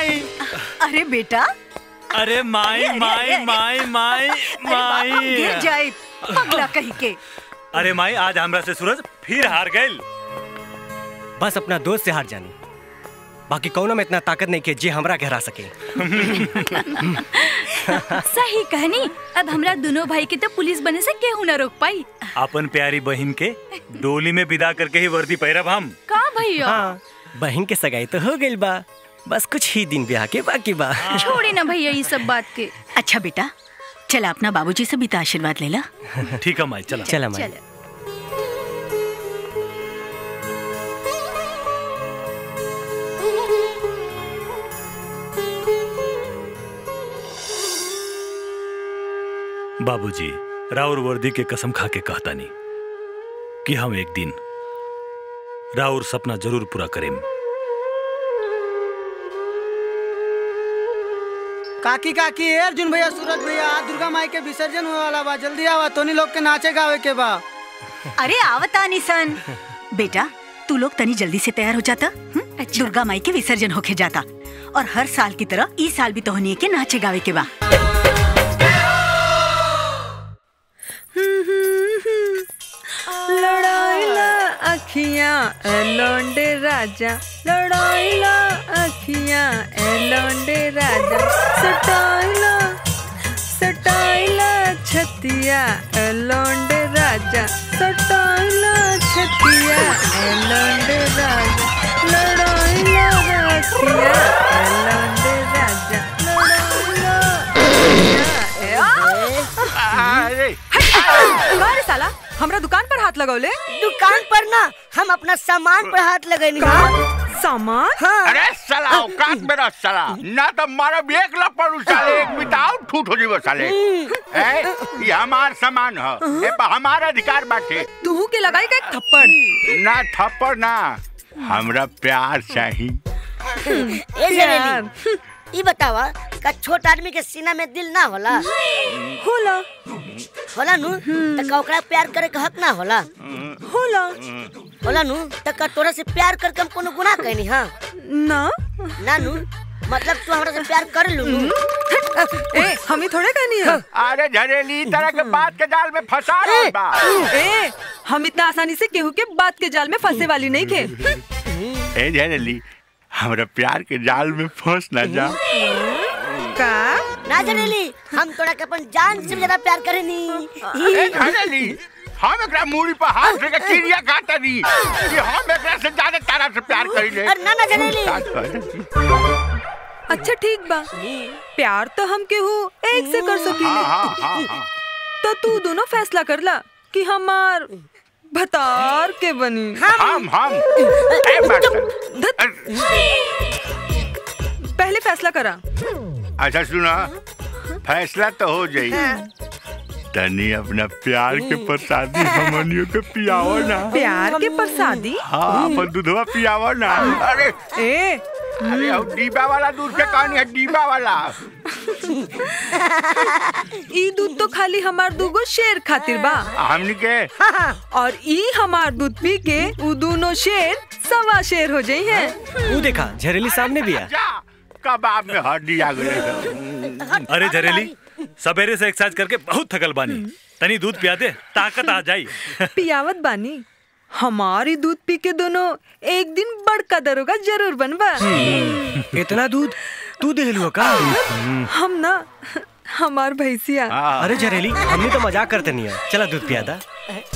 माई अरे बेटा अरे माई अरे, माई अरे, माई माई अरे बाप, हम माई गिर जाए पगला कहीं के अरे माई आज हमरा से सूरज फिर हार गइल बस अपना दोस्त से हार जानी बाकी कौनो में इतना ताकत नहीं के जे हमरा के हरा सके सही कहनी अब हमरा दोनों भाई के तो पुलिस बने से केहू न रोक पाई अपन प्यारी बहन के डोली में विदा करके ही वर्दी पहिरब हम का भैया हाँ बहन के सगाई तो हो गइल बा बस कुछ ही दिन ब्याह के बाकी बा छोड़ी ना भैया ये सब बात के अच्छा बेटा चला अपना बाबूजी से भी तो आशीर्वाद ले ला ठीक है माई चला चला माई चल बाबूजी राउर वर्दी के कसम खा के कहता नहीं कि हम एक दिन राउर सपना जरूर पूरा करें काकी काकी ए अर्जुन भैया सूरज भैया आज दुर्गा माई के विसर्जन होने वाला बा जल्दी आवा तोनी लोग के नाचे गावे के बा अरे आवता निसन बेटा तू लोग तनी जल्दी से तैयार हो जाता हम्म? अच्छा। दुर्गा माई के विसर्जन होके जाता और हर साल की तरह इस साल भी तोहनी के नाचे गावे के बा लड़ाईला अखियां ए लौंडे राजा लड़ाईला अखियां ए लौंडे राजा सटाईला सटाईला छतिया ए लौंडे राजा सटाईला छतिया ए लौंडे राजा लड़ाईला अखियां ए लौंडे राजा लड़ाईला अखियां ए अरे साला हमरा दुकान पर हाथ लगौले दुकान पर ना हम अपना सामान पर हाथ लगेनी सामान अरे साला औकात में रह साला ना तो मारा भी एक लपड़ साले एक बिताओ ठूठ हो जीवो साले ए ये हमार सामान है ए पर हमारा अधिकार बाटे तू के लगाई का एक थप्पड़ ना थप्पड़ ना हमरा प्यार चाहिए ए जरेली ई बतावा का छोट आदमी के सीना में दिल ना होला होला होला नु त का ओकरा प्यार करे के हक ना होला होला होला नु त का तोरा से प्यार करके हम कोनो गुनाह कहनी हां ना ना नु मतलब तू हमरा से प्यार कर लू नु ए हम ही थोड़े कहनी है अरे झरेली इस तरह के बात के जाल में फंसा रहा बा ए हम इतना आसानी से केहू के बात के जाल में फंसे वाली नहीं थे ए झरेली हमरा प्यार के जाल में फंस ना जा का ना जरेली हम तोरा के अपन जान से भी ज्यादा प्यार करेनी ए झरेली हम एकरा मूड़ी पर हाथ रख के चिड़िया खाता दी कि हम एकरा से ज्यादा तारा से प्यार करी ले अरे ना ना जरेली अच्छा ठीक बा प्यार तो हम केहू एक से कर हाँ सकीले हाँ हाँ हाँ तो तू दोनों फैसला कर ला कि हमार भतार के बनी हम हम ए मास्टर पहले फैसला करा अच्छा सुना फैसला तो हो जाई तनी अपना प्यार के प्रसादी हमनियों के पियाओ ना प्यार के प्रसादी हाँ अपन दूधवा पियाओ ना अरे ए अरे अब डीबा वाला दूध के कहानी है डीबा वाला ई दूध तो खाली हमार दूगो शेर खातिर बा हमनी के और ई हमार दूध पी के उ दोनों शेर सवा शेर हो जाई हैं वो देखा झरेली सामने भी है जा कबाब में हड्डी आ गई अरे झरेली सवेरे से एक्सरसाइज करके बहुत थकल बानी तनी दूध पिया दे ताकत आ जाई पियावत बानी हमारी दूध पी के दोनों एक दिन बड़का दरोगा जरूर बनबा इतना दूध तू दे लू का हम ना हमार भैंसिया अरे झरेली हमने तो मजाक करते नहीं है चला दूध पिया था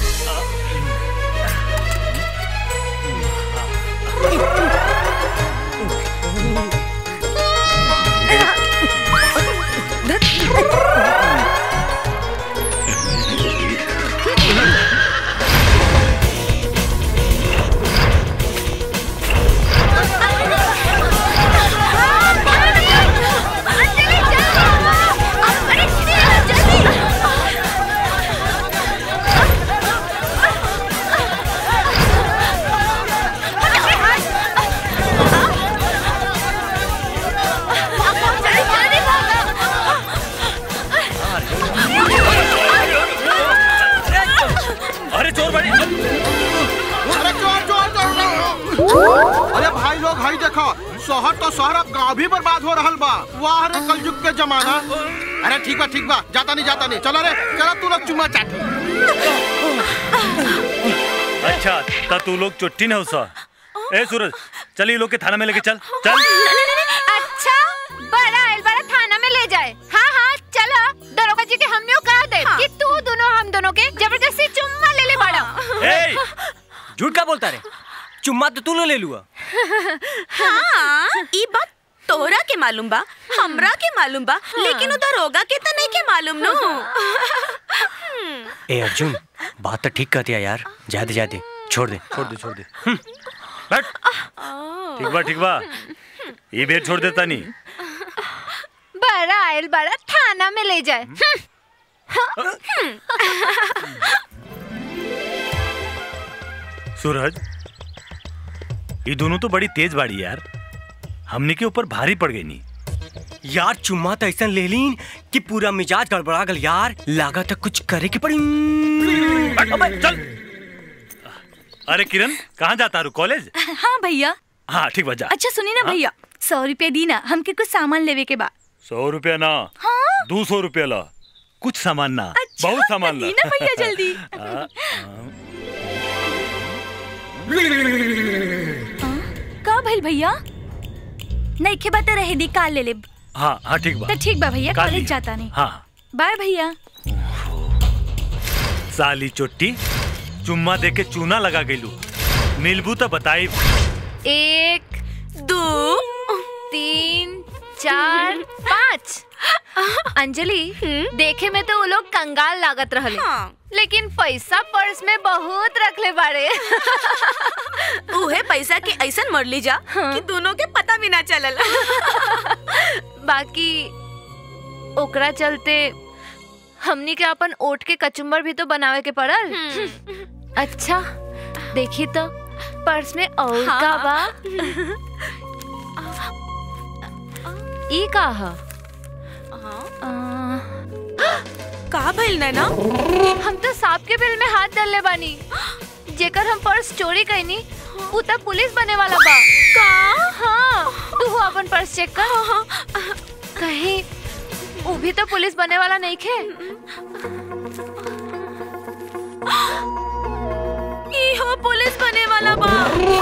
अरे चोर बड़ी अरे चोर चोर चोर अरे भाई लोग भाई देखो शहर तो शहर अब गांव भी बर्बाद हो रहल बा वाह रे कलयुग के जमाना अरे ठीक बा ठीक बा जाता नहीं जाता नहीं चलो रे चलो तू लोग चुम्मा चाटी अच्छा ता तू लोग चुट्टी न उसा ए सूरज चल ये लोग के थाना में लेके चल चल अच्छा बड़ा आयल बड़ा थाना में ले जाए हाँ हाँ चलो दरोगा जी के हमने कहा दे कि तू दोनों हम दोनों के जबरदस्ती चुम्मा ले ले बड़ा ए झूठ का बोलता रे चुम्मा तो तू ले लुआ हाँ ई बात तोहरा के मालूम बा हमरा के मालूम बा लेकिन उधर होगा के त नहीं के मालूम नो ए अर्जुन बात तो ठीक कहती है यार जा दे जा दे छोड़ दे छोड़ दे छोड़ दे हम्म, बैठ ठीक बा ठीक बा ये बेर छोड़ देता नहीं बड़ा आयल बड़ा थाना में ले जाए सूरज ये दोनों तो बड़ी तेज बाड़ी यार हमने के ऊपर भारी पड़ गई नहीं यार चुम्मा तो ऐसा ले लीन कि पूरा मिजाज गड़बड़ा गल यार लागत है कुछ करे की पड़ी अबे, चल अरे किरण कहाँ जाता रू कॉलेज हाँ भैया हाँ ठीक बा जा अच्छा सुनी ना भैया सौ रुपया दी ना हमके कुछ सामान लेवे के बा सौ रुपया ना हाँ दो सौ रुपया ला कुछ सामान ना अच्छा, बहुत सामान ला दी ना भैया जल्दी हाँ, का भइल भैया नहीं के बात रहे दी काल ले ले हाँ हाँ ठीक बा तो ठीक बा भैया काल कॉलेज लिया। जाता नहीं हाँ बाय भैया साली चोट्टी चुम्मा दे के चूना लगा गेलू मिलबू तो बताई एक दो तीन चार पाँच अंजलि देखे में तो वो लोग कंगाल लागत रहले लेकिन पैसा पर्स में बहुत रखले बाड़े उहे पैसा के ऐसन मर ली जा कि दोनों के पता भी ना चलल बाकी ओकरा चलते हमनी के अपन ओट के कचुम्बर भी तो बनावे के पड़ल अच्छा देखी तो पर्स में और हाँ। का बा ई का ह आ, का भइल नैना हम तो सांप के बिल में हाथ डालले बानी जेकर हम पर्स चोरी कैनी उ त पुलिस बने वाला बा का हाँ तू अपन पर्स चेक कर कहीं उ भी तो पुलिस बने वाला नहीं खे ई हो पुलिस बने वाला बा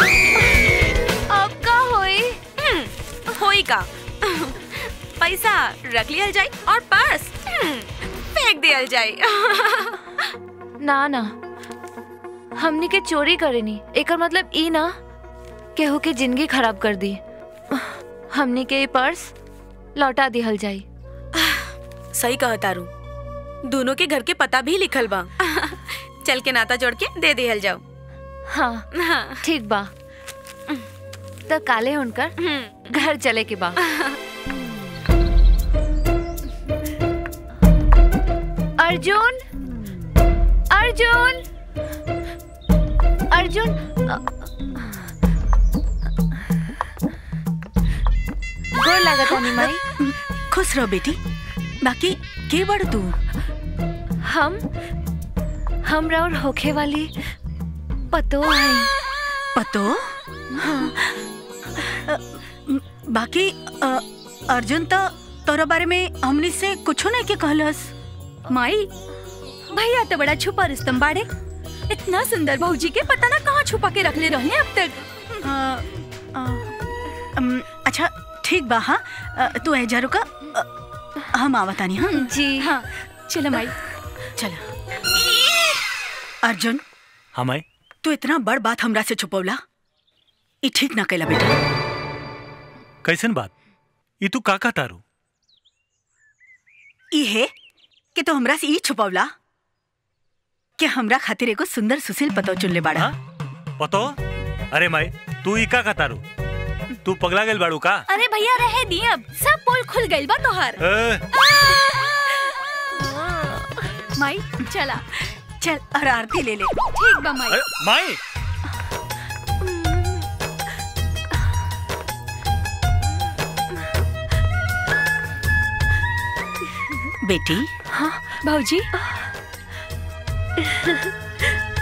अब का होई होई का पैसा रख लियल जाए और पर्स फेंक दियल जाए ना ना हमनी के चोरी करेनी एकर मतलब ई ना केहू के जिंदगी खराब कर दी हमनी के ई पर्स लौटा दिहल जाई सही कहा तारू दोनों के घर के पता भी लिखल बा चल के नाता जोड़ के दे दिहल जाओ हाँ ठीक बा तो काले उनकर घर चले के बा अर्जुन अर्जुन अर्जुन अ- गोर लागत है माई खुश रहो बेटी बाकी के बड़ तू हम हम और होखे वाली पतो है पतो अ, बाकी अ, अर्जुन तो तोरा बारे में हमनी से कुछो नहीं के कहलस माई भैया तो बड़ा छुपा रुस्तम बाड़े इतना सुंदर भौजी के पता ना कहाँ छुपा के रखले रहले अब तक अ, अ, अम, अच्छा ठीक बा हाँ अ, तू ऐजा रुका अ, हम आवतानी हाँ जी हाँ चलो माई चलो अर्जुन हमारे तू इतना बड़ बात हमरा से छुपौला ई ठीक ना कैला बेटा कैसन बात ये तू का का तारू ई है कि तू हमरा से ई छुपौला कि हमरा खातिर एगो सुंदर सुशील पतो चुन ले बाड़ा पतो अरे माई तू ई का का तारू तू पगला गेल बाड़ू का अरे भैया रहे दी अब सब पोल खुल गइल बा तोहार ए, माई चला चल और आरती ले ले ठीक बा माई अरे माई बेटी हाँ भौजी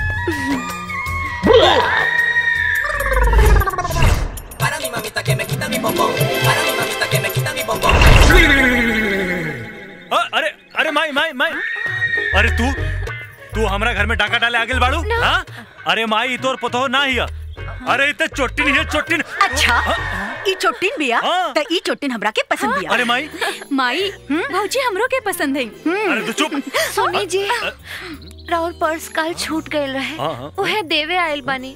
Para mi mamita que me quita mi अ- अरे अरे माई माई माई अरे तू तू हमरा घर में डाका डाले आगे बाड़ू हाँ अरे माई तोर पतो ना हिया अरे इते चोटिन हिया चोटिन अच्छा ई चोटिन बिया त ई चोटिन हमरा के पसंद बिया अरे माई माई भौजी हमरो के पसंद है अरे तू चुप सुनी जी राहुल पर्स काल छूट गए रहे हाँ, हाँ। उहे देवे आयल बानी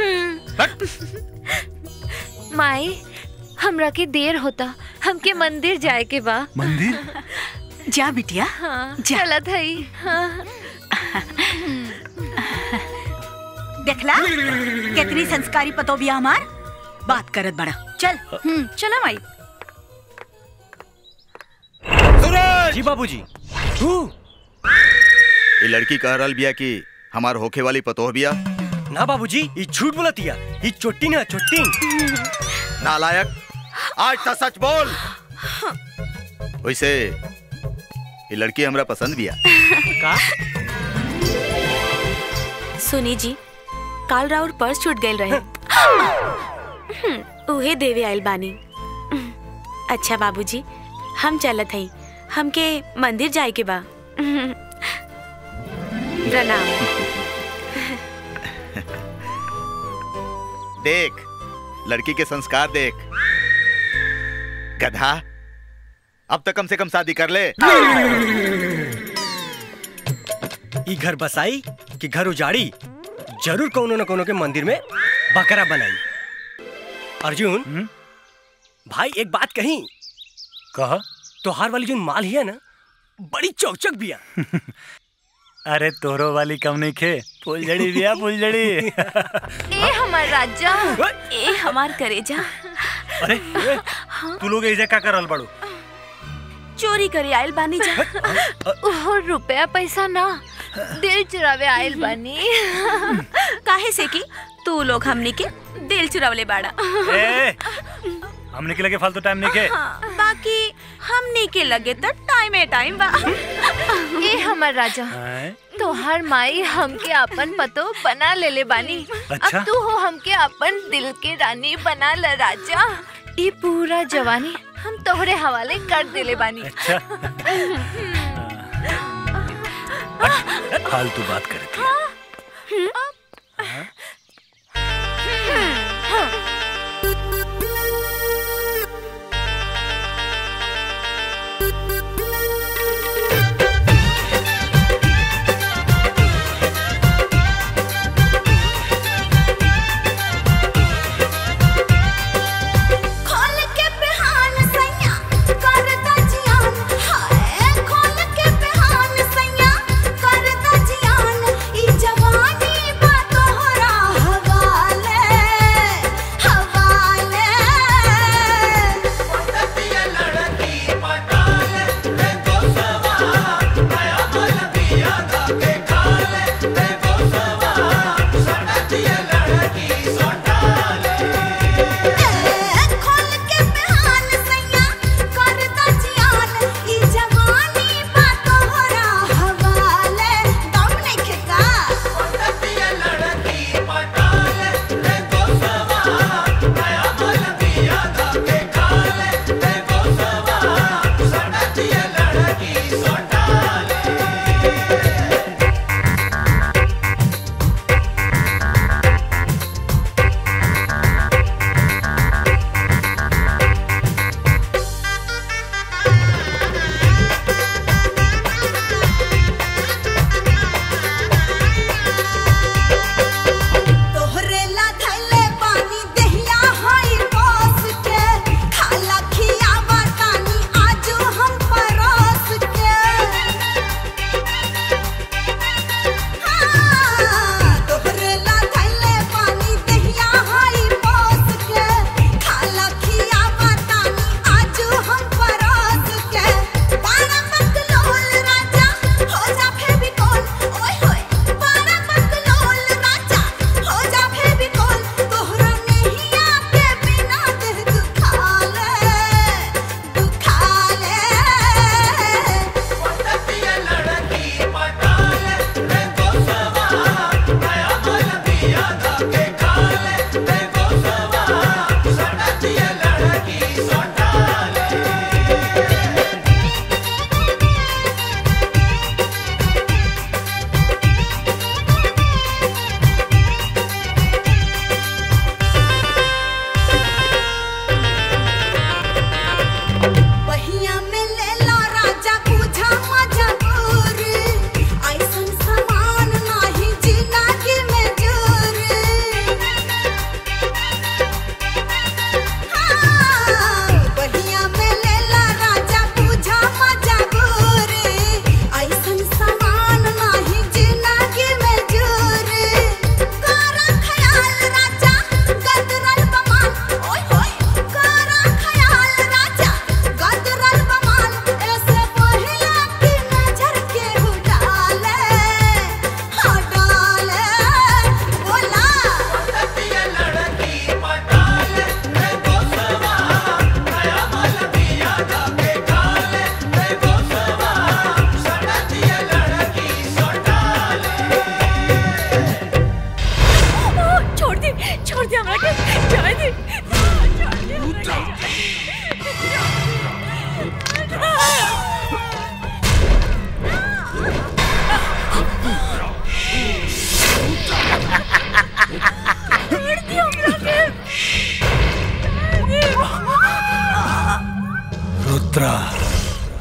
माई हमरा के देर होता हमके मंदिर जाए के बा मंदिर जा बिटिया हाँ जा। चलत हई हाँ देखला कितनी संस्कारी पतो बिया हमार बात करत बड़ा चल हम्म चला माई जी बाबूजी तू ये लड़की कह रहल बिया कि हमार होखे वाली पतोह बिया ना बाबूजी ये झूठ बोलतिया ये चोट्टी ना चोट्टी नालायक आज तो सच बोल वैसे ये लड़की हमरा पसंद बिया का सुनी जी काल राउर पर्स छूट गए रहे हम्म, उहे देवे आयल बानी अच्छा बाबूजी हम चलत हई हमके मंदिर जाए के बा प्रणाम देख लड़की के संस्कार देख गधा अब तक कम से कम शादी कर ले ई घर बसाई कि घर उजाड़ी जरूर कोनो न कोनो के मंदिर में बकरा बनाई अर्जुन भाई एक बात कही कहा तोहार वाली जो माल ही है ना बड़ी चौचक बिया अरे तोरो वाली कम नहीं खे फुलझड़ी बिया फुलझड़ी ए हमार राजा ए हमार करेजा अरे ए, तू लोग ऐसे का करल बाड़ू चोरी करे आयल बानी जा ओहो रुपया पैसा ना दिल चुरावे आयल बानी काहे से कि तू लोग हमनी के दिल चुरावले बाड़ा ए हमने के लगे फालतू टाइम नहीं खे हाँ, बाकी हमनी के लगे तो टाइम ए टाइम बा ए हमार राजा हैं? तोहार माई हमके अपन पतो बना ले ले बानी अच्छा? अब तू हो हमके अपन दिल के रानी बना ल राजा ई पूरा जवानी हम तोहरे हवाले कर देले बानी अच्छा फालतू बात करे थी खोल के बिहान सैया कर दजियान हाय खोल के बिहान सैया कर दजियान ई जवानी बा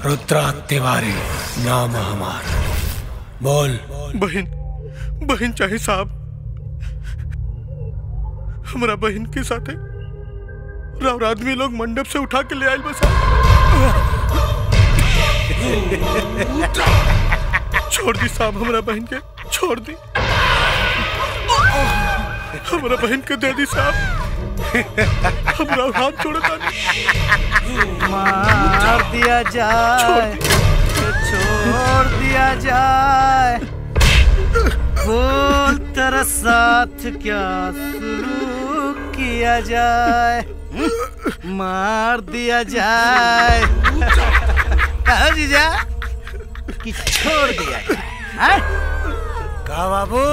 रुद्रा तिवारी नाम है हमार बोल बहन बहन चाहे साहब हमारा बहन के साथ है राव आदमी लोग मंडप से उठा के ले आए बस छोड़ दी साहब हमारा बहन के छोड़ दी हमारा बहन के दे दी साहब हमारा हाथ छोड़ता मार दिया जाए छोड़ दिया जाए बोल तेरा साथ क्या शुरू किया जाए मार दिया जाए कहो जीजा कि छोड़ दिया जाए हैं? का बाबू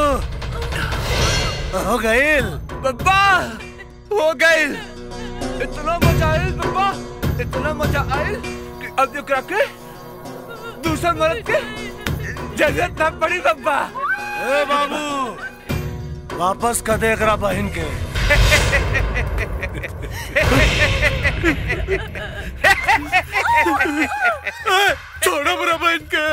हो गईल बब्बा हो गई इतना मजा आयल बब्बा इतना मजा आयल कि अब जो के दूसरा मर्द के जरूरत ना पड़ी बब्बा ए बाबू वापस का देख रहा बहन के छोड़ो मेरा बहन के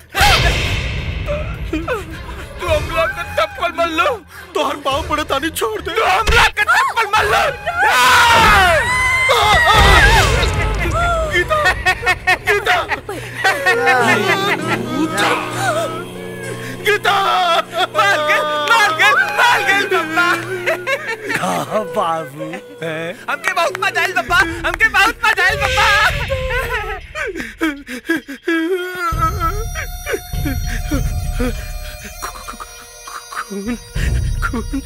तू हमला का चप्पल मल लो तो हर पाँव पड़े तानी छोड़ दे तू हमला का चप्पल मल लो गीता गीता गीता मार गए मार गए मार गए बब्बा का बाबू हैं? हमके बहुत मजा आयल बब्बा हमके बहुत मजा आयल बब्बा खून खून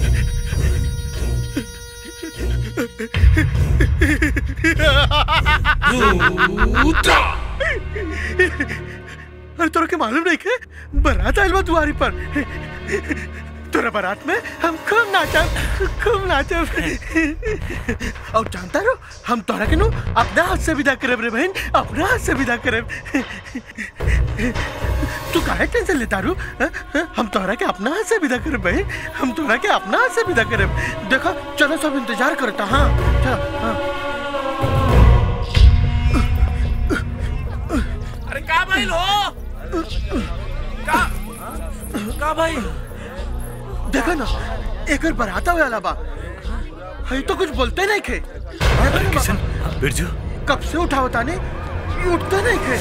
अरे तोरा के मालूम नहीं के बारात आयल बा दुआरी पर तोरा बारात में हम खूब नाचब खूब नाचब और जानता रो हम तोरा के नु अपना हाथ से विदा करब रे बहन अपना हाथ से विदा करब तू काहे टेंशन लेता रू हाँ? हाँ? हम तोरा के अपना हाथ से विदा करब बहन हम तोरा के अपना हाथ से विदा करब देखो चलो सब इंतजार करता हाँ चलो हाँ अरे का भाई लो का का भाई देखा ना एकर बराता वाला बा हई तो कुछ बोलते नहीं खे किशन बिरजू कब से उठाओ ताने ये उठते नहीं खे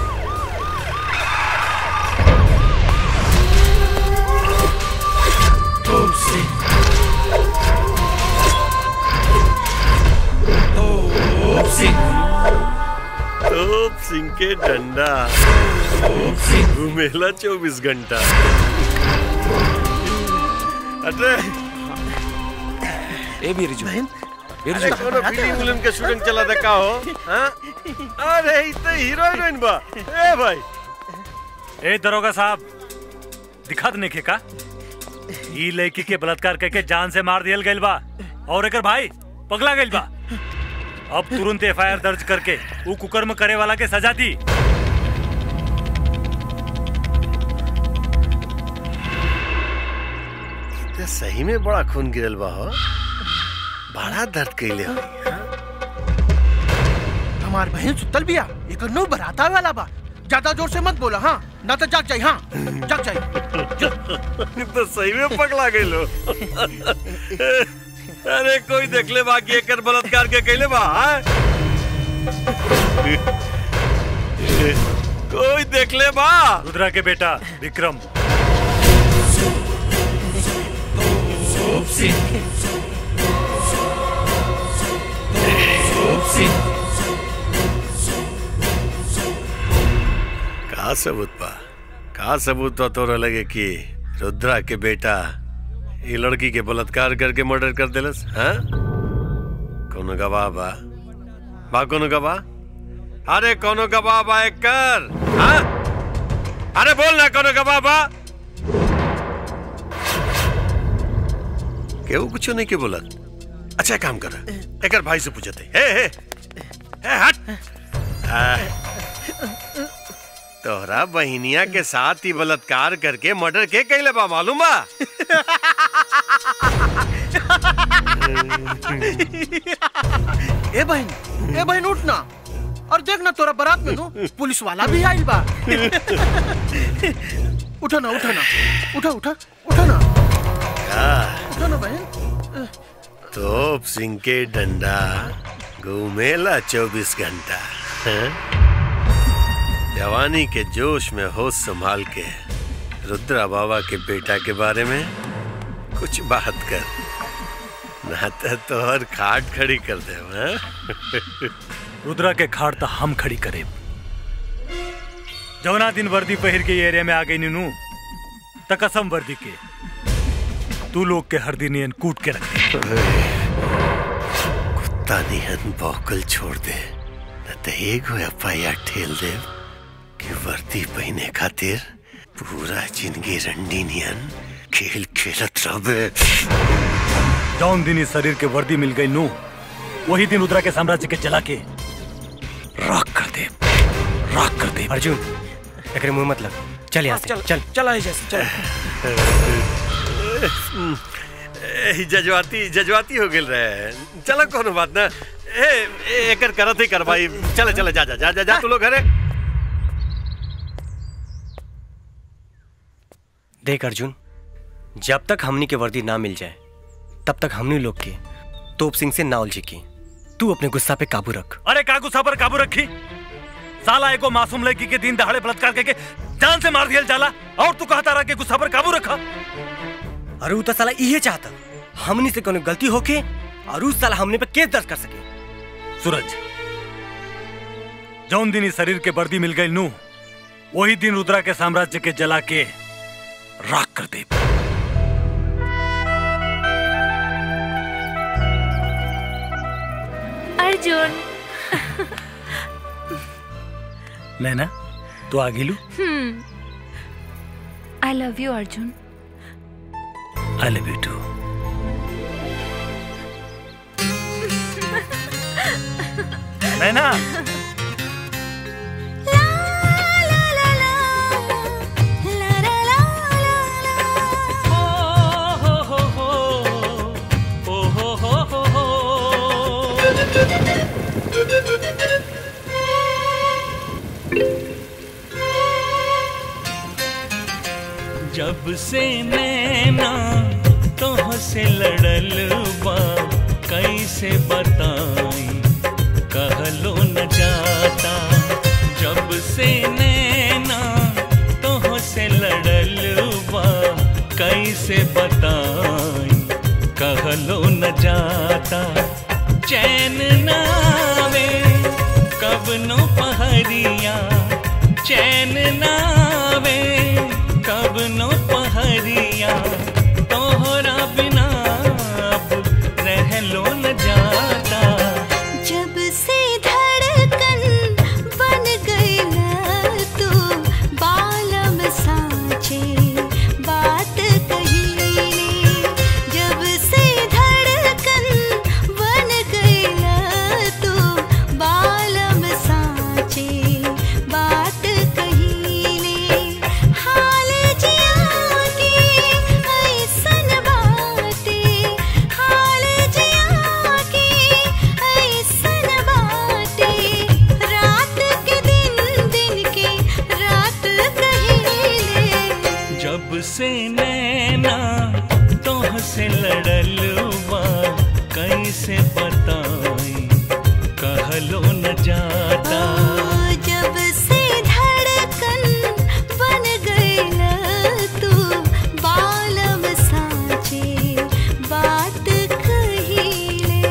तोप सिंह के डंडा घूमेला चौबीस घंटा अरे ए बिरजू अरे कोनो फिल्म उलिम के शूटिंग चला था का हो हाँ? अरे ई तो हीरो हीरोइन बा ए भाई ए दरोगा साहब दिखा दने के का ई लड़की के बलात्कार करके जान से मार दियल गइल बा और एकर भाई पगला गइल बा अब तुरंत एफआईआर दर्ज करके ऊ कुकर्म करे वाला के सजा दी तो सही में बड़ा खून गिरल बा हो बड़ा दर्द कैले हो हमार बहन सुतल बिया एकर नो बराता वाला बा ज्यादा जोर से मत बोला हाँ ना तो जाग जाई हाँ जाग जाई तो सही में पगला गइल हो अरे कोई देख ले बाकी एकर बलात्कार के कैले बा हाँ? कोई देख ले बा रुद्रा के बेटा विक्रम का सबूत बा का सबूत बा तोरा लगे कि रुद्रा के बेटा ये लड़की के बलात्कार करके मर्डर कर देलस हाँ कोनो गवाह बा बा कोनो गवाह अरे कोनो गवाह बा एक कर हाँ अरे बोल ना कोनो गवाह बा केहू कुछ नहीं के बोलत अच्छा एक काम कर एकर भाई से पूछते हे हे हे हट आ, तोहरा बहिनिया के साथ ही बलात्कार करके मर्डर के कैले बा मालूम बा ए बहन ए बहन उठ ना और देख ना तोरा बारात में नु पुलिस वाला भी आइल बा उठा ना उठा ना उठा उठा उठा ना उठा ना बहन तोप सिंह के डंडा घूमेला चौबीस घंटा हैं? जवानी के जोश में होश संभाल के रुद्रा बाबा के बेटा के बारे में कुछ बात कर ना तो तोहर खाट खड़ी कर दे हैं? रुद्रा के खाड़ तो हम खड़ी करे जवना दिन वर्दी पहिर के ये एरिया में आ गई नीनू त कसम वर्दी के तू लोग के हर दिन नियन कूट के रख कुत्ता निहन बौकल छोड़ दे न तो एगो एफ आई आर ठेल दे कि वर्दी पहने खातिर पूरा जिंदगी रंडी नियन खेल खेलत रहबे जौन दिन इस शरीर के वर्दी मिल गई नू वही दिन रुद्रा के साम्राज्य के जला के राख कर दे राख कर दे अर्जुन एकरे मुंह मत लग चल यहाँ से चल चल चला है जैसे चल ए, जजवाती जजवाती हो गेल रहे चलो कोनो बात ना ए ए, एकर करत ही कर भाई चले चले जा जा जा जा, जा तू लोग घरे देख अर्जुन जब तक हमनी के वर्दी ना मिल जाए तब तक हमनी लोग के तोप सिंह से ना उलझी की तू अपने गुस्सा पे काबू रख अरे का गुस्सा पर काबू रखी साला एको मासूम लड़की के दिन दहाड़े बलात्कार करके जान से मार दिया जाला और तू कहता रहा कि गुस्सा पर काबू रखा अरे उ तो साला इहे चाहता हमनी से कोनो गलती होके और उस साला हमने पे केस दर्ज कर सके सूरज जौन दिन इस शरीर के वर्दी मिल गई नू वही दिन रुद्रा के साम्राज्य के जला के राख कर दे अर्जुन नैना तू आ गिलू hmm I love you Arjun I love you too Naina जब से नैना तोह से लड़ल बा कैसे बताई कहलो न जाता जब से नैना तोह से लड़ल बा कैसे बताई कहलो न जाता चैन नावे कब नो पहरिया चैन नावे कब नो पहरिया तोहरा बिना अब रह लो न जाता जब से धड़कन बन गईला तू बालम साचे बात कही जब से धड़कन बन गईला तू बालम साचे बात कही हाल जिया के ऐसन बाते हाल जिया के ऐसन बाते रात के दिन दिन के रात कहिले जब से नैना तोह से लड़ल बा कैसे बताई कहलो न जाता जब से धड़कन बन गईला तू बालम साचे बात कहिले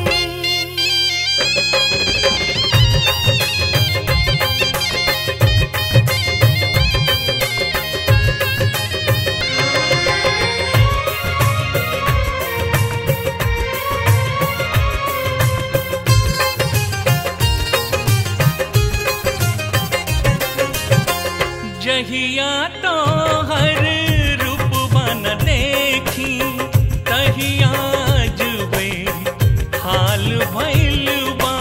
जहिया तो हर रूप बन देखी तहिया जुबे हाल भइल बा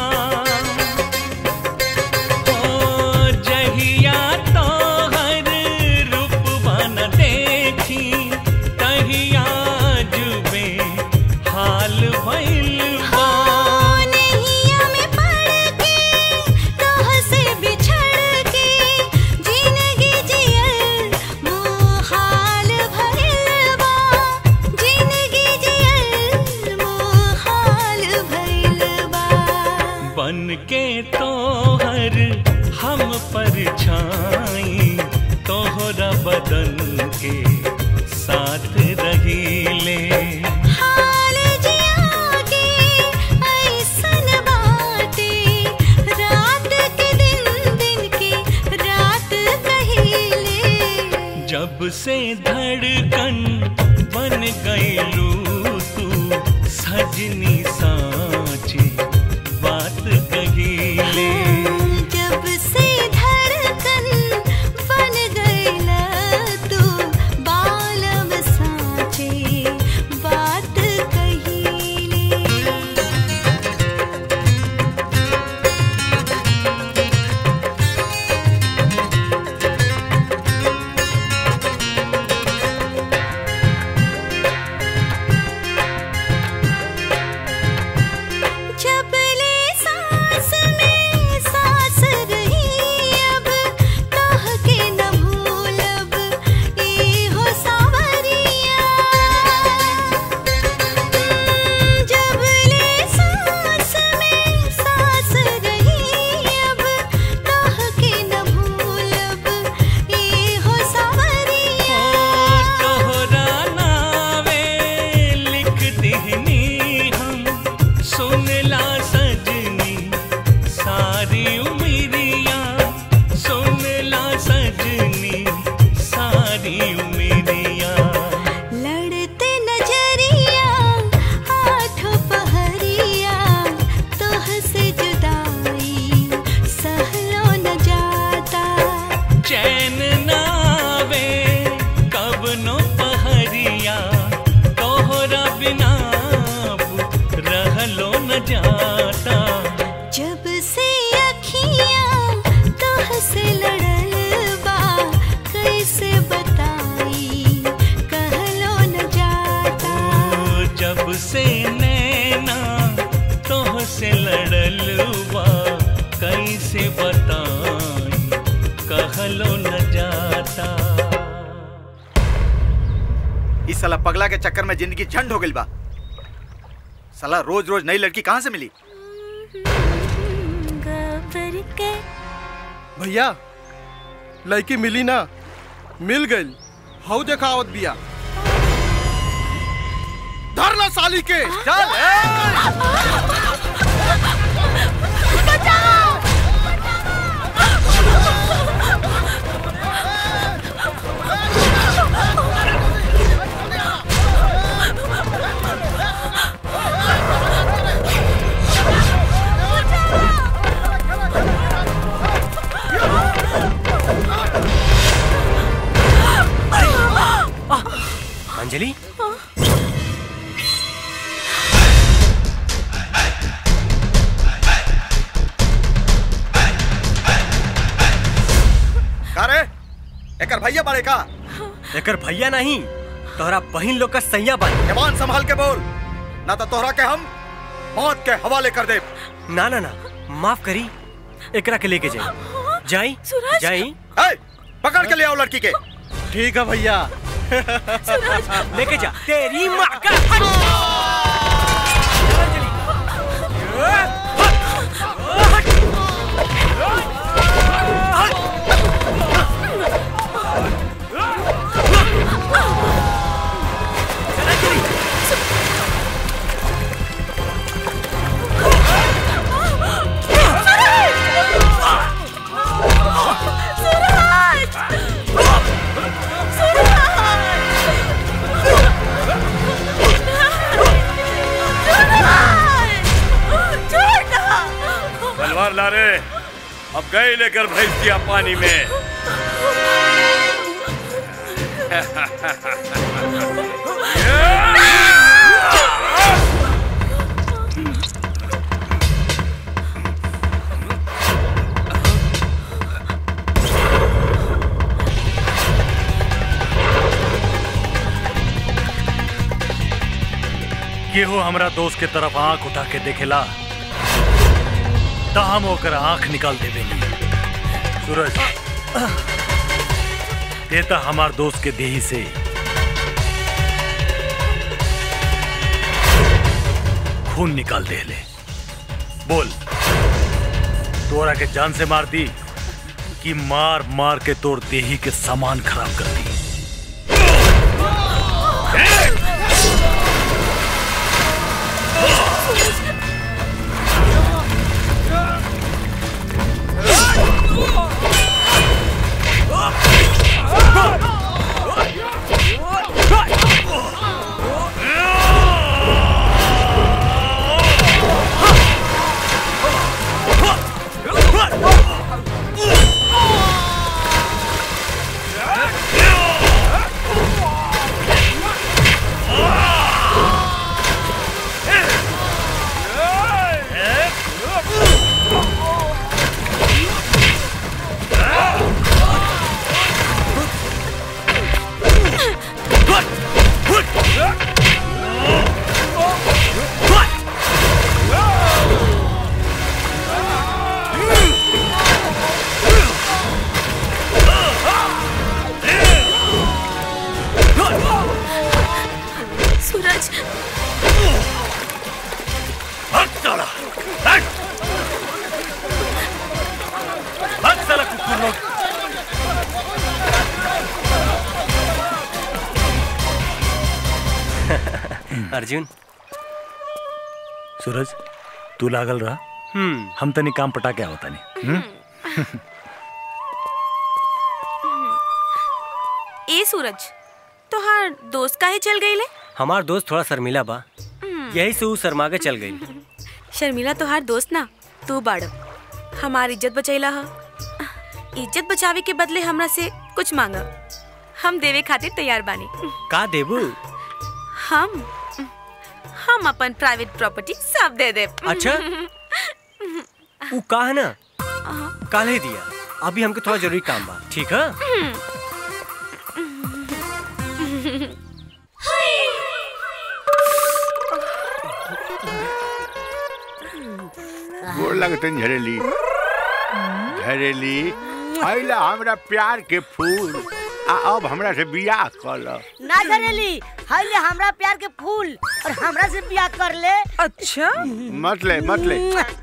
ओ जहिया तो हर रूप बन देखी तहिया जुबे हाल भइल बा नैया में पड़ के तोह से हम परछाई तोहरा बदन के साथ रहीले हाल जिया के ऐसन बाटे रात के दिन दिन के रात कहिले जब से धड़कन बन गईलू तू सजनी साची बात कहीले जब से धड़कन बन गईला तू बालम साचे बात कहिले जब ले सांस में सांस रही अब कह के न भूलब ए हो सावरिया जब ले सांस में सांस रही अब कह के न भूलब ए हो सावरिया तोहरा नावे लिख दिहनी हम सुनला सजनी सारी उमरिया सुनला सजनी सारी उमरिया लड़ते नजरिया आठ पहरिया तोह से जुदाई सहलो न जाता चैन नावे कब नो पहरिया तोहरा बिना अब रहलो न जाता जब से अखियां तोह से लड़ल बा कैसे बताई कहलो न जाता ओ जब से नैना तोह से लड़ल बा कैसे बताई कहलो न जाता इस साला पगला के चक्कर में जिंदगी झंड हो गई बा साला रोज रोज नई लड़की कहाँ से मिली भैया लड़की मिली ना मिल गई हाउ देखा आवत बिया धर ला साली के चल अंजलि का रे एकर भैया बड़े का एकर भैया नहीं तोहरा बहिन लोग का सैया बन जवान संभाल के बोल ना तो तोहरा के हम मौत के हवाले कर दे ना ना ना माफ करी एकरा के लेके जाई जाई जाई पकड़ के ले आओ लड़की के ठीक है भैया लेके जा तेरी माँ का तलवार ला रे अब गए लेकर भेज दिया पानी में केहू हमरा दोस्त के तरफ आंख उठा के देखेला तो हम ओकर आंख निकाल देवेली सूरज देता हमार दोस्त के देही से खून निकाल दे ले बोल तोरा के जान से मार दी कि मार मार के तोड़ देही के सामान खराब कर दी सूरज हट साला हट हट साला कुकुर लोग अर्जुन सूरज तू लागल रहा हम्म हम तनी काम पटा के आवता नहीं ए सूरज तोहार दोस्त काहे चल गई ले हमार दोस्त थोड़ा शर्मिला बा यही से ऊ शर्मा के चल गई शर्मिला तोहार दोस्त ना तू बाड़ हमार इज्जत बचैला ह इज्जत बचावे के बदले हमरा से कुछ मांगा हम देवे खातिर तैयार बानी का देबू हम हम अपन प्राइवेट प्रॉपर्टी सब दे दे अच्छा? ऊ का है ना कल ही दिया अभी हमके थोड़ा जरूरी काम बा ठीक है गोर लगते झरेली झरेली अइला हमरा प्यार के फूल आ अब हमरा से बियाह कर ना झरेली हले हमरा प्यार के फूल और हमरा से बियाह कर ले अच्छा मत ले मत ले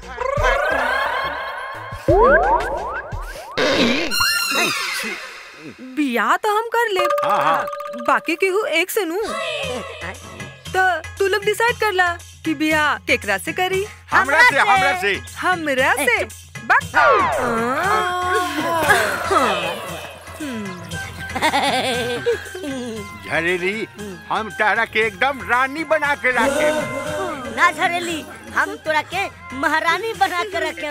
बियाह तो हम कर ले हाँ, हाँ। बाकी केहू एक से नू तो तू लोग डिसाइड कर ला कि बियाह केकरा से करी हमरा से, हमरा से। हमरा से बक झरेली हम तारा के एकदम रानी बना के रखे ना झरेली हम तोरा के महारानी बना के रखे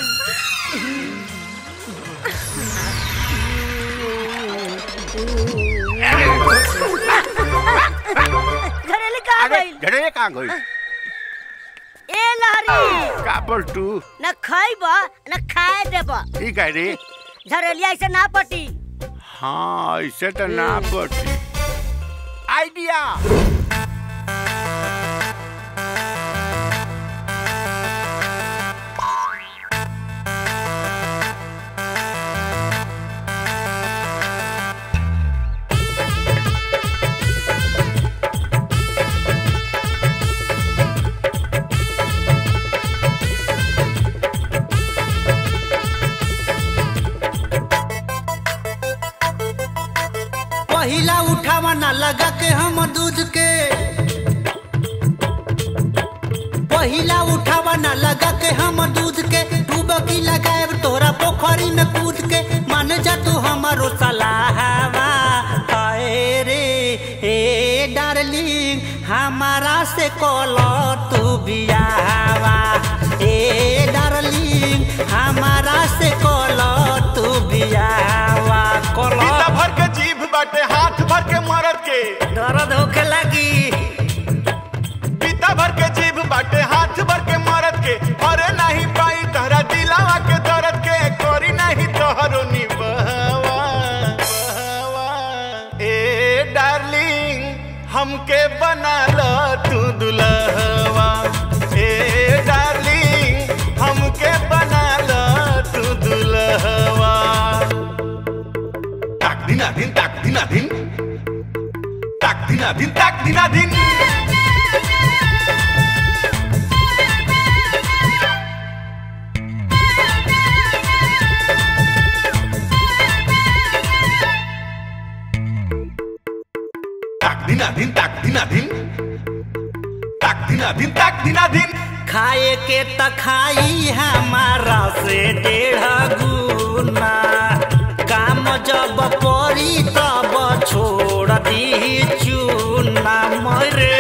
घरेली कहाँ अरे गई झरेली कहाँ गई ए लहरी का बोल तू न खाइबा न खाए देबा ठीक है रे झरेलिया ऐसे ना पटी हाँ ऐसे तो ना पड़ती आइडिया पहिला उठावा ना लगा के हम दूध के पहिला उठावा ना लगा के हम दूध के डूबकी लगाए तोरा पोखरी में कूद के मान जा तू हमारो सलाहवा हाय रे ए डार्लिंग हमारा से कॉलो तू बियाहवा ए डार्लिंग हमारा से कॉलो तू बियाहवा कॉलो पीता भर के जीभ बाटे हाथ भर के मरद के दर्द होके लगी पीता भर के जीभ बाटे हाथ भर के मरद के अरे नहीं पाई तहरा दिलावा के दर्द के करी नहीं तोहरो निभावा ए डार्लिंग हमके बना लो तू दुल्हवा ए डार्लिंग हमके बना लो तू दुल्हवा ताक दिना दिन ताक दिना दिन ताक दिना दिन ताक दिना दिन दिना दिन ताक दिना दिन ताक दिना दिन ताक दिना दिन खाए के त खाई हमारा से डेढ़ गुना काम जब पड़ी तब छोड़ दी चूना मरे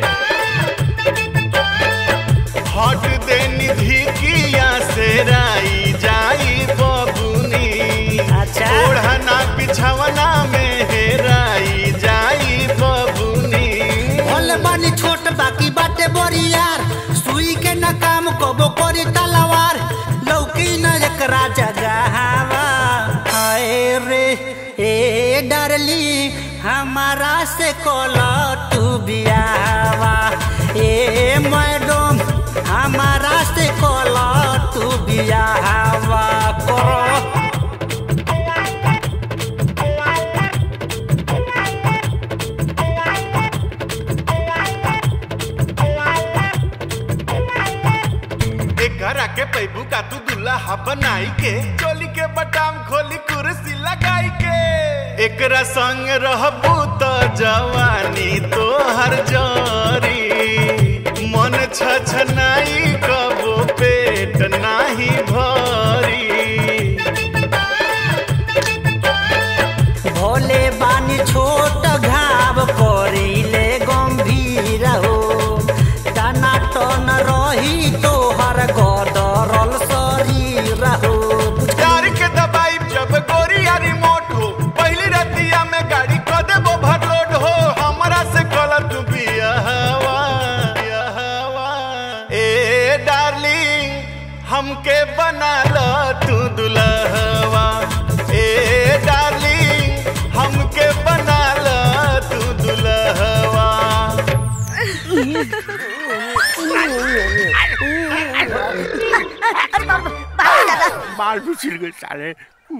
हट दे निधि किया से राई जाई बबुनी ओढ़ना बिछवना में हेराई जाई बबुनी भले बानी छोट बाकी बाटे बड़ी यार सुई के न काम कबो करी तलवार लौकी न एकरा जगहवा हाय रे ए डरली हमारा से कोला तू बियावा ए मैडम हमारा से कोला तू बियावा करो एक घर आके पैबू का तू दुल्हा बनाई के चोली के बटाम खोली कुर्सी लगाई के एकरा संग रहबू तो जवानी तो हर जरी मन छछनाई कबो पेट नाही भरी भोले बानी छोट घाव करिले गंभीर हो टना टन रही तोहर गदरल शरीर हो प्यार के दबाई जब गोरिया रिमोट हो पहली रतिया में गाड़ी क देबो भरलोड हो हमरा से गलत बियाहवा बियाहवा ए डार्लिंग हमके बना ल तू दुल्हवा ए डार्लिंग हमके बना ल तू दुल्हवा बाल भी छिल गए साले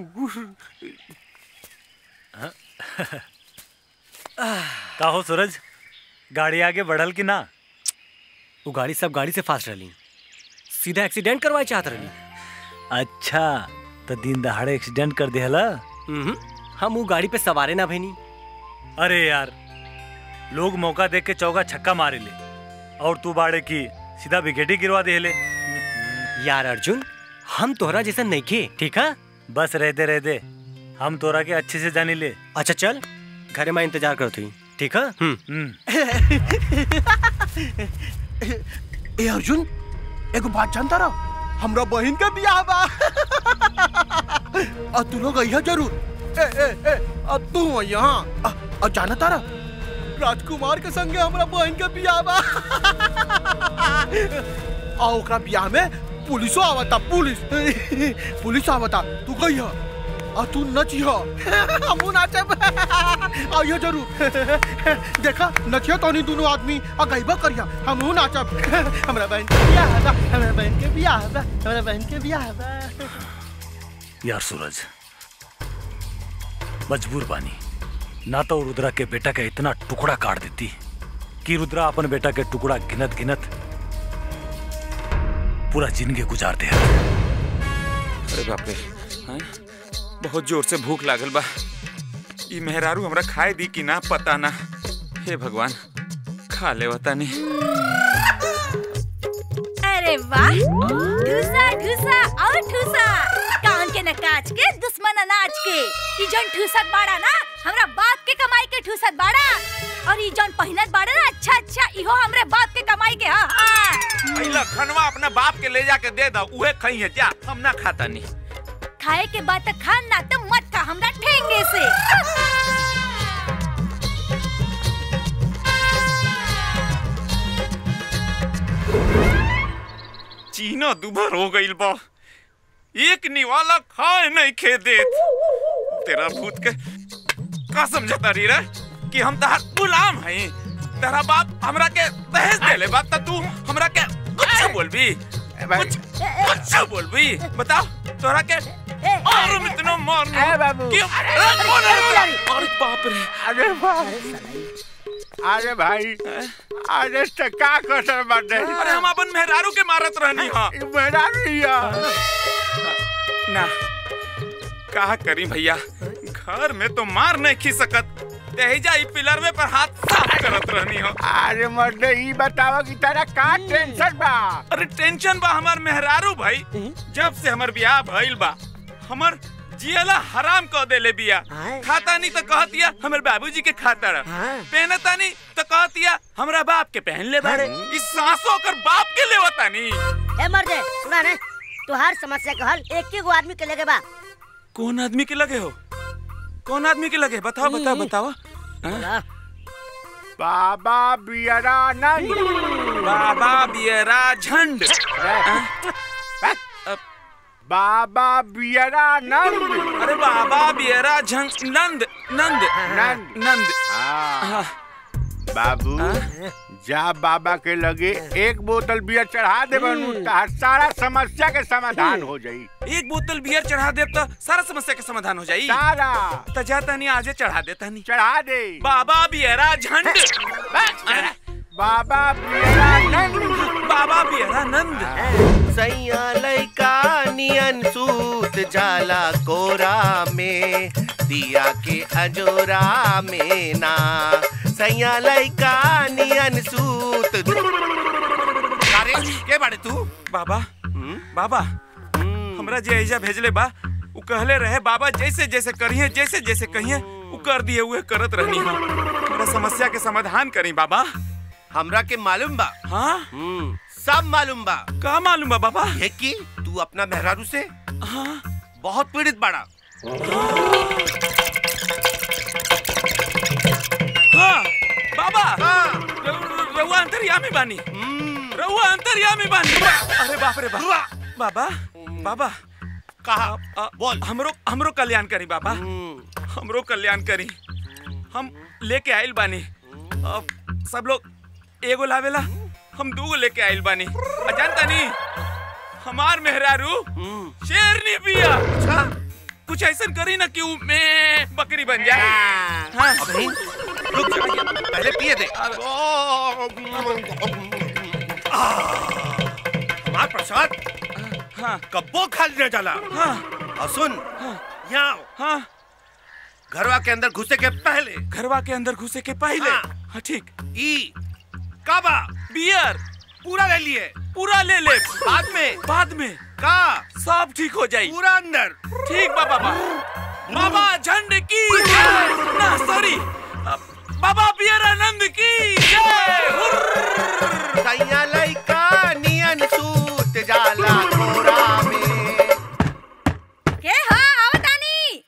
का हो सूरज गाड़ी आगे बढ़ल कि ना वो गाड़ी सब गाड़ी से फास्ट रही सीधा एक्सीडेंट करवाए चाहत रही अच्छा तो दिन दहाड़े एक्सीडेंट कर दिया हम वो गाड़ी पे सवारे ना भैनी अरे यार लोग मौका देख के चौका छक्का मारे ले और तू बाड़े की सीधा विकेट ही गिरवा दे ले यार अर्जुन हम तोहरा जैसा नहीं खे ठीक है बस रह दे रह दे हम तोरा के अच्छे से जानी ले अच्छा चल घरे में इंतजार करती ठीक है ए अर्जुन एगो बात जानता रहो हमरा बहन का बियाह बा और तू लोग अइहा जरूर ए ए ए अब तू यहाँ और जाना तारा राजकुमार के संगे हमरा बहन का बियाह बा और ओकरा बियाह में पुलिसो आवता पुलिस पुलिस आवता तू कहिया और तू नचिया हमू नाचब आइयो जरूर देखा नचिया तो नहीं दोनों आदमी और गईबा करिया हमू नाचब हमरा बहन के बियाह बा हमरा बहन के बियाह बा हमरा बहन के बियाह बा यार सूरज मजबूर बानी ना तो रुद्रा के बेटा का इतना टुकड़ा काट देती कि रुद्रा अपन बेटा के टुकड़ा गिनत गिनत पूरा जिंदगी गुजार दे अरे बाप रे हाँ? बहुत जोर से भूख लागल बा ई मेहरारू हमरा खाए दी कि ना पता ना हे भगवान खा ले नहीं अरे वाह ठूसा ठूसा और ठूसा कान के न काच के दुश्मन अनाज के ई जौन ठूसत बाड़ा ना हमरा बाप के कमाई के ठूसत बाड़ा और ई जौन पहिनत बाड़ा ना अच्छा अच्छा इहो हमरे बाप के कमाई के हाँ हाँ पहला खनवा अपना बाप के ले जाके दे दो उहे खई है जा हम ना खाता नहीं खाए के बाद तक खान ना तो मत खा हमरा ठेंगे से चीना दुभर हो गईल बा एक निवाला खाए नहीं खे देत तेरा भूत के का समझता रही रे कि हम तहार गुलाम हई तेरा बाप हमरा के दहेज देले बात त तू हमरा के कुछ बोलबी कुछ कुछ बोलबी बताओ तोरा के और हम इतना मार अरे बाबू। कि अरे, अरे कौन है अरे, रुद्रा? अरे बाप रे अरे बाप अरे भाई अरे तो का कसर बाटे अरे हम अपन मेहरारू के मारत रहनी हां मेहरारू हिया ना का करी भैया घर में तो मार नहीं खी सकत तेजा ई पिलर में पर हाथ साफ करत रहनी हो अरे मर्द ई बतावा कि तारा का टेंशन बा अरे टेंशन बा हमार मेहरारू भाई जब से हमर बियाह भइल बा हमर जियला हराम कह देले बिया खाता नहीं तो कहतिया हमर बाबूजी के खाता रह पहनता नहीं तो कहतिया हमरा बाप के पहन ले बारे इस सांसों कर बाप के लेवता नहीं ए मर्दे सुना ने तुहार समस्या का हल एक ही गो आदमी के लगे बा कौन आदमी के लगे हो कौन आदमी के लगे बताओ बताओ बताओ हाँ? बाबा बियरा नहीं बाबा बियरा झंड बाबा बियरा नंद अरे बाबा बियरा झंड नंद नंद नंद नंद हाँ। बाबू जा बाबा के लगे एक बोतल बियर चढ़ा दे बनू तार सारा समस्या के समाधान हो जाई एक बोतल बियर चढ़ा दे तो सारा समस्या का समाधान हो जाई सारा तो जाता नहीं आजे चढ़ा देता नहीं चढ़ा दे बाबा बियरा झंड बाबा बियरा नंद बाबा बियरा नंद सैया लैका नियन सूत जाला कोरा में दिया के अजोरा में ना सैया लैका नियन सूत अरे के बाड़े तू बाबा बाबा हमरा जे ऐजा भेजले बा उ कहले रहे बाबा जैसे जैसे करिए जैसे जैसे कहिए उ कर दिए हुए करत रहनी हम हमरा समस्या के समाधान करी बाबा हमरा के मालूम बा हाँ सब मालूम बा का मालूम बा बाबा ये कि तू अपना मेहरारू से हाँ बहुत पीड़ित बाड़ा हाँ बाबा रउ- रउआ अंतर्यामी बानी रउआ अंतर्यामी बानी अरे बाप रे बाप बाबा बाबा कहा बोल हमरो हमरो कल्याण करी बाबा हमरो कल्याण करी हम लेके आइल बानी अब सब लोग एगो लावेला हम दूगो लेके आइल बानी आ जानता नी हमार मेहरारू शेरनी बिया कुछ ऐसा करी ना कि उ मैं बकरी बन जाए हाँ अबे, रुक जा पहले पिए दे हमार प्रसाद हाँ कब्बो खा लिया जाला हाँ और सुन यहाँ आओ। हाँ घरवा के अंदर घुसे के पहले घरवा के अंदर घुसे के पहले हाँ ठीक ई काबा बियर पूरा ले लिए पूरा ले ले बाद में बाद में का सब ठीक हो जाई पूरा अंदर ठीक बा बाबा बाबा झंड की जय ना सॉरी बाबा बियर आनंद की जय हुर्र। सैया लैका नियन सूत जाला कोरा में के हाँ आवतानी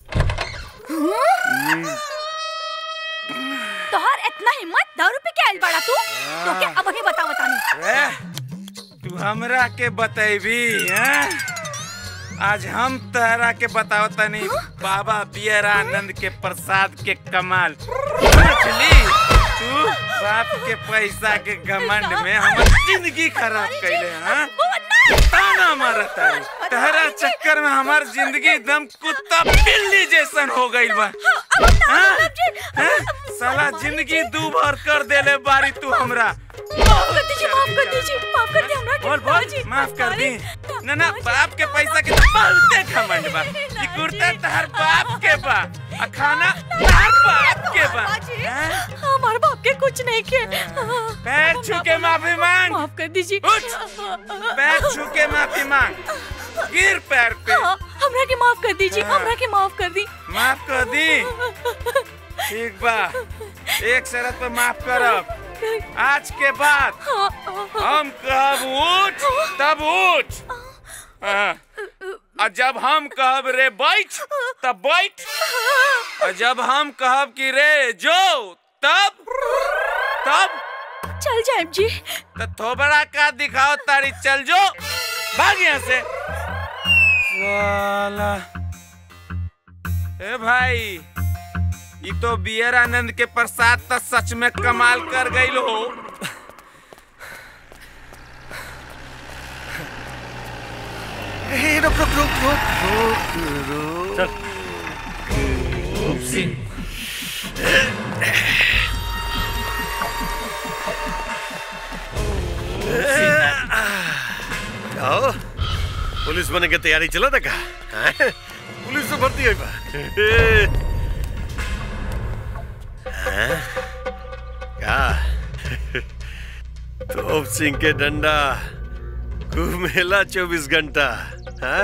तोहर इतना हिम्मत दारू पी के आइल बाड़ा तू तो के अब ही बताओ तानी रे, तू हमरा के बतैबी हैं? आज हम तहरा के बताओ तनी बाबा बियरानंद के प्रसाद के कमाल समझली तू बाप के पैसा के घमंड में हमर जिंदगी खराब कैले हाँ ताना मारत तारी तहरा चक्कर में हमार जिंदगी एकदम कुत्ता बिल्ली जैसन हो गइल बा हाँ? हाँ? साला जिंदगी दू भर कर देले बारी तू हमरा माफ कर दीजिए माफ कर दीजिए माफ कर दे हमरा के बोल बोल माफ कर दी ना ना बाप के पैसा के तो बहुते घमंड बा ई कुर्ता तहर बाप के बा आ खाना तहर बाप के बा हैं? हमारे बाप के कुछ नहीं किए पैर छू के माफी मांग माफ कर दीजिए उठ पैर छू के माफी मांग गिर पैर पे हाँ, हमरा के माफ कर दीजिए हाँ। हमरा के माफ कर दी माफ कर दी ठीक बा एक शर्त पे माफ करब आज के बाद हम कहब उठ तब उठ हाँ। और जब हम कहब रे बैठ तब बैठ और जब हम कहब कि रे जो तब तब चल जाए जी तो थोबड़ा का दिखाओ तारी चल जो भाग यहाँ से साला ए भाई ये तो बियर आनंद के प्रसाद तो सच में कमाल कर गई हो ए, रुक रुक रुक रुक रुक रुक चल आओ पुलिस बने के तैयारी चला था का हैं? पुलिस तो भर्ती हुई बा हैं? क्या तोप सिंह के डंडा घूमेला चौबीस घंटा हैं?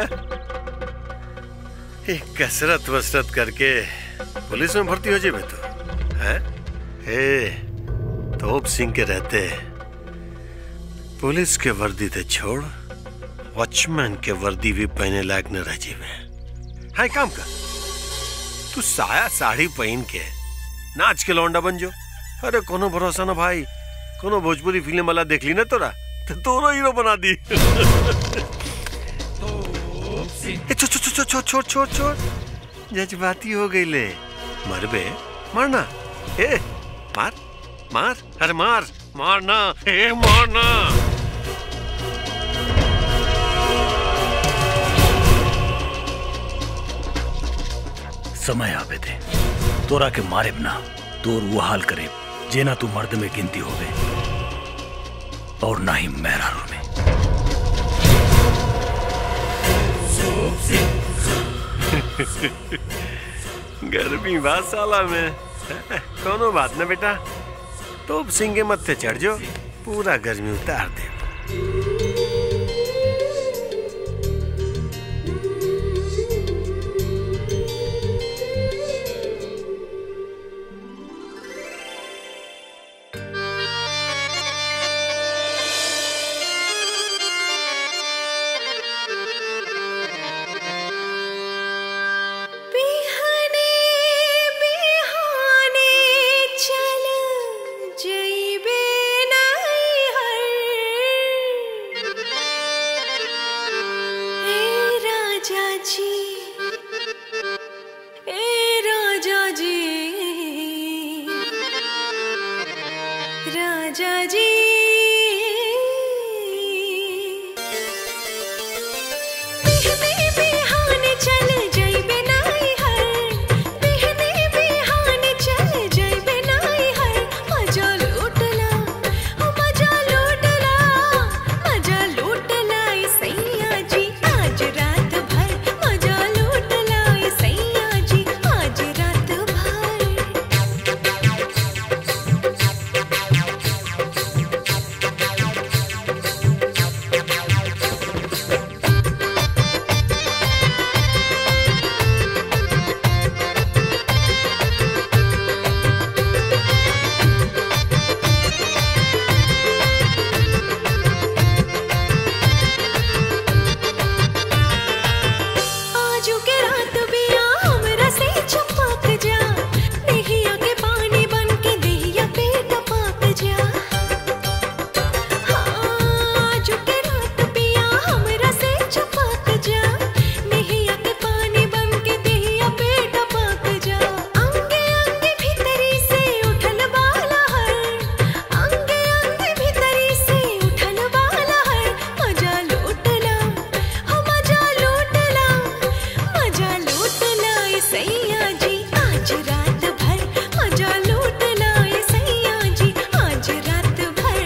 एक कसरत वसरत करके पुलिस में भर्ती हो जेबे तो हैं? हे तोप सिंह के रहते पुलिस के वर्दी ते छोड़ वॉचमैन के वर्दी भी पहने लायक न रह जीवे हाय काम कर तू साया साड़ी पहन के नाच के लौंडा बन जो अरे कोनो भरोसा ना भाई कोनो भोजपुरी फिल्म वाला देख ली ना तोरा तो दोनों हीरो बना दी ए, छो छो छो छो छोड़ छोड़ छोड़ जज्बाती हो गई ले मरबे मारना ए मार मार अरे मार मारना ए मारना समय आवे दे तोरा के मारे ना तोर वो हाल करे जेना तू मर्द में गिनती होवे और ना ही मेहरारू में गर्मी बात साला में कोनो बात ना बेटा तोप सिंह के मत्थे चढ़ जो पूरा गर्मी उतार दे बिहाने बिहाने चल जइबे नैहर ए राजा जी ए राजा जी राजा जी बिहने बिहाने चल जइबे नैहर बिहने बिहाने चल जइबे नैहर मजा लूटला ओ मजा लूटला मजा लूटला ए सैया जी आज रात भर मजा लूटला ए सैया जी आज रात भर आजू के रात बिया हमरा से छपक जा देहिया के पानी बन के देहिया पे टपक जा हाँ, आजू के रात बिया हमरा से छपक जा देहिया के पानी बन के देहिया पे टपक जा अंगे अंगे भीतरी से उठल वाला हर अंगे अंगे भीतरी से उठल वाला हर मजा लूटला हो मजा लूटला मजा लूटला ए सैया जी आज रात भर मजा लूटला ए सैया जी आज रात भर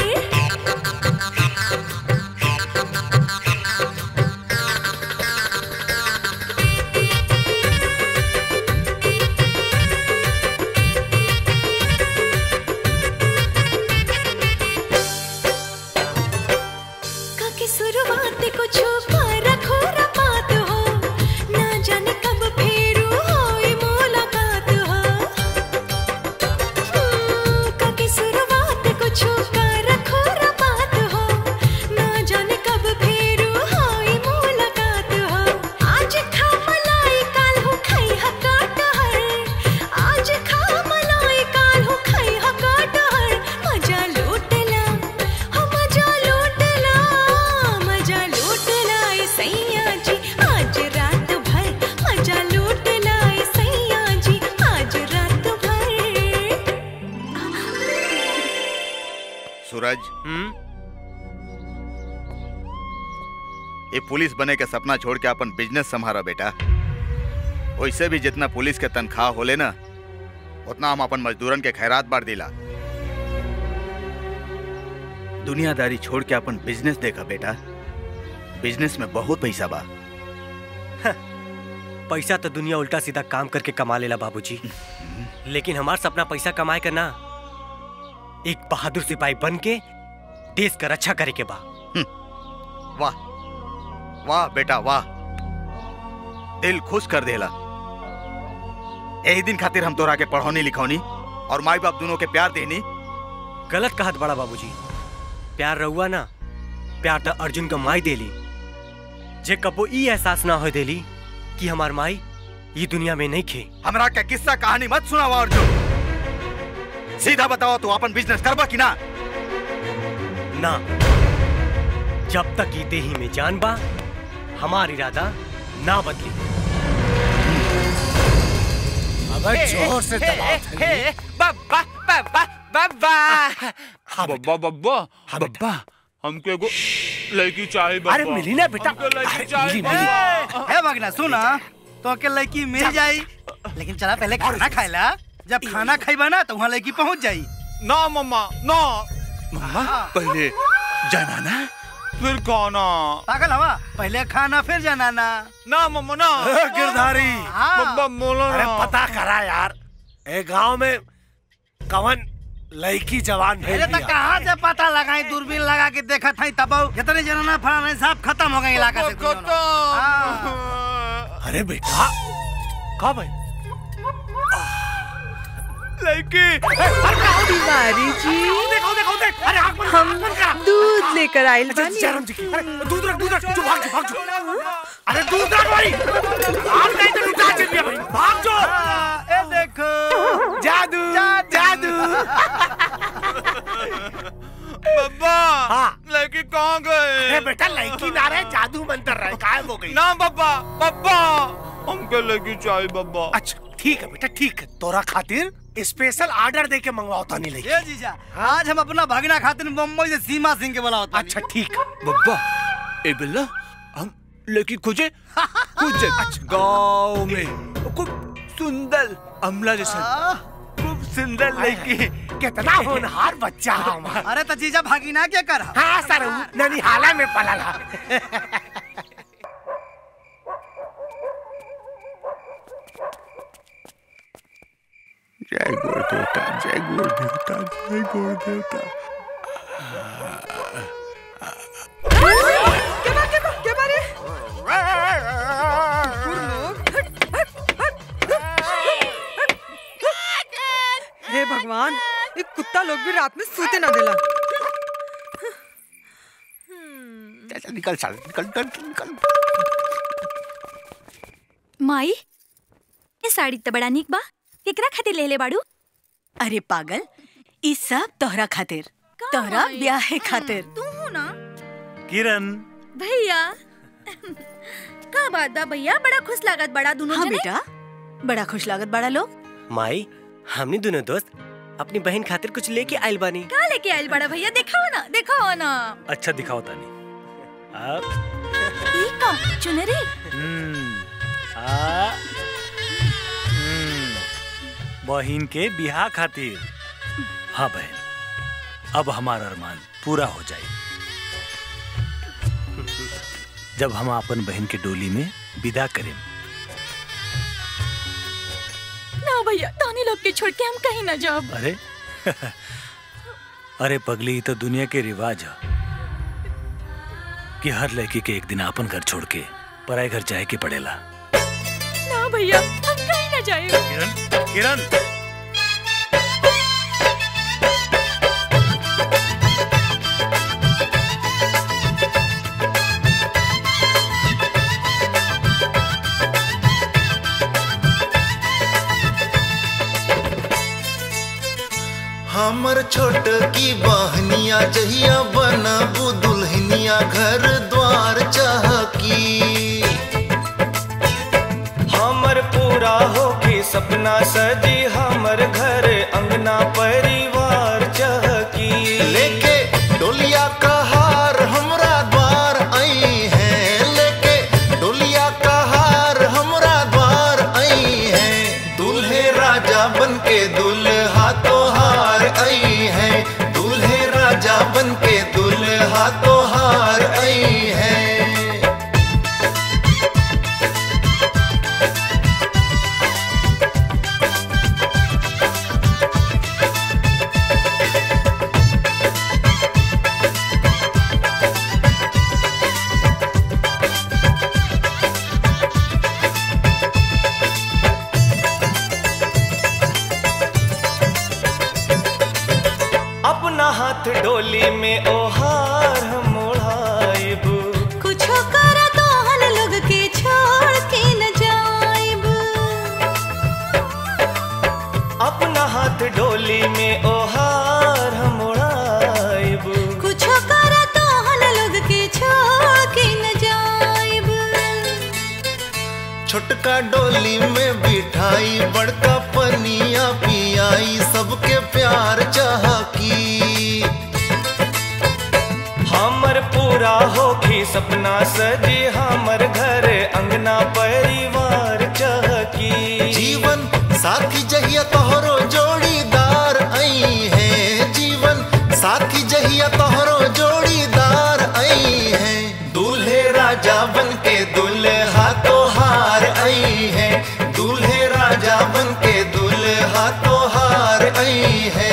काके शुरुआत कुछ रखो रपात हो ना जाने कब फेरू होई मुलाकात हो हम्म, काके शुरुआत कुछ रखो रपात हो ना जाने कब फेरू होई मुलाकात हो आज खा मलाई काल हो खाई हकाट हर आज खा मलाई काल हो खाई हकाट हर मजा लूटला हो मजा लूटला मजा लूटला ए सैया जी आज रात भर मजा लूटला ए सैया जी आज रात भर सूरज ये पुलिस बने के सपना छोड़ के अपन बिजनेस संभारा बेटा वैसे भी जितना पुलिस के तनख्वाह होले ना उतना हम अपन मजदूरन के खैरात बार दिला दुनियादारी छोड़ के अपन बिजनेस देखा बेटा बिजनेस में बहुत पैसा बा पैसा तो दुनिया उल्टा सीधा काम करके कमा लेला बाबूजी लेकिन हमार सपना पैसा कमाए का ना एक बहादुर सिपाही बन के देश का रक्षा करे के बा वाह वाह बेटा वाह दिल खुश कर देला यही दिन खातिर हम तोरा के पढ़ौनी लिखौनी और माई बाप दोनों के प्यार देनी गलत कहत बड़ा बाबूजी प्यार रहुआ ना प्यार तो अर्जुन का माई देली जे कबो ई एहसास ना हो देली कि हमार माई ये दुनिया में नहीं खे हमरा के किस्सा कहानी मत सुनावा अर्जुन सीधा बताओ तू अपन बिजनेस करबा कि ना ना जब तक ये देही में जान बा हमार इरादा ना बदली अबे जोर से दबाओ थैली। बाबा बाबा बाबा बब्बा बब्बा बब्बा हमको एगो लड़की चाहिए बब्बा अरे मिली ना बेटा। हमको लड़की अरे चाहिए मिली, मिली। बब्बा। है भगना सुना तो के लड़की मिल जाई लेकिन चला पहले खाना खाएला जब खाना खाइबा ना तो वहाँ लड़की पहुँच जाई ना मम्मा ना मम्मा पहले जाना ना फिर खाना पागल हवा पहले खाना फिर जाना ना ना मम्मा ना ए, गिरधारी हाँ। बब्बा बोलो अरे ना पता करा यार ए गांव में कवन लड़की जवान भेज अरे तो दिया कहाँ से पता लगाई दूरबीन लगा के देखा था तब कितने जनाना फलाना साहब खत्म हो गए इलाका से कुछ ना। हाँ। अरे बेटा कहा भाई लड़की तिवारी जी देखो देखो देख अरे आग बंद कर, हम आग बंद कर। दूध लेकर आयल अच्छा, बानी जयराम जी की अरे दूध रख दूध रख जो भाग जो भाग जो अरे दूध रख भाई आग नहीं तो लुटा चलिए भाई भाग जो हाँ, ए देखो जादू जादू बब्बा हाँ। लड़की कहाँ गए अरे बेटा लड़की ना रहे जादू मंतर रहे गायब हो गई ना बब्बा बब्बा हमको लड़की चाहिए बब्बा अच्छा ठीक है बेटा ठीक है तोरा खातिर स्पेशल ऑर्डर दे के मंगवाओ तानी लड़की ये जीजा आज हम अपना भगना खातिर मुंबई से सीमा सिंह के बुलाओ अच्छा ठीक बब्बा ए बिल्ला हम लड़की खोजे खोजे गांव में खूब सुंदर अमला जैसा खूब सुंदर लड़की कितना होनहार बच्चा है हमारा अरे तो जीजा भागीना क्या कर हाँ सर ननिहाला में पला जय गुरु देवता जय गुरु देवता जय गुरु देवता क्या बात क्या बात क्या बात है हे भगवान ये कुत्ता लोग भी रात में सोते ना देला चल निकल साल निकल निकल निकल माई ये साड़ी तो बड़ा निक बा केकरा खातिर ले ले बाड़ू अरे पागल ई सब तोहरा खातिर तोहरा ब्याह है खातिर तू हूँ ना किरण भैया का बात बा भैया बड़ा खुश लागत बड़ा दोनों हाँ जने बेटा बड़ा खुश लागत बड़ा लोग माई हमनी दोनों दोस्त अपनी बहन खातिर कुछ लेके आइल बानी का लेके आइल बड़ा भैया दिखाओ ना दिखाओ ना अच्छा दिखाओ तानी आप ई का चुनरी हम्म, आ, हम्म, बहिन के बिहा खातिर हाँ बहन अब हमारा अरमान पूरा हो जाए जब हम अपन बहन के डोली में विदा करें ना भैया तानी लोग के छोड़ के हम कहीं ना जाओ अरे अरे पगली ये तो दुनिया के रिवाज है कि हर लड़की के एक दिन अपन घर छोड़ के पराए घर जाए के पड़ेला ना भैया हम कहीं ना जाए किरण किरण हमर छोट की बहनिया जहिया बनबू दुल्हनिया घर द्वार चहकी हमर पूरा होके सपना सजी हमर घर अंगना परिवार चहकी लेके डोलिया का हार हमरा द्वार आई है लेके डोलिया का हार हमरा द्वार आई है दूल्हे राजा बन के दुल्हा तो हार आई है दूल्हे राजा बन के दुल्हा तो हार आई है हाथ डोली में ओहार हम ओढ़ाइब कुछ कर तोहन लोग के छोड़ के न जाइब अपना हाथ डोली में ओहार हम ओढ़ाइब कुछ कर तोहन लोग के छोड़ के न जाइब छोटका डोली में बिठाई बड़का पनिया पियाई सबके प्यार चहकी हमर पूरा होखी सपना सजी हमर घर अंगना परिवार चहकी जीवन साथी जहिया तोहरो जोड़ीदार आई है जीवन साथी जहिया तोहरो जोड़ीदार आई है दूल्हे राजा बन के दुल्हा तोहार आई है दूल्हे राजा बन के दुल्हा तोहार आई है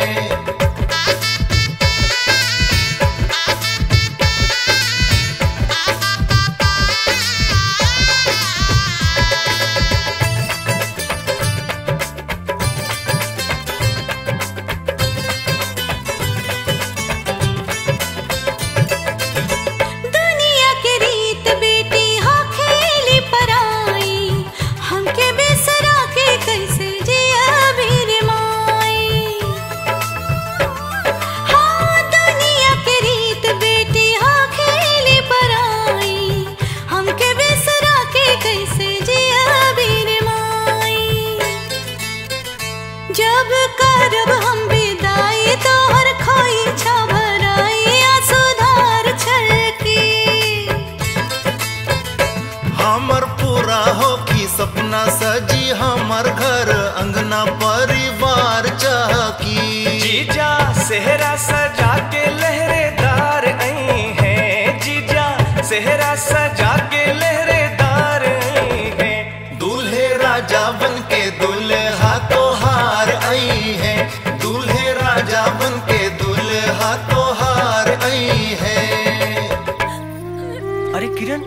दुनिया के रीत बेटी हो खेली पराई हमके बिसरा के कैसे जिया बीर माई हाँ दुनिया के रीत बेटी हो खेली पराई हमके बिसरा के कैसे जिया बीर माई जब करब हम विदाई तोहर खोई छा भराई आ सुधार छलकी हमर पूरा होखी सपना सजी हमर घर अंगना परिवार चहकी जीजा सेहरा सजा के लहरेदार आई है जीजा सेहरा सजा के लहरेदार आई है दूल्हे राजा बन के दुल्हा तोहार आई है दूल्हे राजा बन के दुल्हा तोहार आई है अरे किरण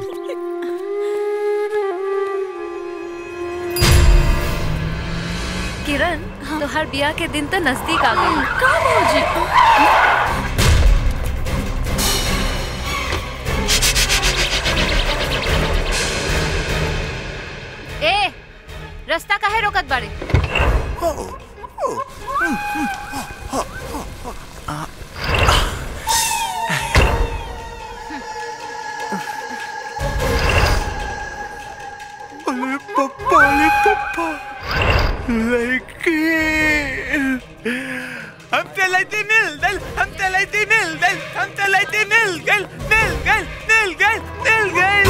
किरण तोहर बियाह के दिन तो नजदीक आ गई का भौजी ए रास्ता काहे रोकत बाड़े अरे पप्पा अरे पप्पा लड़की हम चलाते मिल गल हम चलाते मिल गल हम चलाते मिल गल मिल गल मिल गल मिल गल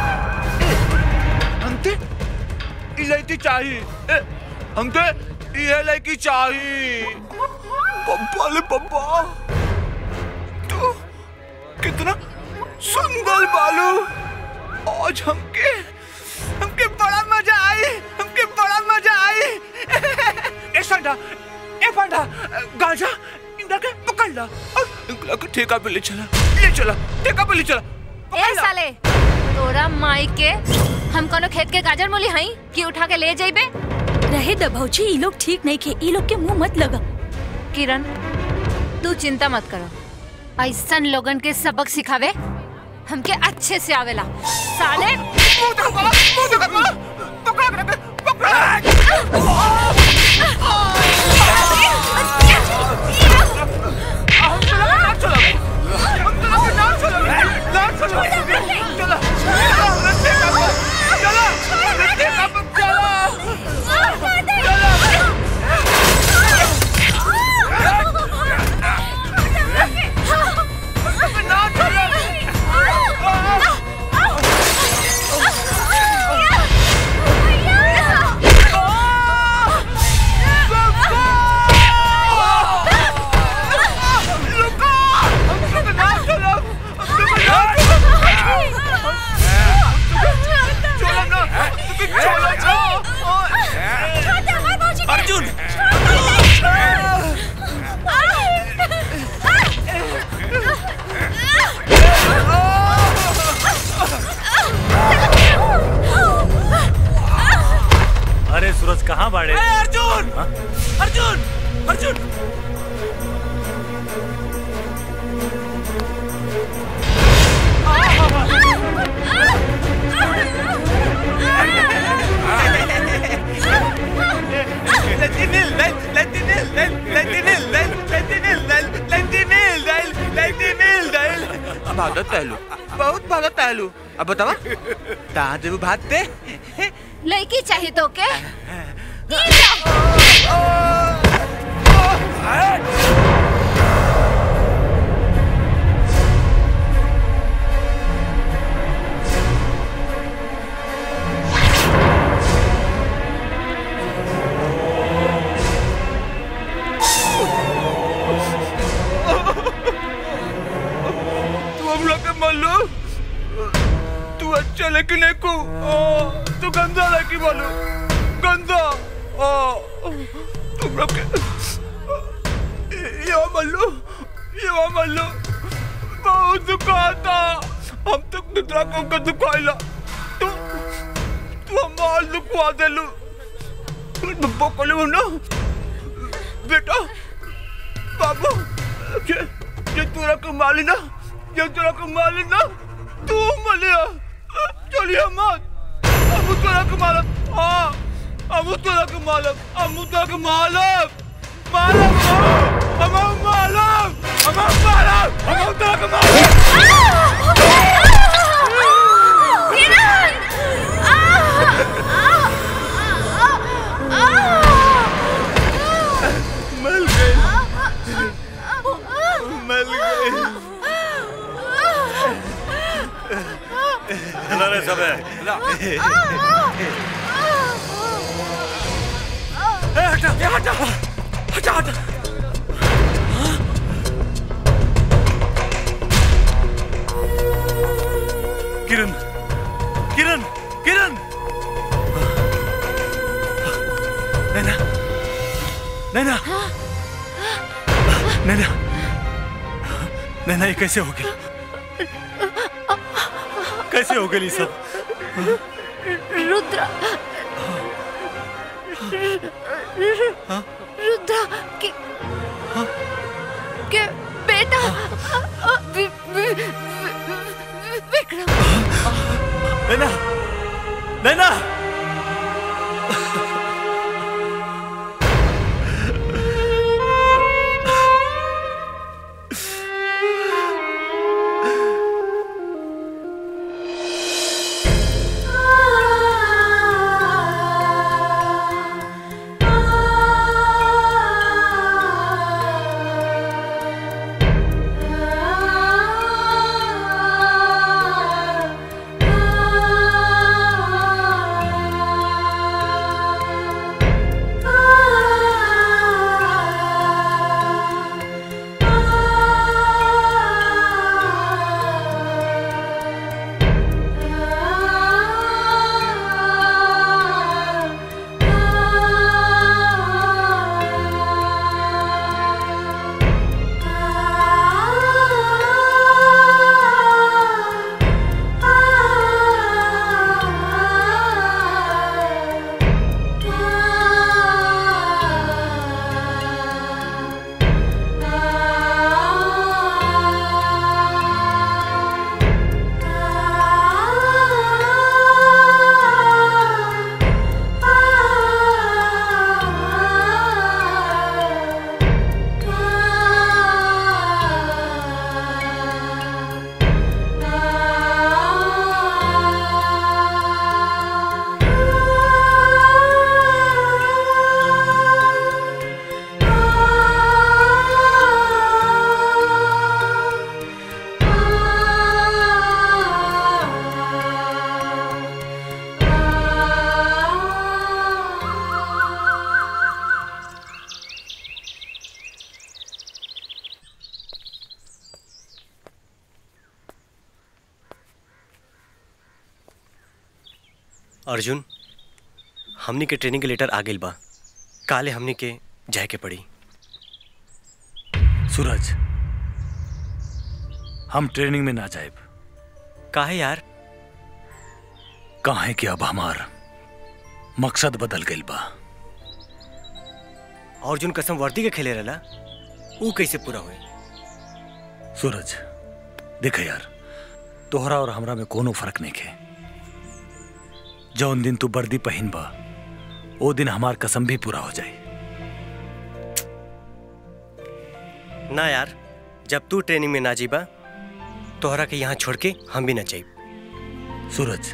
हमते इलायची चाहिए ए, हमते ये लड़की चाहिए पप्पा ले पप्पा तो कितना सुंदर बालू आज हमके हमके बड़ा मजा आई हमके बड़ा मजा आई ए संडा ए फंडा गांजा इंदा के पकड़ ला और इनका के ठेका पे ले चला ले चला ठेका पे ले चला ए साले तोरा माई के हम कोनो खेत के गाजर मूली हई कि उठा के ले जाइबे रहे द भौजी ई लोग ठीक नहीं के ई लोग के मुंह मत लगा किरण तू चिंता मत करो ऐसन लोगन के सबक सिखावे हमके अच्छे से आवेला साले अर्जुन अरे सूरज कहाँ बाड़े अर्जुन हाँ? अर्जुन अर्जुन भागत टहलू बहुत भागत टहलू अब बतावा कहाँ जब भागते लड़की चाहिए तो के तू हम लोग के मालू तू अच्छा लेकिन एक को तू गंदा लेकिन मालू गंदा ओ तुम लोग के ये मालू ये मालू बहुत दुखाता हम तक निद्रा को का दुखाइला तू तू हमार दुखवा देलू बब्बो कोले ना बेटा बाबू ये ये तोरा कमाली ना ये तोरा कमाली ना तू मलिया चलिए मत अब तोरा कमालक हाँ अब तोरा कमालक अब तोरा कमालक मालक हम मालक हम मालक हम तोरा कमालक मल गए मल गए चला रे सब हटा हटा हटा हटा किरण किरण किरण नैना नैना नैना नैना ये कैसे हो गया कैसे हो गई सब रुद्रा रुद्रा के के बेटा वि- वि- वि- विक्रम नैना नैना अर्जुन हमनी के ट्रेनिंग के लेटर आ गइल बा काले हमनी के जाए के पड़ी सूरज हम ट्रेनिंग में ना जाए काहे यार काहे कि अब हमार मकसद बदल गइल बा अर्जुन कसम वर्दी के खेले रहला ऊ कैसे पूरा हुई सूरज देख यार तोहरा और हमरा में कोनो फर्क नहीं है जौन दिन तू वर्दी पहिन बा ओ दिन हमार कसम भी पूरा हो जाए ना यार जब तू ट्रेनिंग में ना जीबा तोहरा के यहाँ छोड़ के हम भी ना जाइब सूरज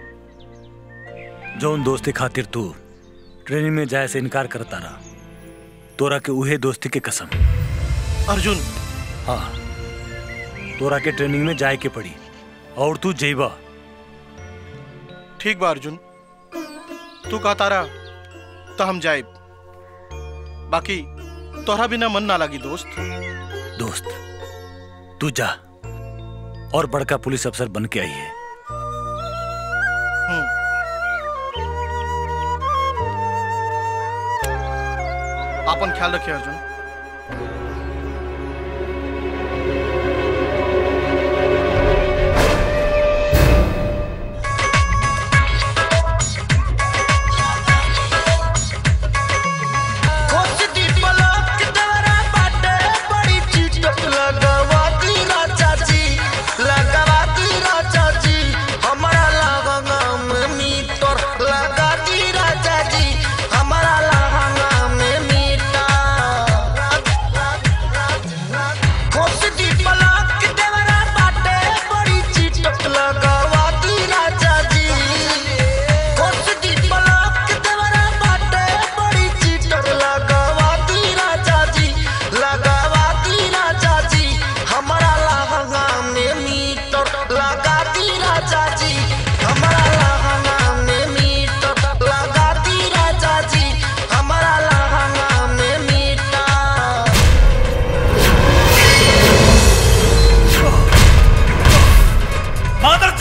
जौन दोस्ती खातिर तू ट्रेनिंग में जाए से इनकार करता रहा तोरा के उहे दोस्ती के कसम अर्जुन हाँ तोरा के ट्रेनिंग में जाए के पड़ी और तू जेबा ठीक बा अर्जुन तू कहता रहा तो हम जाए बाकी तोहरा बिना मन ना लगी दोस्त दोस्त तू जा और बड़का पुलिस अफसर बन के आई है अपन ख्याल रखिए अर्जुन कोसदी पलक दवरा बाटे बड़ी चिटक लगावा दी राजा जी लगावा दी राजा जी हमारा लहंगा में मीटर लगा दी राजा जी हमारा लहंगा में मीटर कोसदी पलक दवरा बाटे बड़ी चिटक लगावा दी राजा जी कोसदी पलक दवरा बाटे बड़ी चिटक लगावा दी राजा जी लगावा दी राजा जी हमारा लहंगा में मीटर लगा दी राजा जी हमारा लहंगा में मीटर लगा दी राजा जी हमारा लहंगा में मीटर मादर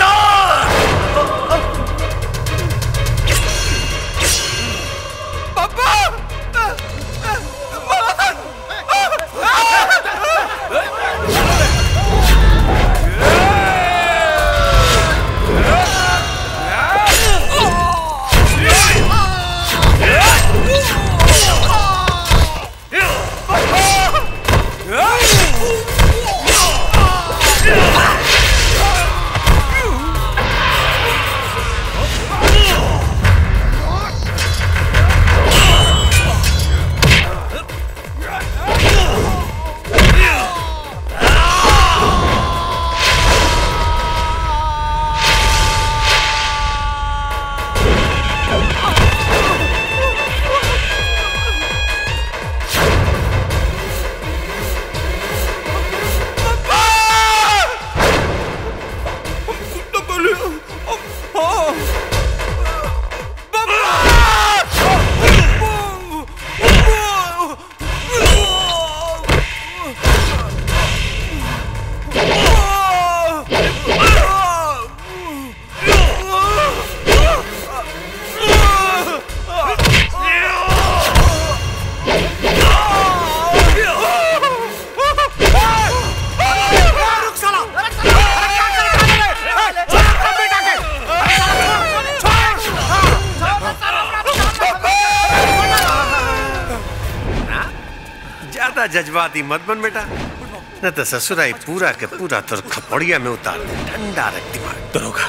ज्यादा जज्बाती मत बन बेटा न तो ससुराई पूरा के पूरा तोर खपड़िया में उतार दे ठंडा रख दिमाग दरोगा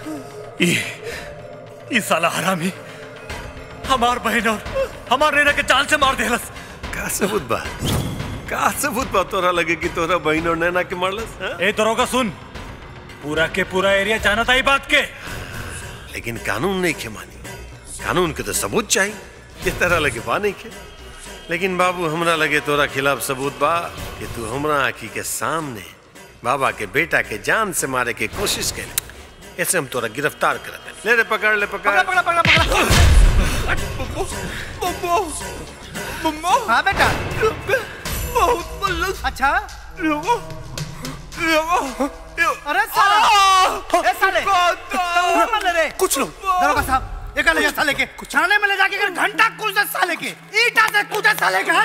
ये ये साला हरामी हमार बहन और हमार रेना के चाल से मार देलस का सबूत बा का सबूत बा तोरा लगे कि तोरा बहन और नैना के मारलस हाँ? ए दरोगा सुन पूरा के पूरा एरिया जानता ही बात के लेकिन कानून नहीं खे मानी कानून के तो सबूत चाहिए इस तरह लगे बा नहीं खे लेकिन बाबू हमरा लगे तोरा खिलाफ सबूत बा कि तू हमरा आखी के सामने बाबा के बेटा के जान से मारे के कोशिश कर ऐसे हम तोरा गिरफ्तार कर ले रे पकड़ ले पकड़ पकड़ा पकड़ा पकड़ा हाँ बेटा बहुत बल्लू अच्छा अरे साले ए साले कहाँ मर रे कुछ लोग दरोगा साहब ये ले जा साले के थाने में ले जाके कर घंटा कुल से साले के ईटा से कूदा साले के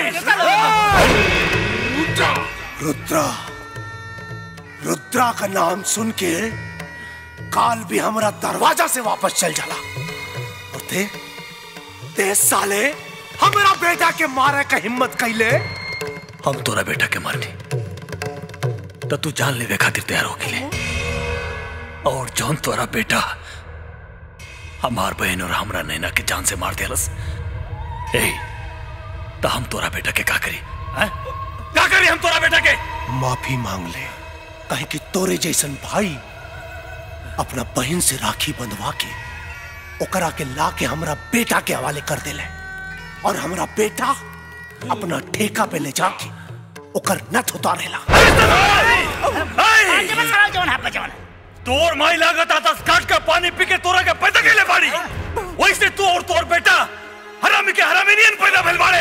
रुद्रा रुद्रा का नाम सुन के काल भी हमारा दरवाजा से वापस चल जाला और ते ते साले हमारा बेटा के मारे का हिम्मत कैले हम तोरा बेटा के मारनी तो तू जान लेवे खातिर तैयार हो ले और जौन तोरा बेटा हमार बहन और हमरा नैना के जान से मार दिलस ए तो हम तोरा बेटा के का करी हैं? का करी हम तोरा बेटा के माफी मांग ले कहे कि तोरे जैसन भाई अपना बहन से राखी बंधवा के ओकरा के ला के हमरा बेटा के हवाले कर देले और हमरा बेटा अपना ठेका पे ले जाके ओकर नथ उतारेला तोर माई लागत आता काट का पानी पी के तोरा के पैदा के ले बाड़ी वैसे तू और तोर बेटा हरामी के हरामी नियन पैदा भेल बाड़े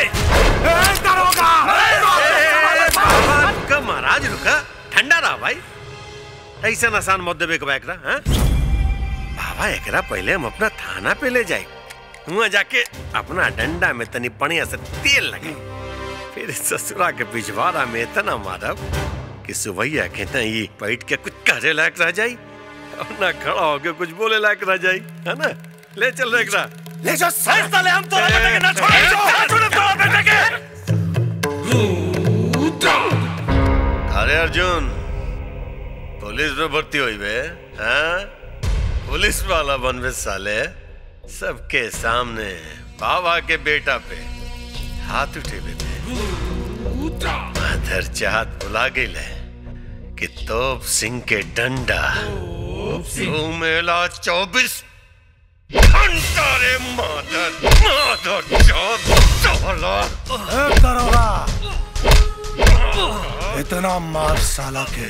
का महाराज रुका ठंडा रहा भाई ऐसा आसान मत देवे के बा एकरा हैं? बाबा एकरा पहले हम अपना थाना पे ले जाए वहाँ जाके अपना डंडा में तनी पनिया से तेल लगे फिर ससुरा के पिछवाड़ा में इतना मारब कि सुबैया के ना ये बैठ के कुछ करे लायक रह जाई और ना खड़ा होके कुछ बोले लायक रह जाई है ना ले चल रे एकरा ले जाओ सर साले हम तोरा बेटा के ना छोड़े ना छोड़े तोरा बेटा के अरे अर्जुन पुलिस में भर्ती हुई बे हाँ पुलिस वाला बनवे साले सबके सामने बाबा के बेटा पे हाथ उठे बेटे माधर चाहत बुला गई ले कि तोप सिंह के डंडा तू मेला चौबीस घंटा रे माधर माधर चौबीस साला ए, दरोगा इतना मार साला के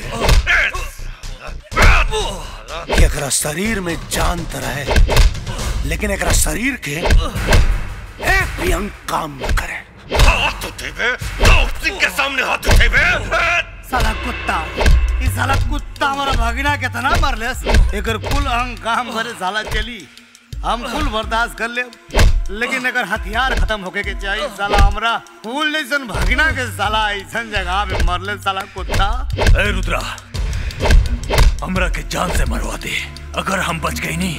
कि एकरा शरीर में जान त रहे लेकिन एकरा शरीर के एक भी अंग काम न करे हाथ उठे बे तोप सिंह के सामने हाथ उठे बे साला कुत्ता ई साला कुत्ता हमारा भगिना कितना मरलेस एकर कुल अंग काम भरे साला चली हम कुल बर्दाश्त कर ले लेकिन अगर हथियार खत्म होके के चाहिए साला हमरा फूल जैसन भगिना के साला ऐसन जगह पे मरले साला कुत्ता ए रुद्रा हमरा के जान से मरवा दे अगर हम बच गई नहीं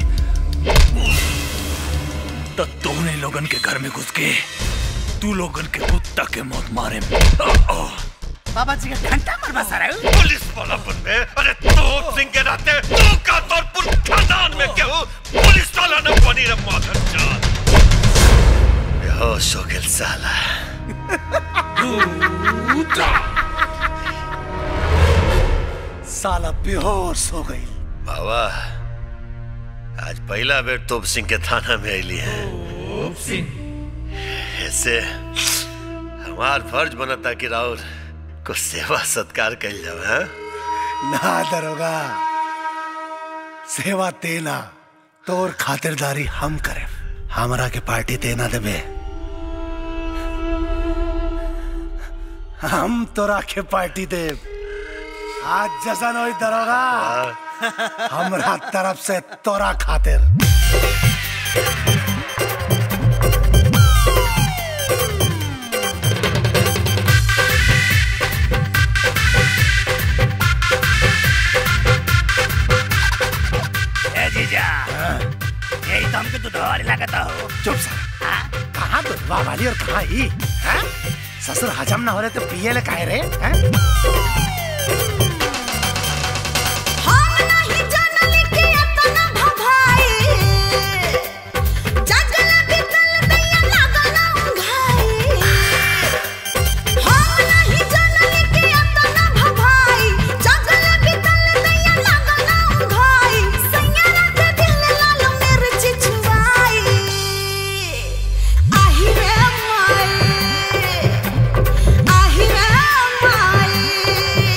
तो तूने लोगन के घर में घुस के तू लोगन के कुत्ता के मौत मारे बाबा जी का घंटा मरवा सारा पुलिस वाला बन में अरे तोप सिंह के नाते तू का तौर पर खानदान में क्यों पुलिस वाला न बनी रे माधर चाल बेहोश हो गया साला साला बेहोश हो गई बाबा आज पहला बेर तोप सिंह के थाना में आईली है ऐसे हमार फर्ज बनता कि राउर को सेवा सत्कार कल जाओ हाँ? ना दरोगा सेवा तेना तोर खातिरदारी हम करे हमरा के पार्टी तेना देबे हम तोरा के पार्टी देब आज जसन होई दरोगा हमरा तरफ से तोरा खातिर ए जीजा यही तो हमके दुधवारी लगता हो चुप सर कहाँ दुधवा वाली और कहाँ ही हैं? ससुर हजम ना हो रहे तो पिए ले काहे रे हैं? आही रे माई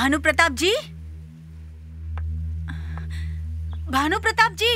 भानु प्रताप जी भानु प्रताप जी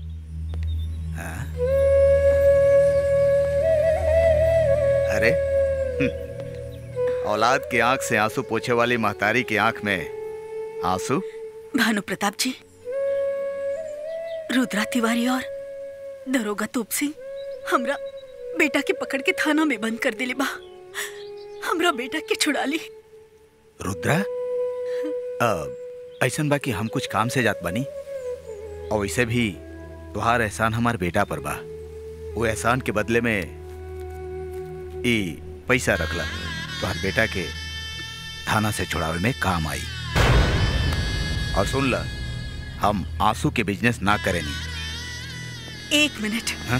अरे हम्म, औलाद की आंख से आंसू पोछे वाली महतारी की आंख में आंसू भानु प्रताप जी रुद्रा तिवारी और दरोगा तोप सिंह हमरा बेटा के पकड़ के थाना में बंद कर दिले बा हमरा बेटा के छुड़ा ली रुद्रा अ, ऐसन बा कि हम कुछ काम से जात बनी और वैसे भी तुहार एहसान हमार बेटा पर बा वो एहसान के बदले में ई पैसा रखला तुहार बेटा के थाना से छुड़ावे में काम आई और सुन ला हम आंसू के बिजनेस ना करेनी एक मिनट हाँ?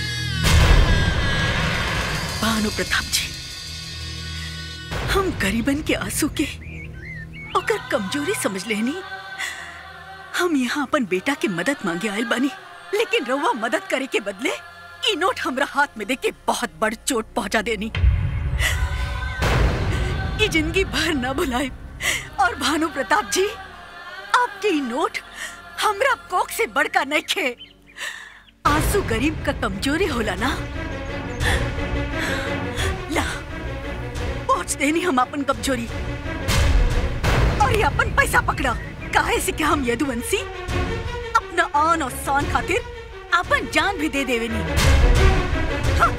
भानु प्रताप जी हम गरीबन के आंसू के ओकर कमजोरी समझ लेनी हम यहाँ अपन बेटा के मदद मांगे आयल बानी लेकिन रउआ मदद करे के बदले ई नोट हमरा हाथ में देके बहुत बड़ चोट पहुंचा देनी ई जिंदगी भर न भुलाए और भानु प्रताप जी आपके ई नोट हमरा कोख से बड़का नहीं खे आंसू गरीब का कमजोरी होला ना ला पहुंच देनी हम अपन कमजोरी और ये अपन पैसा पकड़ा काहे से कि हम यदुवंशी अपना आन और शान खातिर अपन जान भी दे देवे नी हाँ।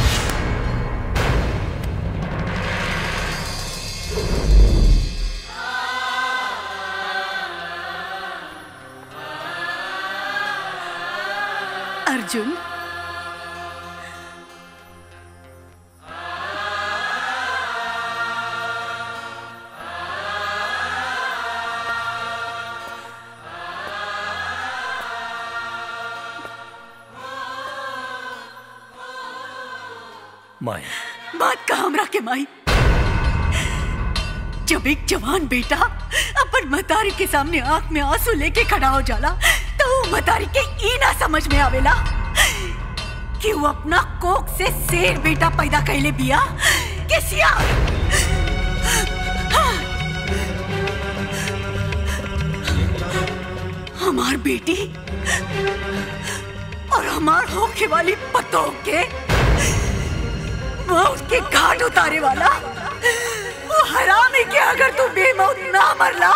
अर्जुन माई बात का हमरा के माई जब एक जवान बेटा अपन मतारी के सामने आंख में आंसू लेके खड़ा हो जाला तो वो मतारी के ई ना समझ में आवेला कि वो अपना कोख से शेर बेटा पैदा कैले बिया के सियार हमार बेटी और हमार होके वाली पतों के मौत के घाट उतारे वाला वो हरामी के अगर तू बेमौत ना मरला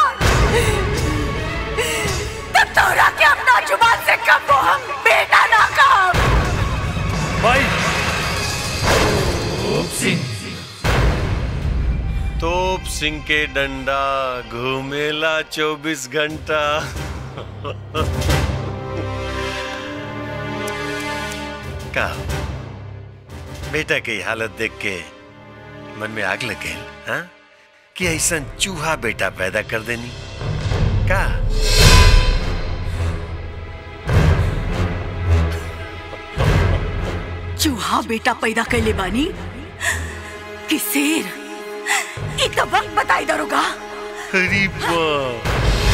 तब तोरा के अपना जुबान से कब वो हम बेटा ना कहा भाई तोप सिंह के डंडा घूमेला चौबीस घंटा का बेटा की हालत देख के मन में आग लग गई हाँ कि ऐसा चूहा बेटा पैदा कर देनी का चूहा बेटा पैदा कैले बानी कि शेर ई तो वक्त बताई दरोगा अरे बाप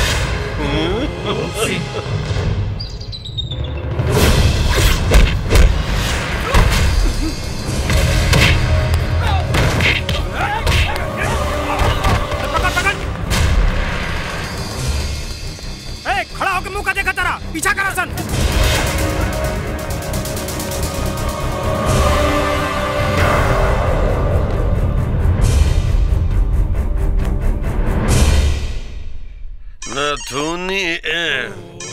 ए, खड़ा होकर मुंह का देखा तेरा पीछा करा सन नथुनी ए,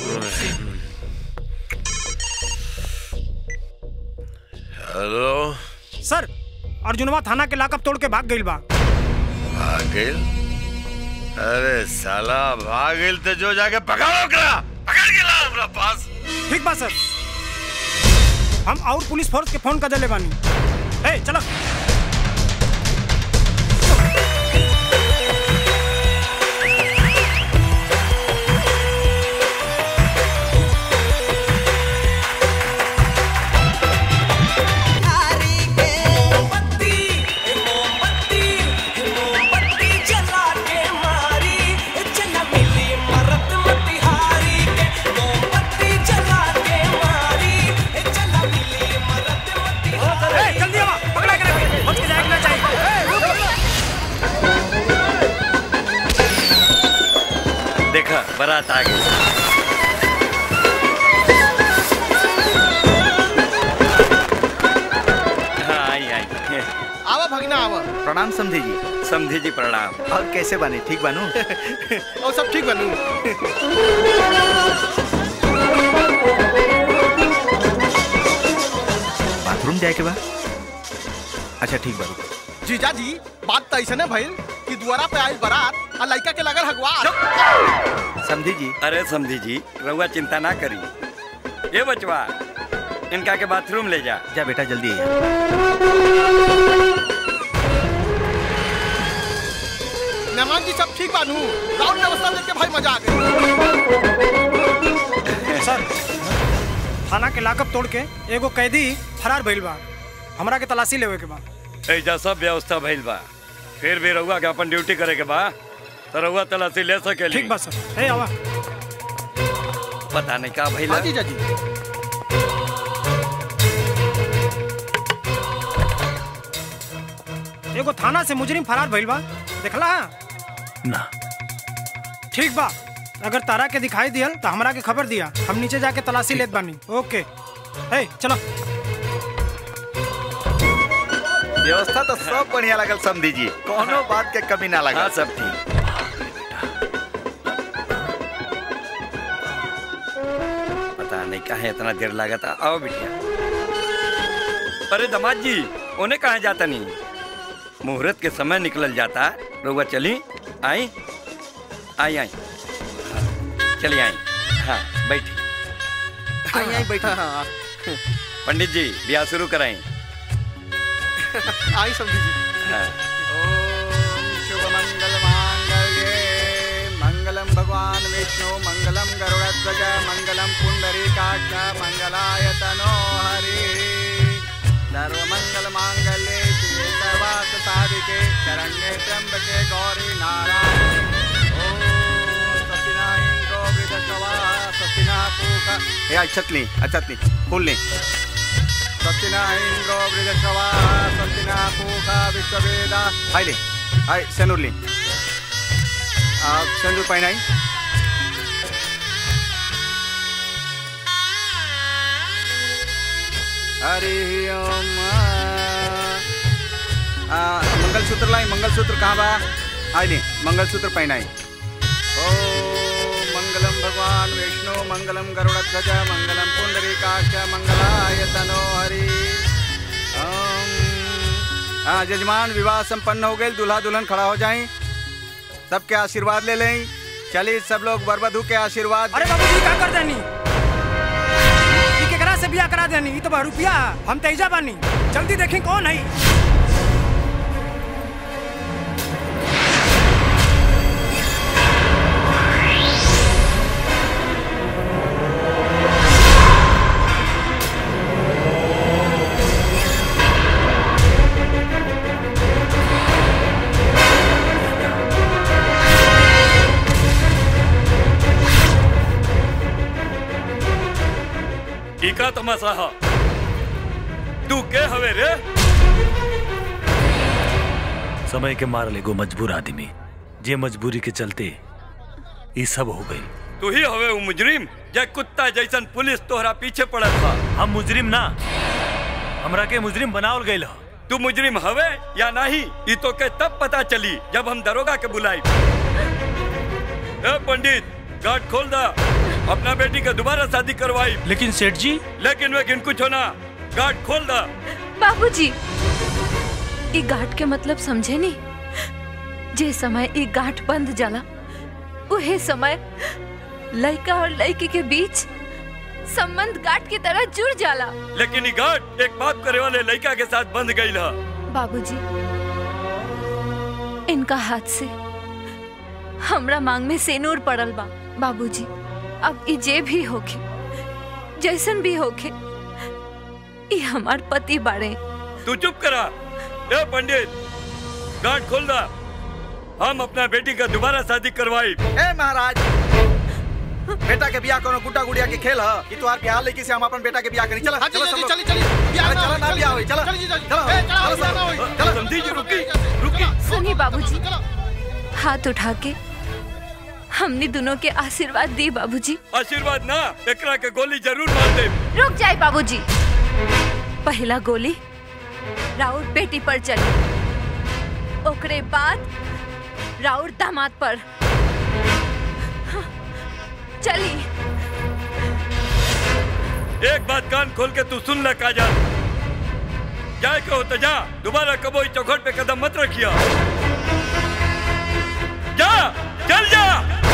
हेलो सर अर्जुनवा थाना के लाकअप तोड़ के भाग गइल बा भागिल अरे साला भागिल तो जो जाके पकड़ो करा पकड़ के ला हमरा पास ठीक बा सर हम और पुलिस फोर्स के फोन कर देले बानी ए चलो ए, जल्दी आवा पकड़ा करे बारात आ गई हाँ आई आई आवा भगना आवा प्रणाम समझे जी समझे जी प्रणाम और कैसे बने ठीक बनू और सब ठीक बनू बाथरूम जाए के बाद अच्छा ठीक बनू जीजा जी बात तो ऐसा भइल कि दुआरा पे आइल बारात और लड़का के लगल हगवा समझी जी अरे समझी जी रहुआ चिंता ना करी ये बचवा इनका के बाथरूम ले जा जा बेटा जल्दी मेहमान जी सब ठीक बानू राउंड व्यवस्था देख के भाई मजा आ गई सर थाना के लाकअप तोड़ के एगो कैदी फरार भइल बा हमरा के तलाशी लेवे के बा ऐजा सब व्यवस्था भइल बा फिर भी रहुआ के अपन ड्यूटी करे के बा तो रहुआ तलाशी ले सके ठीक बा सर ए आवा पता नहीं का भइल हाँ जीजा जी एगो थाना से मुजरिम फरार भइल बा देखला ना ठीक बा अगर तारा के दिखाई दियल तो हमरा के खबर दिया हम नीचे जाके तलाशी लेत बानी ओके ए चलो व्यवस्था तो सब बढ़िया लगल समझी जी कोनो बात के कमी ना लगा हाँ सब ठीक पता नहीं कहा इतना देर लगा था आओ बिटिया अरे दमाद जी उन्हें कहा जाता नहीं मुहूर्त के समय निकल जाता रउआ चली आई आई आई हाँ, चली आई हाँ बैठी आई आई बैठा हाँ पंडित जी ब्याह शुरू कराएं आई समझी जी हाँ शुभ मंगल मांगल्ये मंगलम भगवान विष्णु मंगलम गरुड़ध्वज मंगलम पुंडरीकाक्ष मंगलाय तनो हरि सर्वमंगल मांगल्ये शिवे सर्वार्थ साधिके शरण्ये त्र्यंबके गौरी नारायण ओम सतिना इंद्रो वृद्धश्रवा सतिना पूका ए आई छतली अच्छा छतली फूल ले सतिना इंद्रो वृद्धश्रवा सतिना पूका विश्ववेदा आई ले आई सेनुर ले आप सेनुर पहनाई हरि ओम आ, मंगलसूत्र लाई मंगलसूत्र कहाँ बा आई ले मंगलसूत्र पहनाई ओ मंगलम भगवान विष्णु मंगलम गरुड़ध्वज मंगलम पुंडरीकाक्ष मंगलाय तनो हरि ओम हाँ जजमान विवाह संपन्न हो गए दूल्हा दुल्हन खड़ा हो जाए सबके आशीर्वाद ले लें चलिए सब लोग बरबधू के आशीर्वाद अरे बाबू जी का कर देनी ई केकरा से बियाह करा देनी ई तो बहरूपिया हम तेजा बानी जल्दी देखी कौन है ई का तमाशा हा तू के हवे रे समय के मारल एगो मजबूर आदमी जे मजबूरी के चलते ये सब हो गई तू ही हवे वो मुजरिम जे कुत्ता जैसन पुलिस तोहरा पीछे पड़त बा हम मुजरिम ना हमरा के मुजरिम बनावल गइल ह तू मुजरिम हवे या नहीं ई तो के तब पता चली जब हम दरोगा के बुलाई ए पंडित गाट खोल दा अपना बेटी का दोबारा शादी करवाई लेकिन सेठ जी लेकिन वेकिन कुछ होना गाट खोल दा बाबूजी ई गाठ के मतलब समझे नहीं जे समय ई गाठ बंद जाला उहे समय लड़का और लड़की के बीच संबंध गाठ की तरह जुड़ जाला लेकिन ई गाट एक बाप करे वाले लड़का के साथ बंध गई हा बाबूजी इनका हाथ से हमरा मांग में सेनूर पड़ल बा बाबूजी अब ई जे भी होखे जैसन भी होखे ई हमार पति बाड़े तू चुप करा ए पंडित गाट खोल दा हम अपना बेटी का दोबारा शादी करवाई ए महाराज बेटा के बियाह कोनो गुड्डा गुड़िया के खेल ह कि तोहार बियाह लेके से हम अपन बेटा के बियाह करी चला हाँ, चलो चली, सब चली, लोग। चली, बियाह अरे ना चलो होई, ना बियाह होई चलो चली, चली, चलो ए, चलो, चलो बियाह ना सब होई, लोग। चलो, समझी जी रुकी रुकी सुनी बाबूजी हमने दोनों के आशीर्वाद दी बाबूजी आशीर्वाद ना एकरा के गोली जरूर मार दे रुक जाए बाबूजी पहला गोली राउर बेटी पर चली ओकरे बाद राउर दामाद पर चली एक बात कान खोल के तू सुन ले काजल जाए के हो तो जा दोबारा कबो इस चौखट पे कदम मत रखिया जा चल जा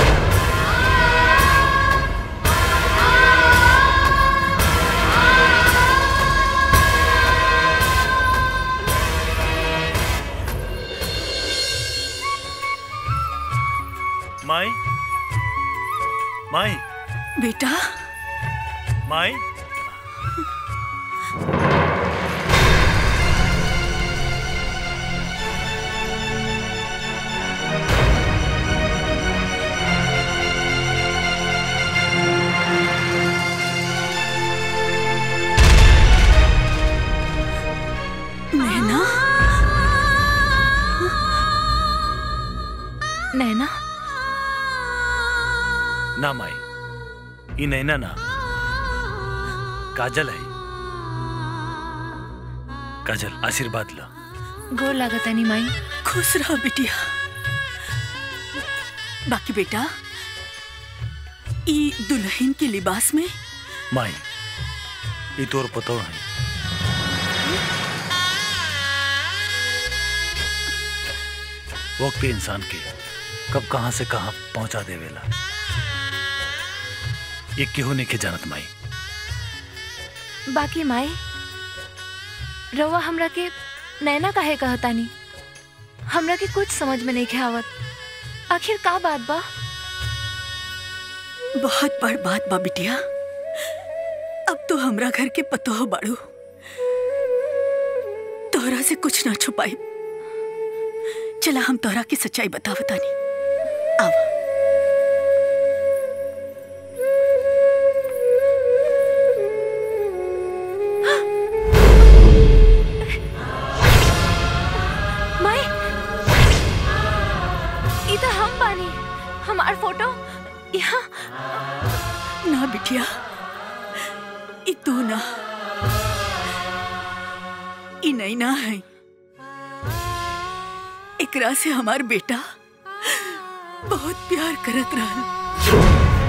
माई माई बेटा माई नैना नैना ना माई ई नैना ना काजल है काजल आशीर्वाद लो गोर लागत नहीं माई खुश रहो बिटिया बाकी बेटा ई दुल्हन के लिबास में माई ई तोर पतो है वक्त इंसान के कब कहां से कहां पहुंचा देवेला ये केहू नहीं के जानत माई बाकी माई रउआ हमरा के नैना काहे कहतानी हमरा के कुछ समझ में नहीं के आवत आखिर का बात बा बहुत बड़ बात बा बिटिया अब तो हमरा घर के पतो हो बाड़ू तोहरा से कुछ ना छुपाई चला हम तोहरा की सच्चाई बतावतानी आवा माई ई तो हम बानी हमार फोटो यहाँ ना बिटिया ई तू ना ई नहीं ना है एकरा से हमार बेटा बहुत प्यार करत रहल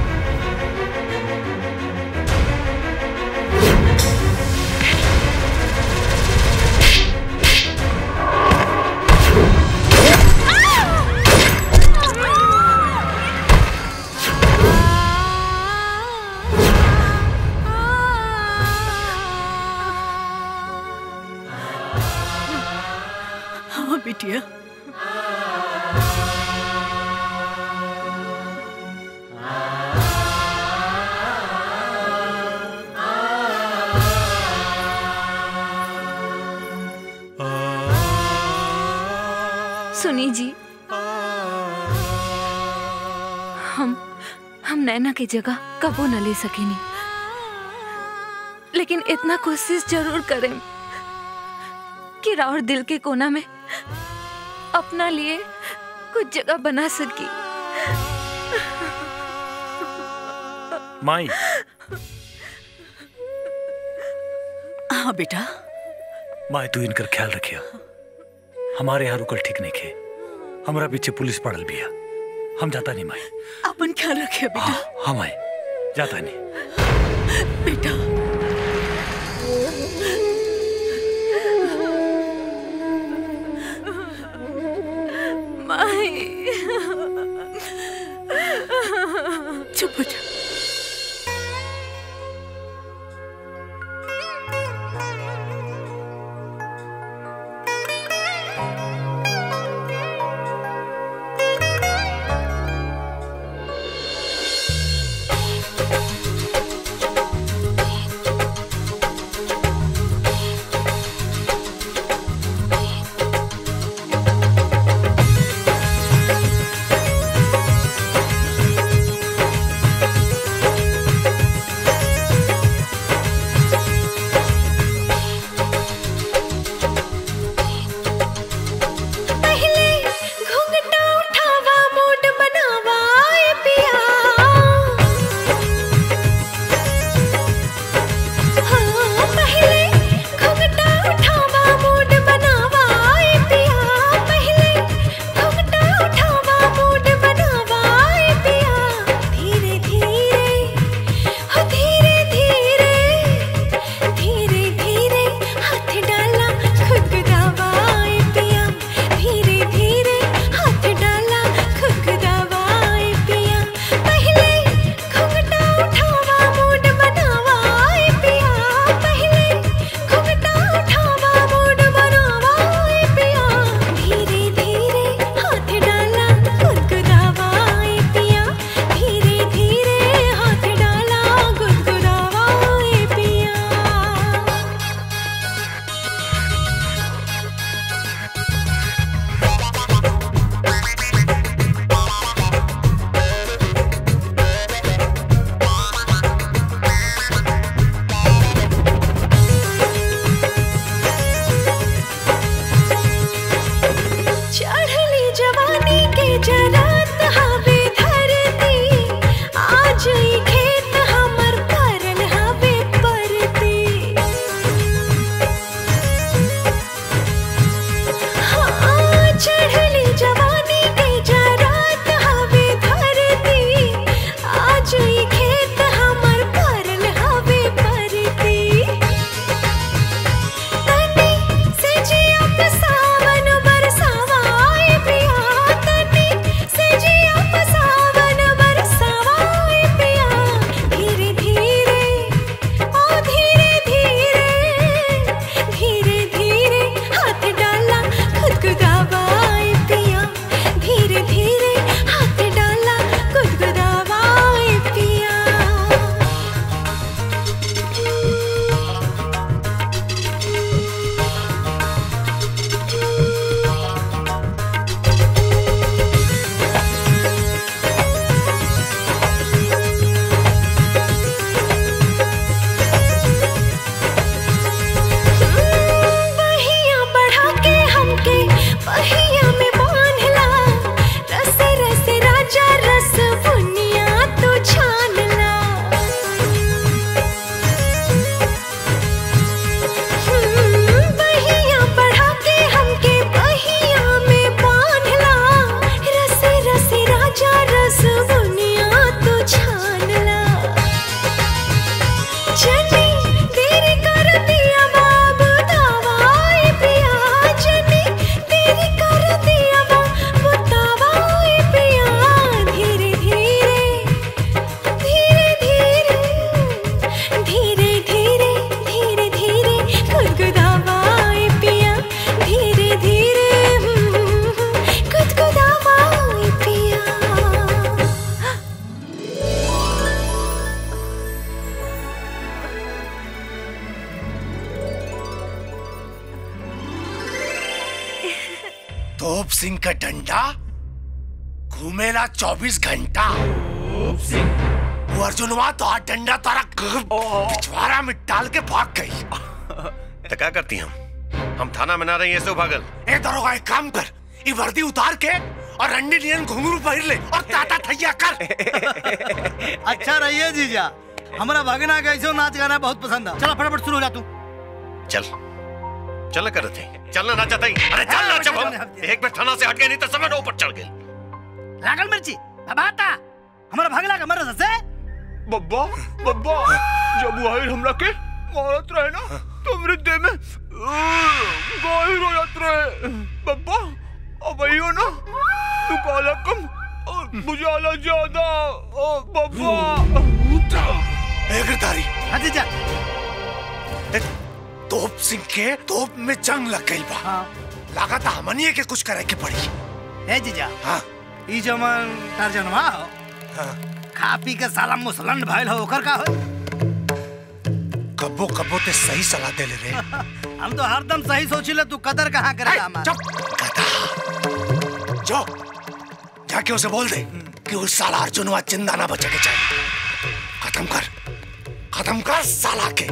हाँ बिटिया सुनी जी हम हम नैना की जगह कबो न ले सकेनी लेकिन इतना कोशिश जरूर करें कि राउर दिल के कोना में अपना लिए कुछ जगह बना सकी माई हाँ बेटा माई तू इनकर ख्याल रखिया हमारे यहाँ रुकल ठीक नहीं खे हमारा पीछे पुलिस पड़ल बिया हम जाता नहीं माई अपन ख्याल रखिए बेटा हाँ माई जाता नहीं बेटा माई चुप हो जा तोप सिंह का डंडा घूमेला चौबीस घंटा वो अर्जुनवा तो हाथ डंडा तारा पिछवाड़ा में डाल के भाग गई तो क्या करती हम हम थाना में ना रही ऐसे भागल ए दरोगा एक काम कर ये वर्दी उतार के और रंडी नियन घुंघरू पहिर ले और ताता थैया कर अच्छा रहिए जीजा हमारा भगना का ऐसे नाच गाना बहुत पसंद है चलो फटाफट शुरू हो जा तू चल चल कर थे चलना ना चाहता ही अरे चल ना जब हम एक बार थाना से हट गए नहीं तो समय ऊपर चढ़ गए लागल मिर्ची अब आता हमारा भगला का मरद से बब्बा बब्बा जब वो आई हमला के मारत रहे ना तो मेरे देह में गाहिर हो जात रहे बब्बा अब आइयो ना तू काला कम और बुझाला ज्यादा ओ बब्बा ए गिरधारी हाँ जीजा तोप सिंह के तोप में जंग लग गई बा लगा था हमनिए के कुछ करे के पड़ी ए जीजा हाँ ई जमन टारजनवा हो खा पी के साला मुसलन भाईल हो ओकर का हो कब्बो कब्बो ते सही सलाह दे ले रे हम तो हरदम सही सोचिले तू कदर कहाँ करे हमारा जो जाके उसे बोल दे कि उस साला अर्जुनवा जिंदा ना बचे के चाहिए खत्म कर खत्म कर साला के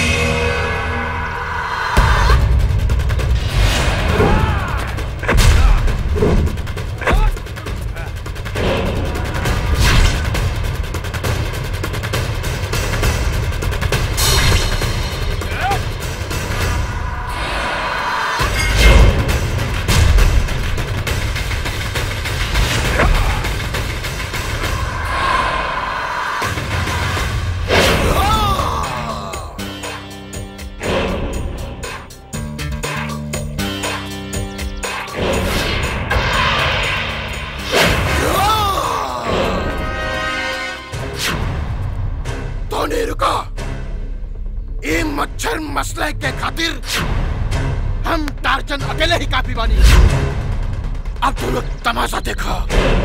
तो नहीं रुका ये मच्छर मसले के खातिर हम टार्चन अकेले ही काफी बानी अब तुम लोग तमाशा देखो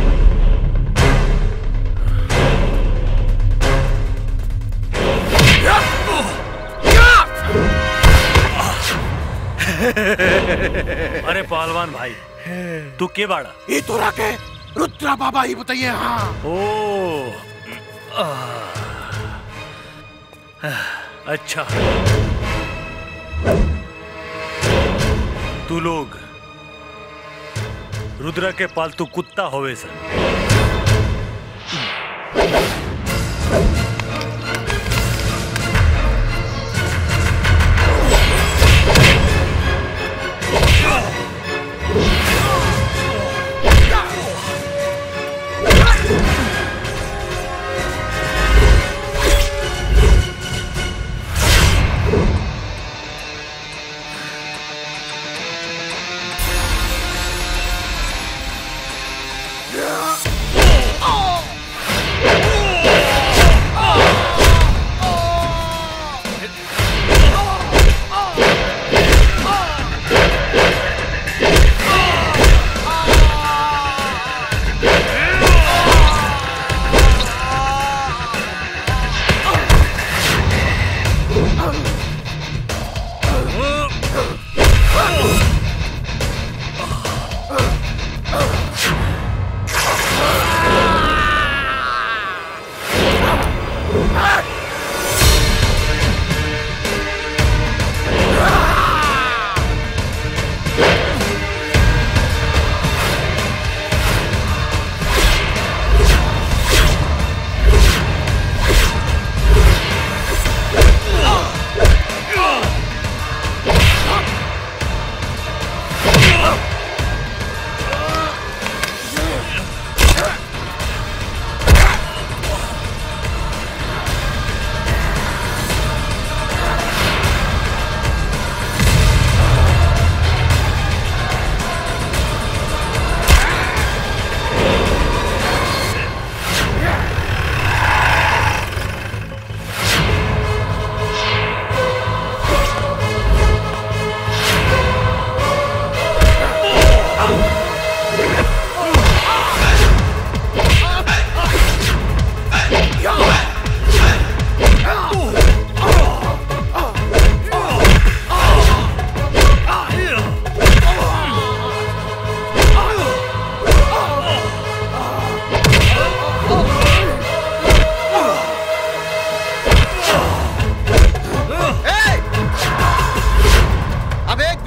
अरे पहलवान भाई तू के बाड़ा ये तो रखे रुद्रा बाबा ही बताइए हाँ ओ अच्छा तू लोग रुद्रा के पालतू कुत्ता होवे सन Oh!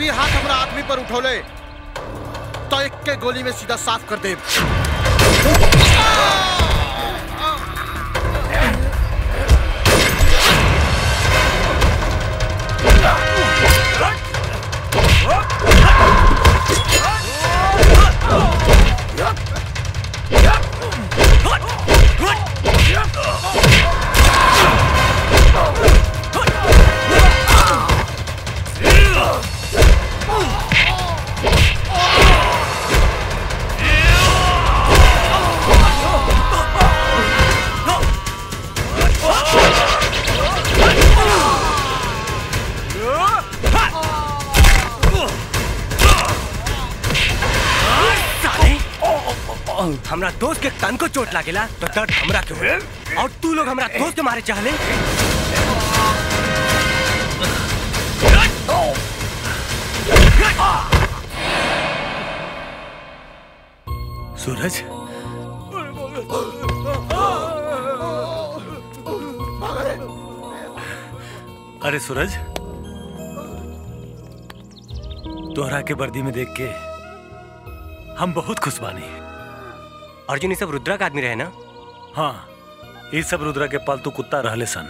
भी हाथ हमरा आदमी पर उठौले तो एक के गोली में सीधा साफ कर दे साले हमरा दोस्त के तन को चोट लागेला तो दर्द हमरा के होए और तू लोग हमरा दोस्त के मारे चाहले सूरज अरे सूरज तोहरा के वर्दी में देख के हम बहुत खुश बानी अर्जुन ये सब रुद्रा का आदमी रहे ना हाँ ये सब रुद्रा के पालतू कुत्ता रहले सन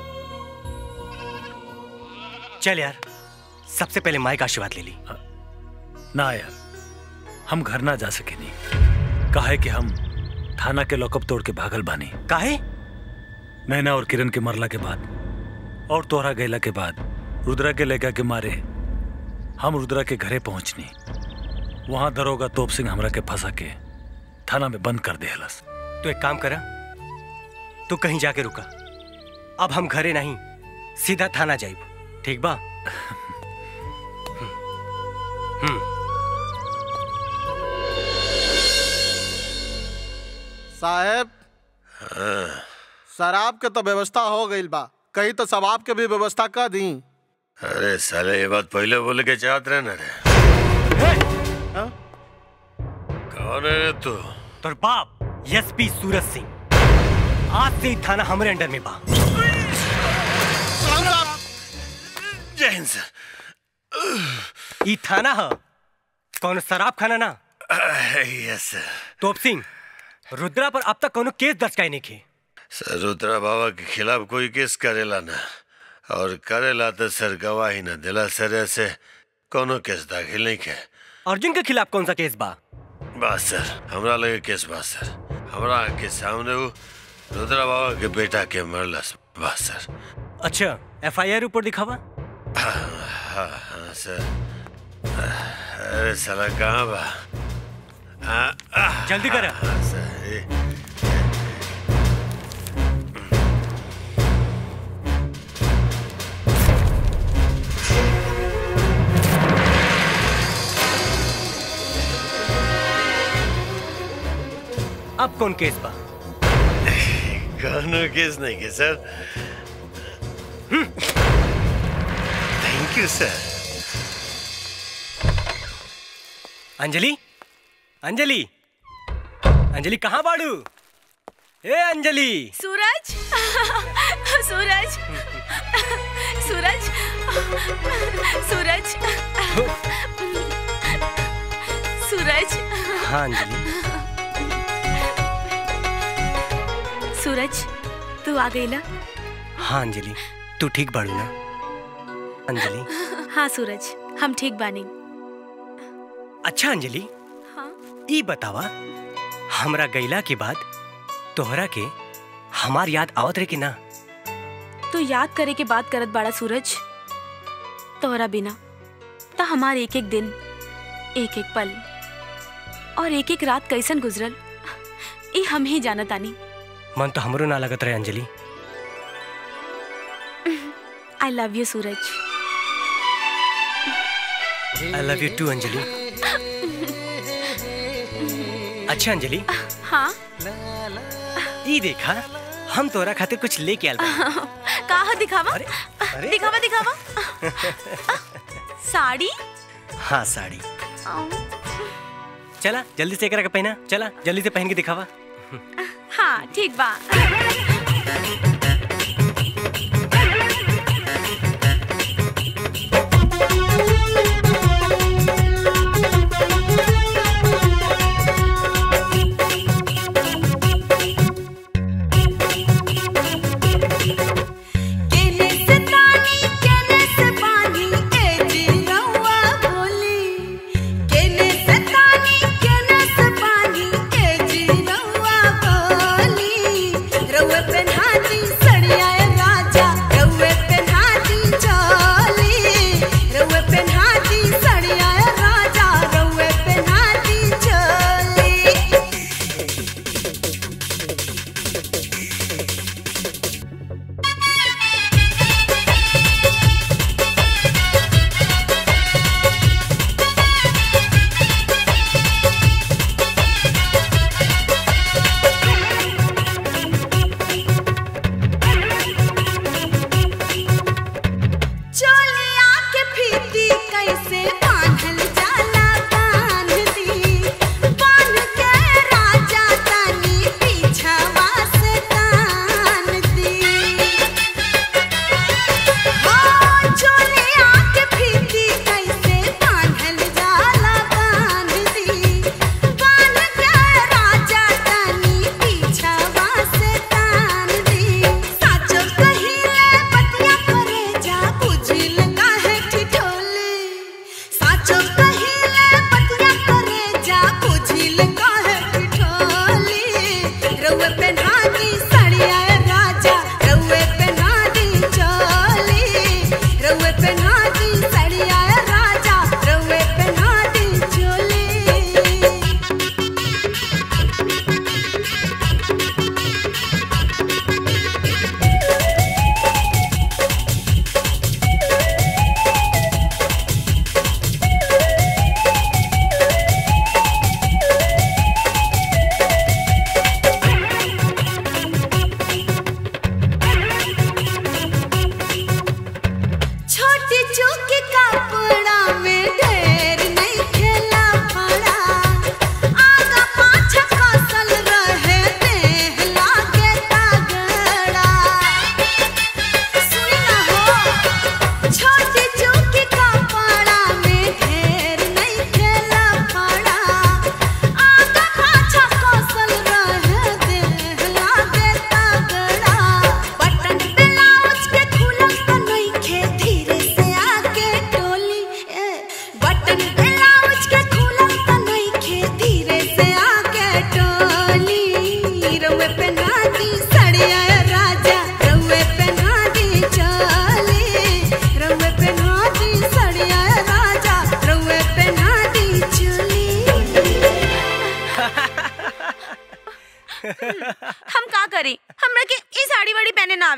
चल यार सबसे पहले माई का आशीर्वाद ले ली ना यार हम घर ना जा सके नहीं काहे कि हम थाना के लॉकअप तोड़ के भागल बानी काहे नैना और किरण के मरला के बाद और तोहरा गैला के बाद रुद्रा के लेगा के मारे हम रुद्रा के घरे पहुंचनी वहां दरोगा तोप सिंह हमरा के फंसा के थाना में बंद कर देहलस तो एक काम करा तू कहीं जाके रुका अब हम घरे नहीं सीधा थाना जाइब ठीक बा हम्म साहेब शराब के तो व्यवस्था हो गई बा कहीं तो शराब के भी व्यवस्था कर दी अरे साले ये बात पहले बोले के चाहत रहे ना रे कौन है रे तू तोर बाप एसपी सूरज सिंह आज से ही थाना हमारे अंडर में बा जय हिंद सर ई थाना ह कौन शराब खाना ना यस सर तोप सिंह रुद्रा पर अब तक कोनो केस दर्ज काहे नहीं खे सर रुद्रा बाबा के खिलाफ कोई केस करेला ना और करेला तो सर गवाही ना दिला सर ऐसे कोनो केस दाखिल नहीं के अर्जुन के खिलाफ कौन सा केस बा बस सर हमरा लगे केस बा सर हमरा के सामने वो रुद्रा बाबा के बेटा के मरलस बस सर अच्छा एफआईआर ऊपर दिखावा हाँ हाँ सर अरे साला कहाँ बा हाँ, हाँ, जल्दी कर हाँ, सर ये- अब कौन केस बा कोनो केस नहीं के sir thank you sir Anjali Anjali Anjali कहाँ बाड़ू ए अंजलि सूरज सूरज सूरज सूरज सूरज हाँ अंजलि सूरज तू आ गई ना हाँ अंजलि तू ठीक बाड़ू ना अंजलि हाँ सूरज हम ठीक बानी अच्छा अंजलि हाँ ई बतावा हमरा गैला के बाद तोहरा के हमार याद आवत रहे कि ना तू याद करे के बात करत बाड़ा सूरज तोहरा बिना त हमार एक एक दिन एक एक पल और एक एक रात कैसन गुजरल ई हम ही जानत आनी मन तो हमरो ना लगत रहे Anjali I love you Suraj I love you too Anjali अच्छा अंजलि हाँ ई देखा हम तोरा खातिर कुछ लेके आल बानी। कहा दिखावा दिखावा दिखावा साड़ी हाँ साड़ी चला जल्दी से एकरा के पहना चला जल्दी से पहन के दिखावा हाँ ठीक बा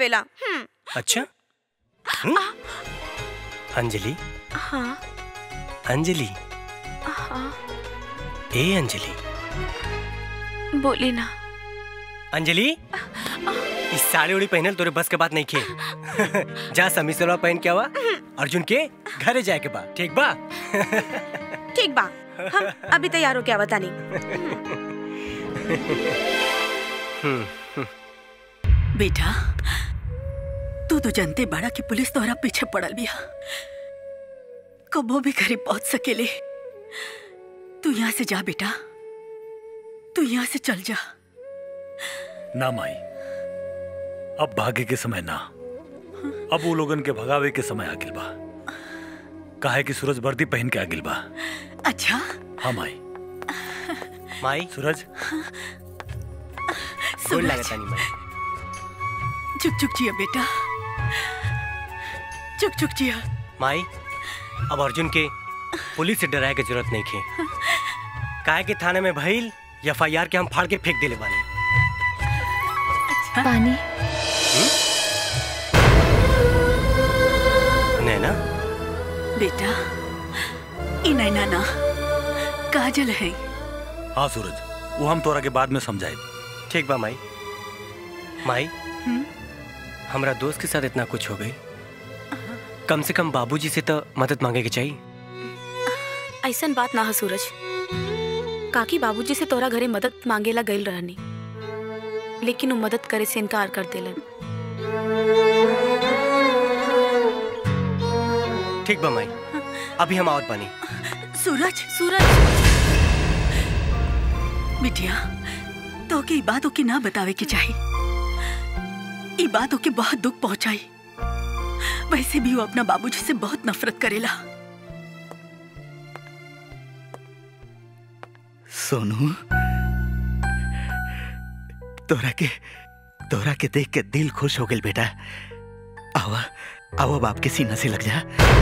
आवेला हम्म, अच्छा हम्म? अंजलि हाँ अंजलि हाँ ए अंजलि बोली ना अंजलि इस साड़ी उड़ी पहनल तोरे बस के बात नहीं खे जा समी सलवार पहन के आवा अर्जुन के घरे जाए के बा ठीक बा ठीक बा हम अभी तैयार हो क्या बता नहीं बेटा तू तो जानते बड़ा कि पुलिस तोहरा पीछे पड़ल बिया कबो भी घरे पहुंच सकेले तू यहाँ से जा बेटा तू यहाँ से चल जा ना माई अब भागे के समय ना अब वो लोगन के भगावे के समय आगिल बा काहे कि सूरज वर्दी पहन के आगिल बा अच्छा हाँ माई माई सूरज गोल सूरज। लागत तानी माई चुक चुक जिया बेटा चुक चुक जिया माई अब अर्जुन के पुलिस से डराए के जरूरत नहीं खे काहे के थाने में भइल एफ आई आर के हम फाड़ के फेंक देले बानी पानी नैना बेटा ई नैना ना काजल है हाँ सूरज वो हम तोरा के बाद में समझाए ठीक बा माई माई हम्म? हमरा दोस्त के साथ इतना कुछ हो गई कम से कम बाबूजी से तो मदद मांगे के चाहिए ऐसन बात ना है सूरज काकी बाबूजी से तोरा घरे मदद मांगेला गइल रहनी लेकिन वो मदद करे से इनकार कर देलन ठीक बा माई अभी हम आवत बानी सूरज सूरज बिटिया तो के ई बातों की ना बतावे के चाहिए ई बातों के बहुत दुख पहुंचाई वैसे भी वो अपना बाबूजी से बहुत नफरत करेला सोनू तोरा के तोरा के देख के दिल खुश हो गल बेटा आवा आवा बाप के सीना से लग जा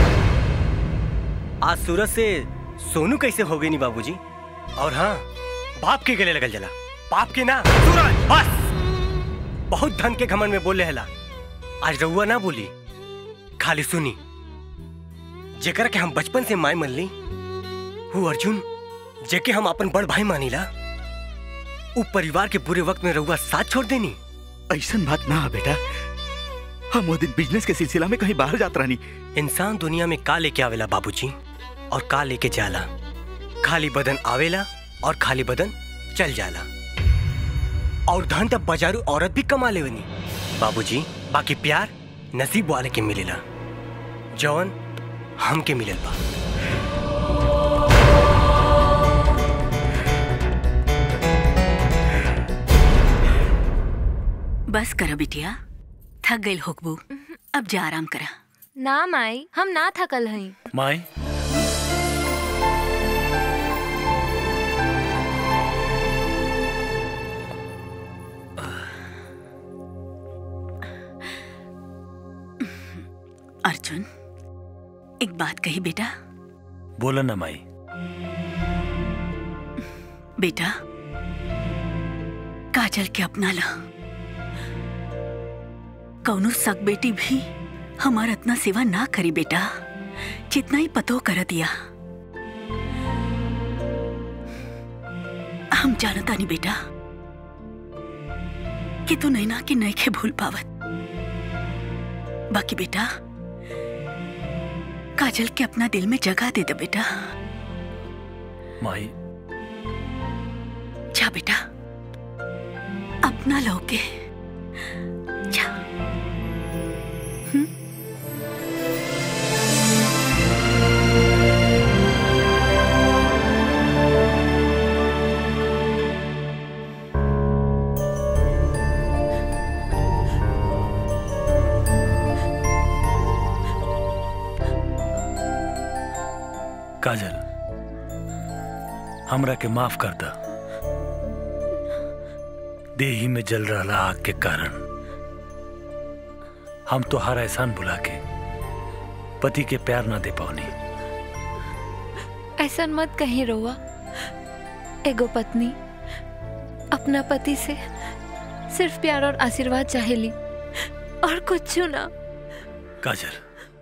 आज सूरज से सोनू कैसे हो गई नी बाबूजी और हाँ बाप के गले लगल जला बाप के ना सूरज बस बहुत धन के घमंड में बोले हला आज रउआ ना बोली खाली सुनी जेकर के हम बचपन से माय मन ली वो अर्जुन जेके हम अपन बड़ भाई मानीला उ परिवार के बुरे वक्त में रउआ साथ छोड़ देनी ऐसन बात ना है बेटा हम वो दिन बिजनेस के सिलसिला में कहीं बाहर जात रहनी इंसान दुनिया में का लेके आवेला बाबूजी और का लेके जाला खाली बदन आवेला और खाली बदन चल जाला और धन तब बाजारू औरत भी कमा लेवनी बाबूजी बाकी प्यार नसीब वाले के मिलेला जौन हमके मिलल बा बस करा बिटिया थक गई होकबू अब जा आराम करा ना माई हम ना थकल हई माई अर्जुन एक बात कही बेटा बोला ना माई बेटा काजल के अपना ला कौनो सग बेटी भी हमार इतना सेवा ना करी बेटा जितना ही पतो कर दिया हम जानता नहीं बेटा कि तू नैना के नैखे भूल पावत बाकी बेटा काजल के अपना दिल में जगह दे दे बेटा माई जा बेटा अपना लोगे जा काजल हमरा के माफ कर दा देही में जल रहा आग के कारण हम तो हर एहसान बुला के पति के प्यार ना दे पावनी ऐसा मत कहीं रोआ एगो पत्नी अपना पति से सिर्फ प्यार और आशीर्वाद चाहेली और कुछ ना काजल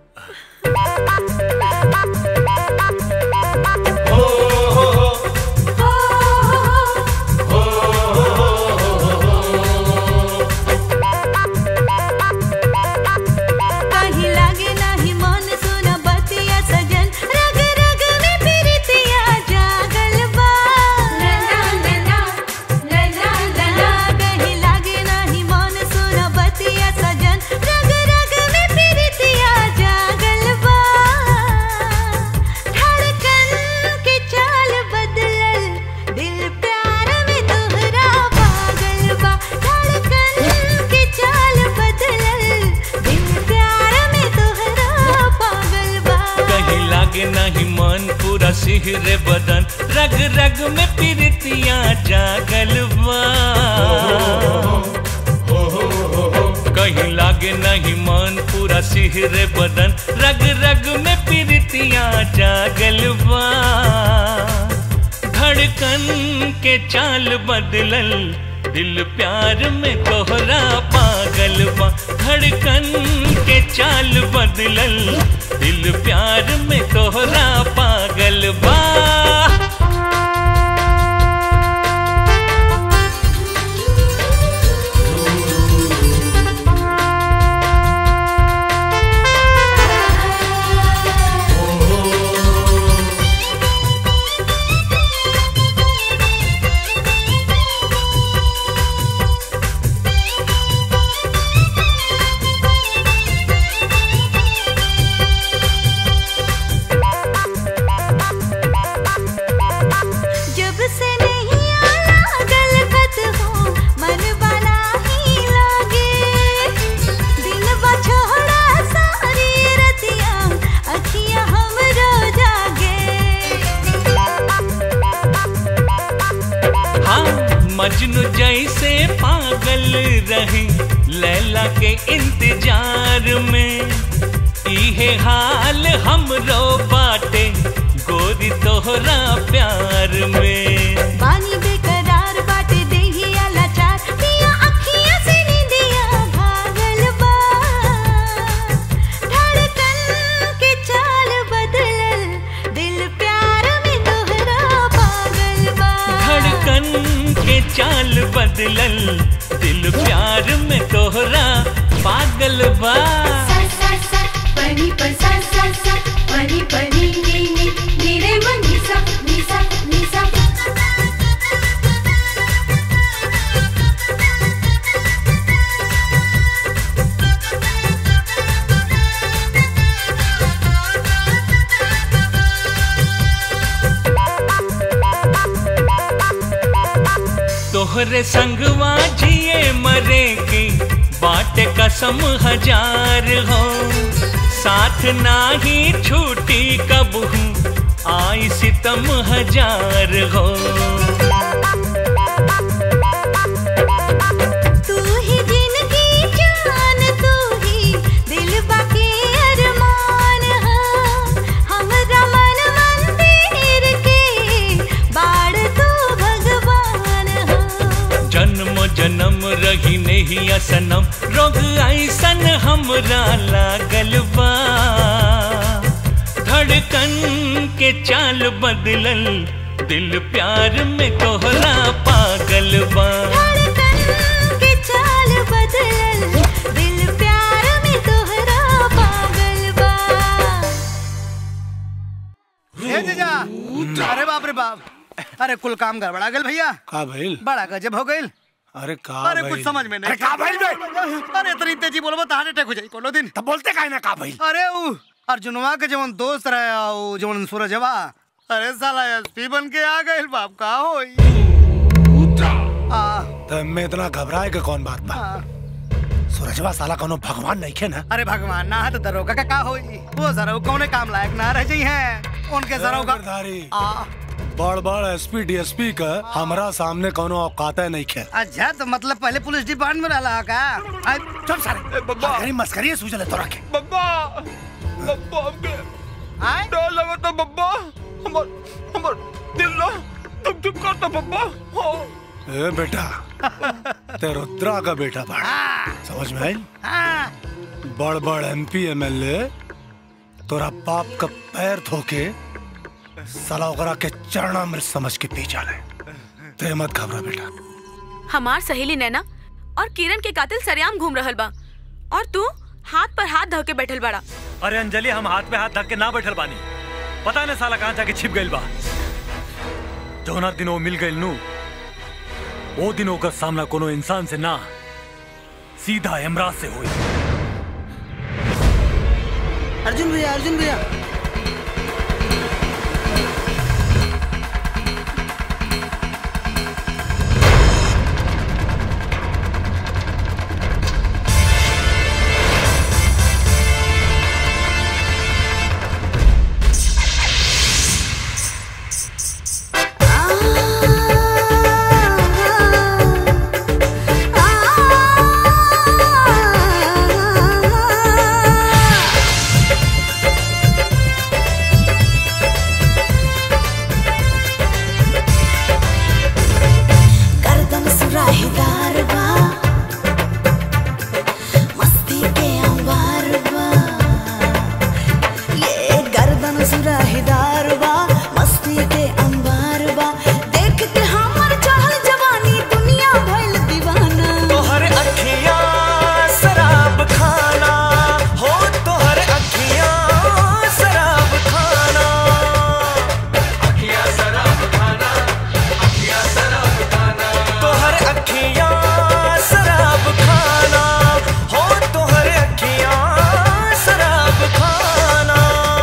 कहीं लागे नाही मन सुन बतिया सजन रग रग में प्रीतिया जागल बा कहीं लागे नाही मन सुन बतिया सजन रग रग में प्रीतिया जागल बा धड़कन के चाल बदलल दिल प्यार में तोहरा पागल बा धड़कन के चाल बदलल दिल प्यार में तोहरा पागल बा कहीं लागे नहीं मन पूरा सिहरे बदन रग रग में पीरतियां जागल बा कहीं लागे नहीं मन पूरा सिहरे बदन रग रग में पीरतियां जागल बा धड़कन के चाल बदलल दिल प्यार में तोहरा पागल बा धड़कन के चाल बदलल दिल प्यार में तोहरा पागल बा जब से नहीं आला गलत हो मन वाला ही लागे दिल बछोड़ा सारी रतिया अखियां हम रो जागे हाँ मजनू जैसे पागल रही लैला के इंतजार में इहे हाल हमरो बाटे गोरी तोहरा प्यार में पानी बेकरार बाटे देहिया लाचार पिया अखियां से नींदिया भागल बा धड़कन के चाल बदलल दिल प्यार में तोहरा पागल बा धड़कन के चाल बदलल दिल प्यार में तोहरा पागल बा पनी पर सा सा सा पनी पनी नी नी नी रे म नी सा नी सा नी सा तोहरे संगवा जिए मरे की बाटे कसम हजार हो साथ नाही छूटी कब हूँ आई सितम हजार हो तू ही जिनकी जान तू ही दिल बाकी अरमान हा हमरा मन मंदिर के बाड़ तू भगवान हा जन्म जन्म रही नहीं असनम रोग ऐसन हमरा लागल बा धड़कन के चाल बदलल दिल प्यार में तोहरा पागल बा के चाल बदलल दिल प्यार में तोहरा पागल बा ए जीजा अरे बाप रे बाप अरे कुल काम गड़बड़ा गल भैया का भइल बड़ा गजब हो गइल अरे का अरे भइल? कुछ समझ में नहीं अरे का भइल बे? अरे इतनी तेजी बोलबो तो हार्ट अटैक हो जाई कोनो दिन तब बोलते काहे ना का भइल अरे ऊ अर्जुनवा के जवन दोस्त रहे ऊ जवन सूरजवा अरे साला एसपी बन के आ गइल बाप का होई आ तो मैं इतना घबराए के कौन बात बा सूरजवा साला कोनो भगवान नहीं खे ना अरे भगवान ना तो दरोगा का का होई वो जरा कौने काम लायक ना रह जाई है उनके जरा आ बड़ बड़ एसपी डीएसपी का हमरा सामने कोनो औकात नहीं खे अच्छा तो मतलब पहले पुलिस डिपार्टमेंट में रहला का आ, चुप साले मस्करी मस्करी सूझले तोरा के बब्बा बब्बा हमके डर लगा था बब्बा हमर हमर दिल ना तुम चुप करता बब्बा हाँ ए बेटा ते रुद्रा का बेटा बाड़ा समझ में आई बड़ बड़ एमपी एमएलए तोरा बाप का पैर धोके साला ओकरा के चरणामृत समझ के पी जाले ते मत घबरा बेटा हमार सहेली नैना और किरण के कातिल सरेआम घूम रहल बा और तू हाथ पर हाथ धो के बैठल बड़ा अरे अंजलि हम हाथ पे हाथ धक के ना बैठल बानी पता नहीं साला कहाँ जाके छिप गइल बा जौना दिन वो मिल गइल नू वो दिन ओकर सामना कोनो इंसान से ना सीधा इमराज से हुई अर्जुन भैया अर्जुन भैया गर्दन सुराहीदार बा मस्ती के अंबार बा ये गर्दन सुराहीदार बा मस्ती के अंबार बा देख के हमर चहल जवानी दुनिया भइल दीवाना तोहर अखियां शराब खाना हो तोहर अखियां शराब खाना अखियां शराब खाना अखियां शराब खाना तोहर अखियां शराब खाना हो तोहर अखियां शराब खाना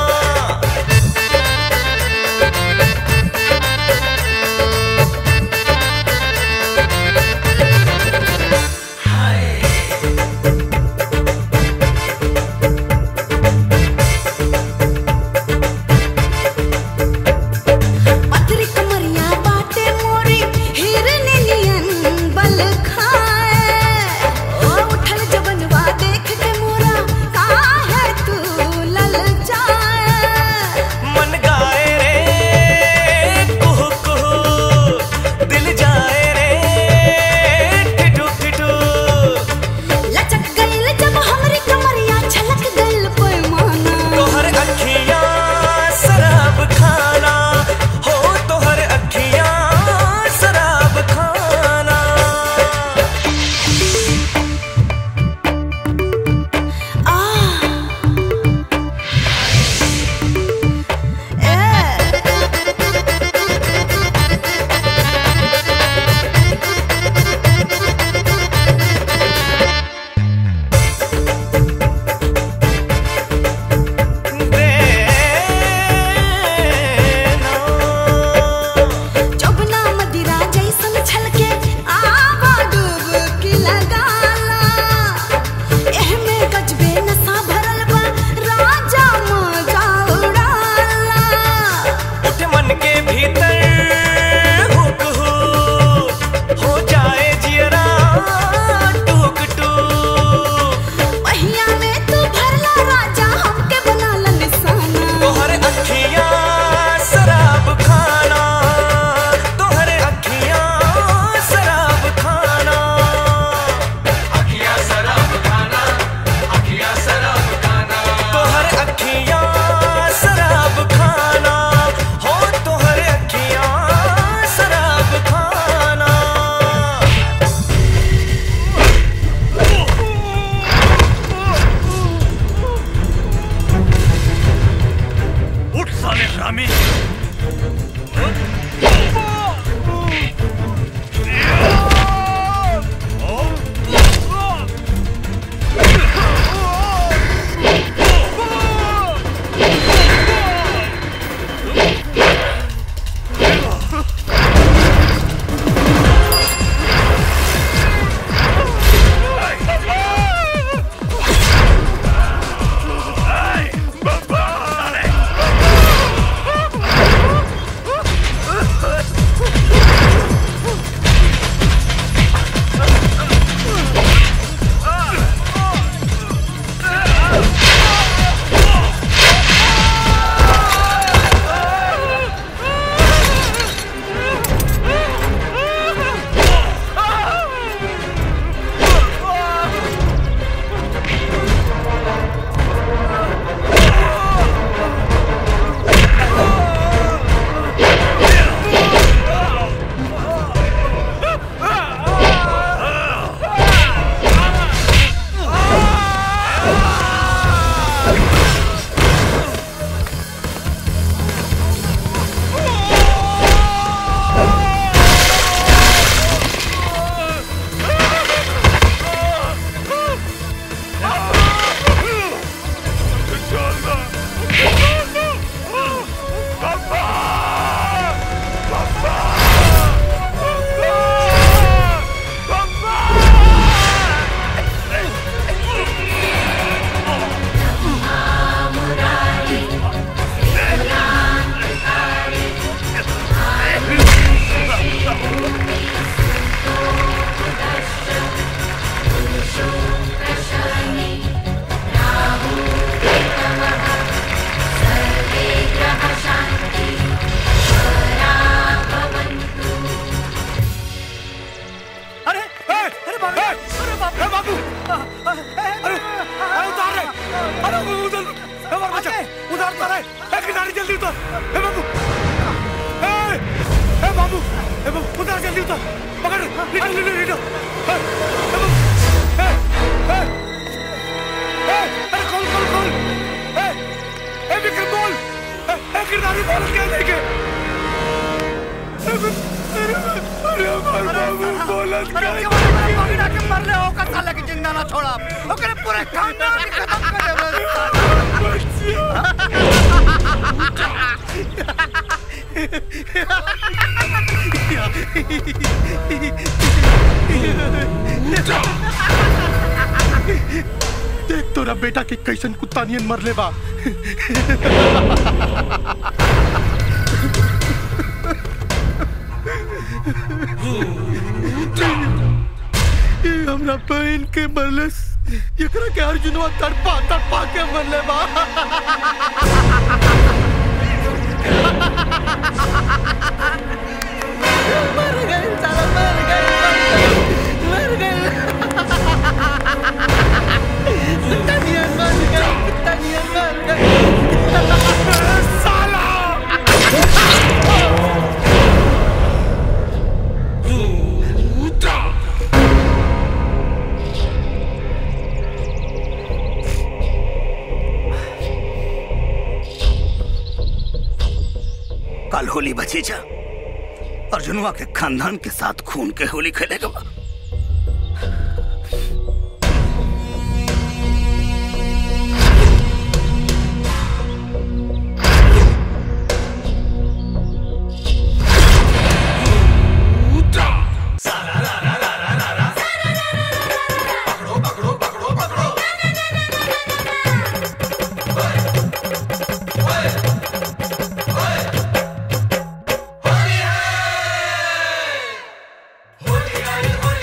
पथरी कमरिया बाटे मोरी हिरनी नियन बल खाए ओ उठल जवनवा देख के मोरा काहे तू लल जाए मन गाए रे कुहू कुहू दिल जाए रे ठिठू ठिठू लचक गइल जब हमरी कमरिया छलक गइल पैमाना तोहर अखियां शराब खाना हो तोहर अखियां शराब खाना जबना मदिरा जैसन छलके आवा डुबकी लगाला एहमे गजबे नशा भरल बा राजा मजा उड़ाला उठ मन के भीतर हुक हो हो जाए जियरा टूक टूक पहिया में तू भरला राजा हमके बनाला निशाना तोहर अखियां शराब खाना तोहर अखियां शराब खाना अखियां शराब खाना अखियां शराब खाना तोहर अखियां शराब खाना हो तोहर अखियां शराब खाना उठ साले हरामी Baba! ए बाबू ए बाबू उतार जल्दी उतार पकड़ लिटो लिटो लिटो ए, ए बाबू ए ए ए अरे खोल खोल खोल ए ए विक्रम बोल ए ए किरदारी बोल क्या लेके अरे अरे हमार बाबू बोला क्या पकड़ा के मर ले होगा साला की जिंदा ना छोड़ा ओकरे पूरे खानदान के खत्म कर देख तोरा बेटा के कैसन कुत्ता नियन मरले बा ये हमरा बहन के मरलस एकरा के अर्जुनवा तड़पा तड़पा के मरले बा मर गए साला मर गए मर गए कुत्ता नियन मर गए कुत्ता नियन मर गए साला कल होली बची जा अर्जुनवा के खानदान के साथ खून के होली खेलेगा बा। होली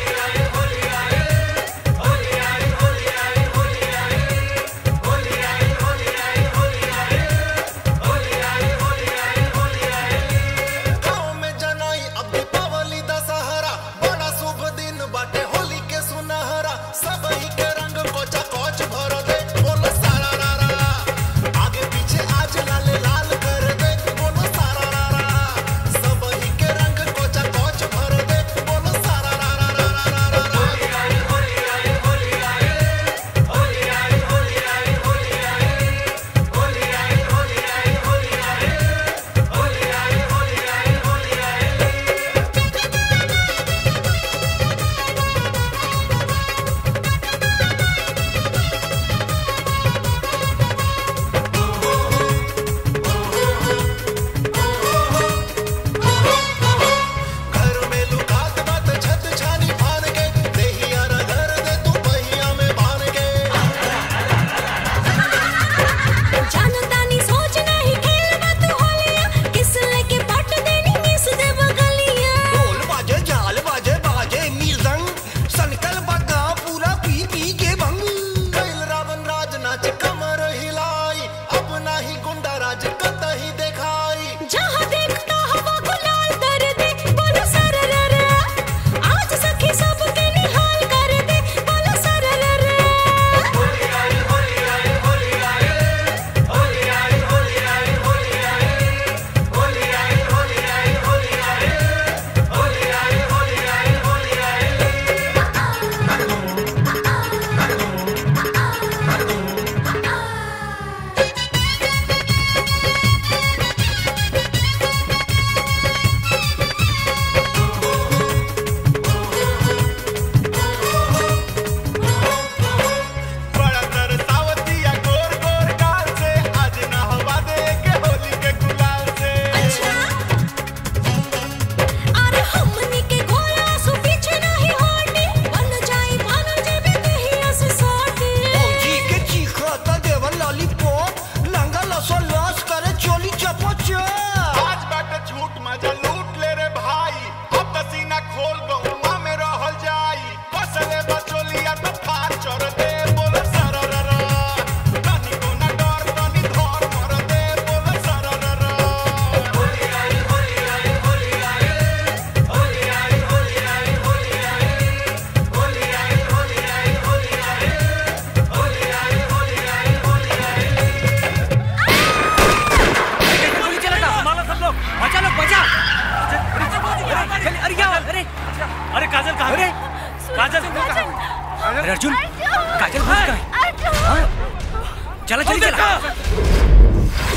काजल अरे अर्जुन काजल घुस गए हाँ? चला चल चला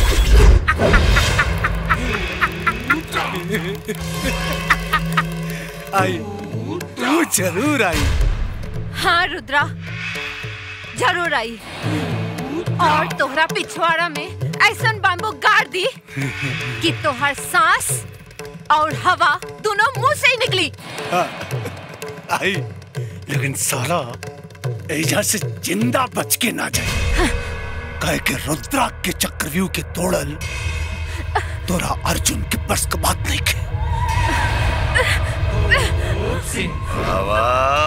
आई तू जरूर आई हाँ रुद्रा जरूर आई और तोहरा पिछवाड़ा में ऐसा बाम्बू गाड़ दी कि तोहर सांस और हवा दोनों मुंह से ही निकली हाँ, आई लेकिन साला एजा से जिंदा बच के ना जाए कहे के रुद्रा के चक्रव्यूह के तोड़ल तोरा अर्जुन के बस का बात नहीं के बाबा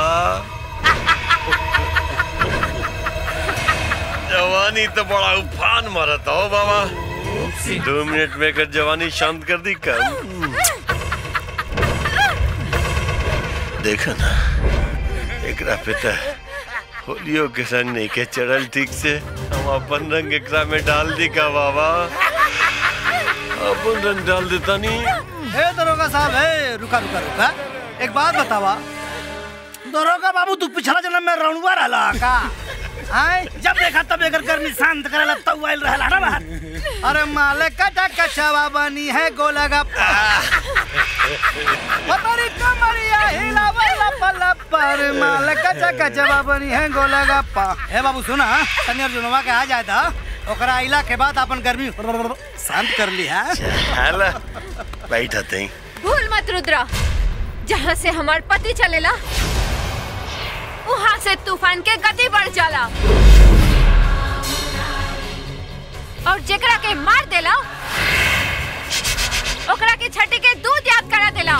जवानी तो बड़ा उफान मारत हो बाबा दो मिनट में कर जवानी शांत कर दी कम देखा ना एकरा पिता होलियो के संग नहीं के चढ़ल ठीक से हम अपन रंग एकरा में डाल दी का बाबा अपन रंग डाल देता नहीं हे दरोगा साहब हे रुका रुका रुका एक बात बतावा दरोगा बाबू तू पिछला जन्म में रणुआ रहला का आय जब देखा तब एकर गर्मी शांत करेला तब आइल रहला ना बात अरे माले कटा कचवा बनी है गोलगप्पा पतरी कमरिया हिलावेला पल्ला पर माले कचा कचवा बनी है गोलगप्पा हे बाबू सुना तनी अर्जुनवा के आ जाए था ओकरा आइला के बाद अपन गर्मी शांत कर ली है हाला बैठा तई भूल मत रुद्रा जहाँ से हमार पति चलेला वहाँ से तूफान के गति बढ़ जाला और जेकरा के मार देला ओकरा के छठी के दूध याद करा देला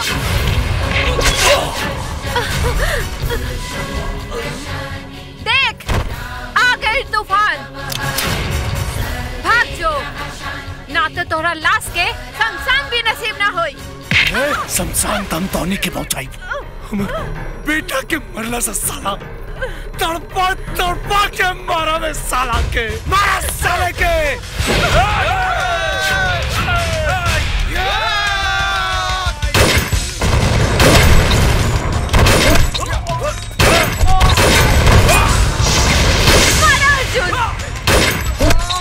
देख आ गई तूफान भाग जो ना तो तोहरा लाश के शमशान भी नसीब ना होई शमशान तम तौनी के पहुंचाई हमर बेटा के मरला से साला तड़पा तड़पा के मारा में साला के मारा साले के मारा अर्जुन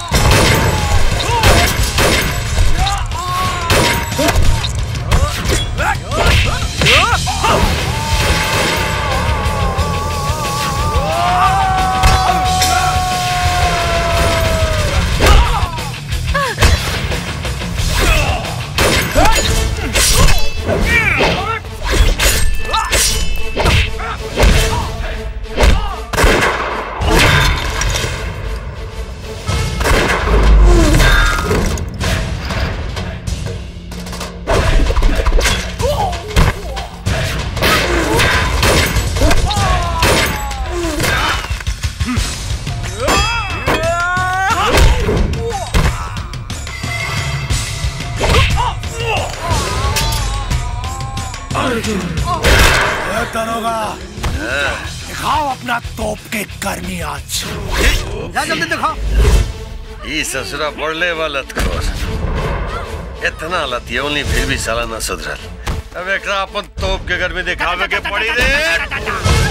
ए, दरोगा दिखाओ अपना तोप के गर्मी आज जा जल्दी दिखाओ ई ससुरा बढ़ले वाला खोर इतना लतियौली फिर भी साला ना सुधरल अब एकरा अपन तोप के घर में दिखावे के पड़ी रे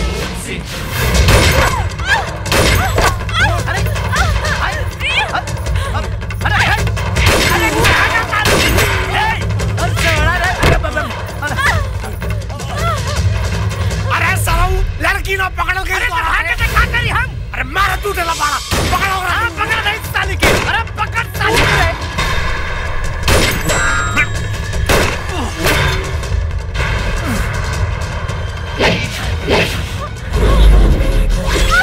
अरे साला लड़की ना पकड़ो के अरे दिखा करी हम अरे मारा तू टेला पाड़ा पकड़ो हां पकड़ दे इस साली के अरे पकड़ साली के Ah!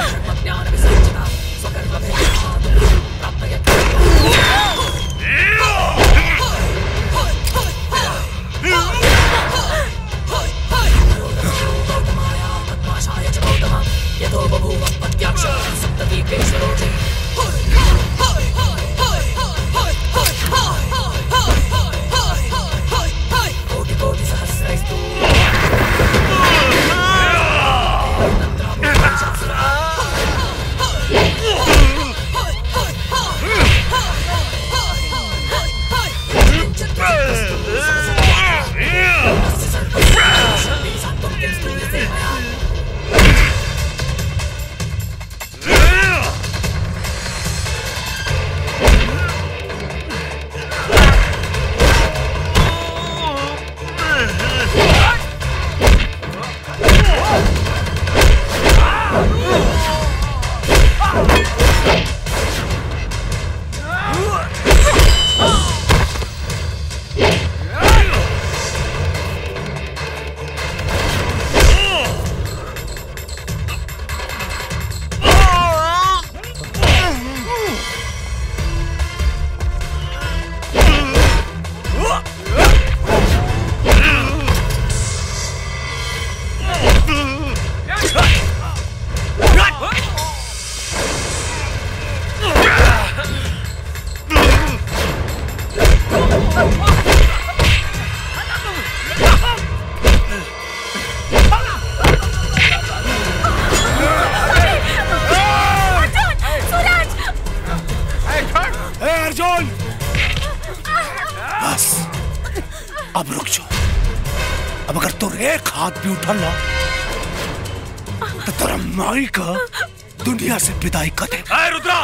अब रुक जाओ अब अगर तुर एक हाथ भी उठल ना तो तेरा माई का दुनिया से विदाई कर दे अरे रुद्रा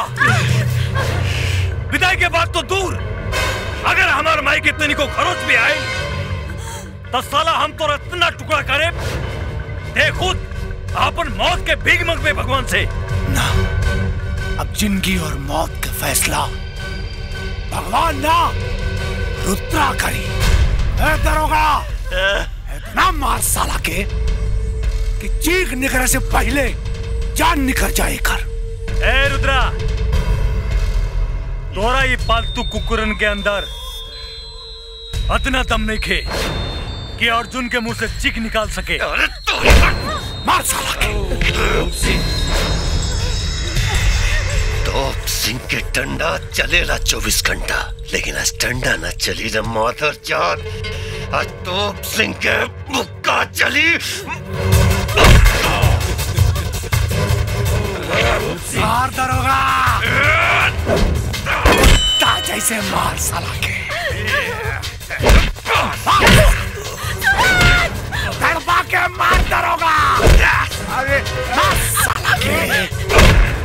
विदाई के बाद तो दूर अगर हमारे माई के तनी को खरोच भी आए तो साला हम तो इतना टुकड़ा करे दे खुद अपन मौत के भीग मंग पे भगवान से ना अब जिंदगी और मौत का फैसला भगवान ना रुद्रा करी ए दरोगा इतना मार साला के कि चीख निकलने से पहले जान निकल जाए कर ए रुद्रा तोरा ये पालतू कुकुरन के अंदर अतना दम नहीं खे कि अर्जुन के मुंह से चीख निकाल सके अरे मार साला के तोप सिंह के डंडा चलेला चौबीस घंटा लेकिन आज डंडा न चली न माधर चाँद आज तोप सिंह के मुक्का चली मार दरोगा कुत्ता जैसे मार साला के तड़पा के मार दरोगा अरे मार साला के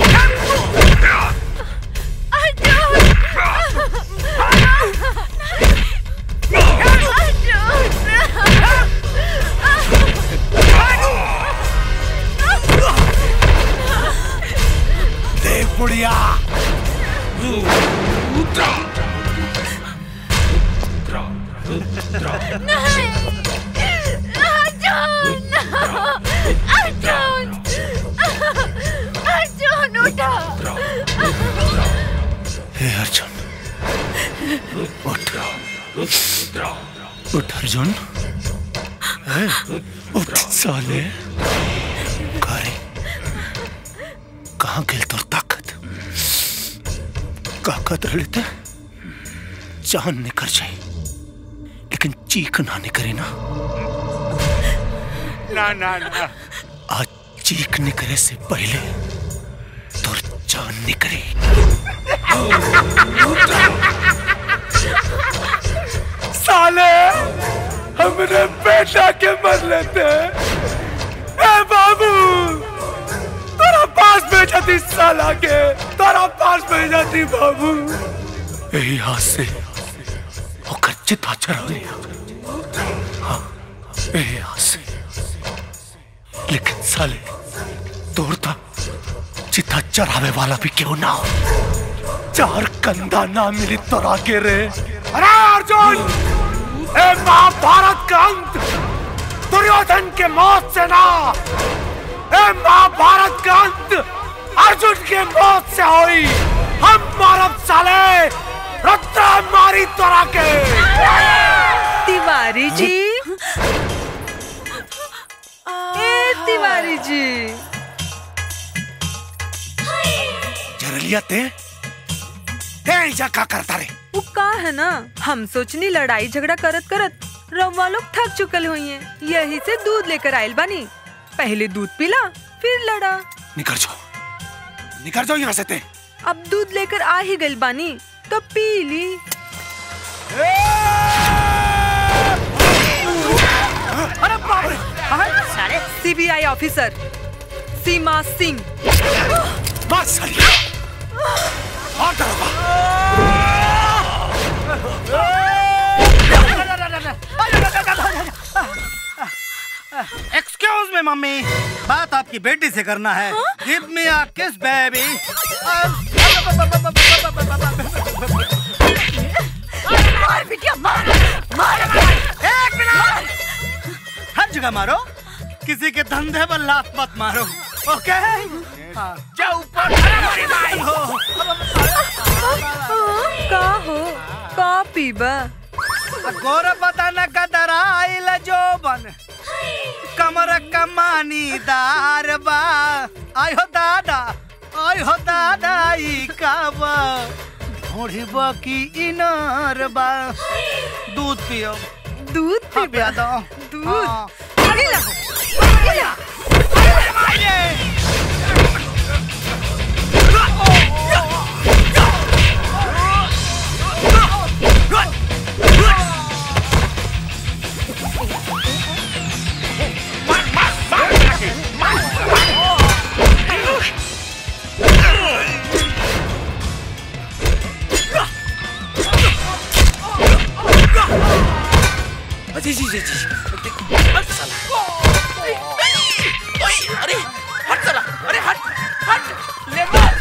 देख बुढ़िया अर्जुन उठा हे अर्जुन उठ उठ अर्जुन हे, उठ साले करे कहाँ गिल तोर ताकत ताकत रह लेते जान निकल जाए लेकिन चीख ना निकले ना ना ना ना आज चीख निकले से पहले तोर जान निकले साले हमने बेटा के मर लेते ए बाबू तेरा पास भेजा थी साला के तेरा पास भेजा थी बाबू यही हाथ से होकर चिता चढ़ा लिया हाँ यही हाथ से लेकिन साले तोड़ता चिता चढ़ावे वाला भी क्यों ना हो चार कंधा ना मिली तो आगे रे अरे अर्जुन ए महाभारत का अंत दुर्योधन के मौत से ना ए महाभारत का अंत अर्जुन के मौत से हुई हम मारब साले रुद्रा मारी तोरा के तिवारी जी ए तिवारी जी जरलिया ते हे ऐसा का करता रे वो का है ना हम सोचनी लड़ाई झगड़ा करत करत रवा लोग थक चुकल हुई हैं यही से दूध लेकर आयल बानी पहले दूध पिला फिर लड़ा निकल जाओ निकल जाओ यहाँ से ते अब दूध लेकर आ ही गइल बानी तो पी ली अरे बाप रे साले सीबीआई ऑफिसर सीमा सिंह मार साली मार दरोगा एक्सक्यूज मी मम्मी बात आपकी बेटी से करना है गिव मी अ किस बेबी मार बिटिया मार मार एक मिनट हर जगह मारो किसी के धंधे पर लात मत मारो ओके जाओ ऊपर हमारी माई हो का हो का पीबा गोर बदन कदराइल जोबन कमर कमानी दार बा आय हो दादा आय हो दादा ई काबा ढोढ़ी की इनार बा दूध पियो दूध पिया दो दूध जी जी जी जी अरे हट चला अरे हट हट ले मार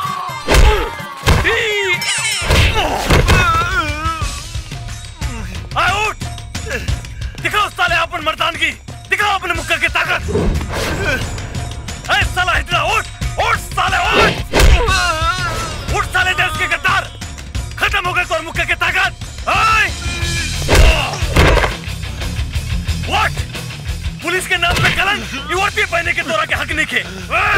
आए उठ दिखाओ साले अपन मर्दानगी दिखाओ अपने मुक्का की ताकत ऐ साला हिजरा उठ उठ साले उठ उठ साले देश के गद्दार खत्म हो गए तो मुक्का की ताकत आए उठ पुलिस के नाम पे कलंक ये वर्दी पहने के तोरा के हक नहीं खे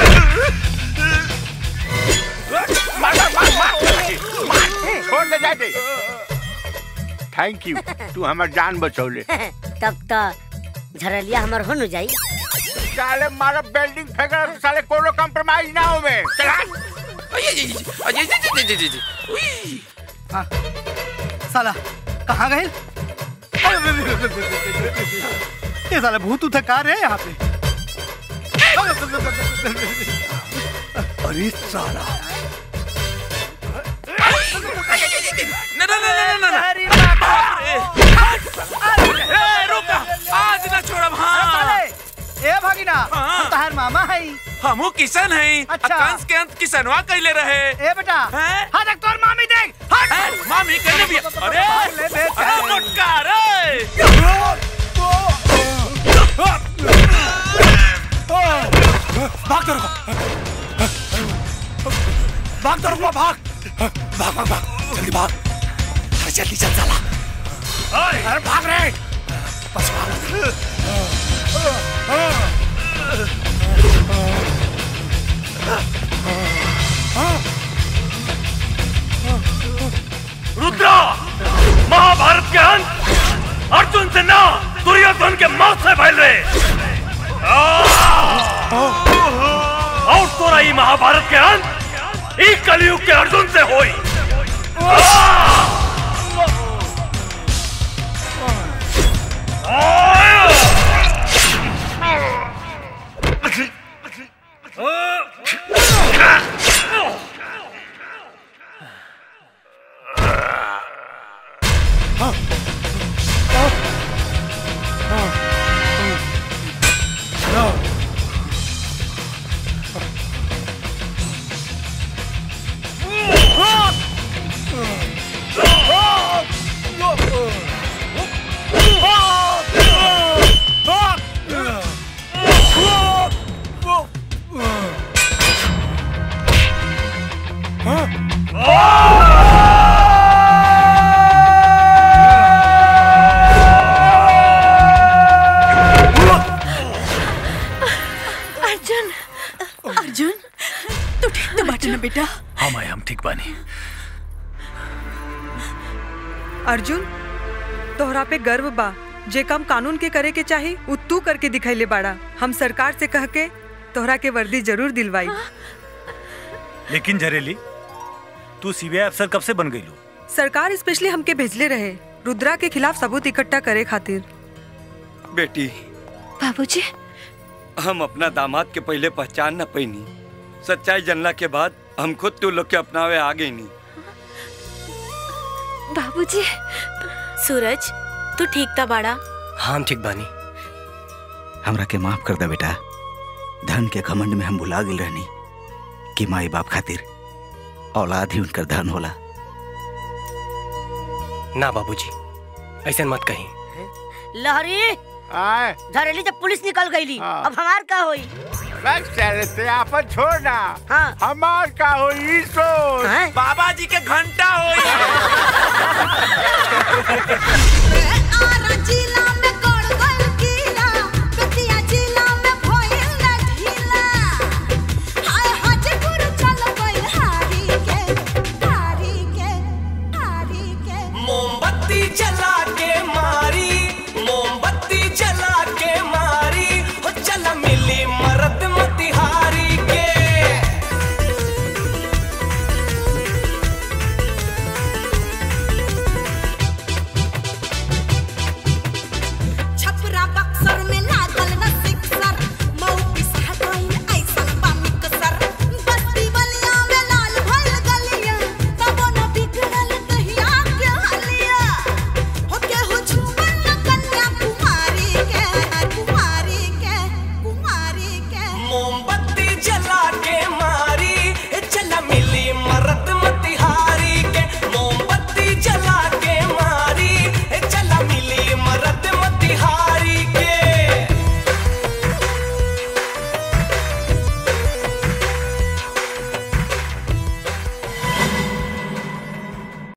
मार मार मार मार मार छोड़ दे जाते थैंक यू तू हमार जान बचौले तब तो झरलिया हमर हो न जाई साले मारा बिल्डिंग फेंका साले कोनो कंप्रोमाइज ना होवे चला अजय जी जी जी जी जी उई हाँ। साला कहाँ गए ये साला भूत उठा कार है यहाँ पे अरे साला ना ना ना ना ना ए रुका आज ना छोड़ब हां ए भागिना हम तहार मामा हई हमू किशन हई अच्छा। कंस के अंत किसनवा कइले रहे ए बेटा हाँ देख तोर मामी देख हट मामी कहने भी अरे ले बे, अरे मोटका रे भाग तो रुको भाग तो रुको भाग भाग भाग भाग जल्दी भाग अरे जल्दी चल साला अरे भाग रे बस रुद्रा महाभारत के अंत अर्जुन से ना दुर्योधन के मौत से फैल रहे और तोरा ई महाभारत के अंत ई कलयुग के अर्जुन से होई अर्जुन अर्जुन तू ठीक तो बाटे ना बेटा हाँ माया हम ठीक बानी अर्जुन तोहरा पे गर्व बा जे काम कानून के करे के चाही उ तू करके दिखैले बाड़ा हम सरकार से कह के तोहरा के वर्दी जरूर दिलवाई लेकिन झरेली तू सीबीआई अफसर कब से बन गई लो सरकार स्पेशली हमके भेजले रहे रुद्रा के खिलाफ सबूत इकट्ठा करे खातिर बेटी बाबूजी हम अपना दामाद के पहले पहचान न पैनी सच्चाई जानला के बाद हम खुद तू लोग के अपनावे आ गई नी बाबूजी सूरज तू ठीक था बाड़ा हाँ हम ठीक बानी हमरा के माफ कर दे बेटा धन के घमंड में हम भुला गए रहनी कि माई बाप खातिर औलाद ही उनकर धन होला ना बाबूजी ऐसा मत कहीं लहरी धरेली जब पुलिस निकल गई अब हमार का होई बस चले ते आपन छोड़ना हाँ हमार का होई सो बाबा जी के घंटा होई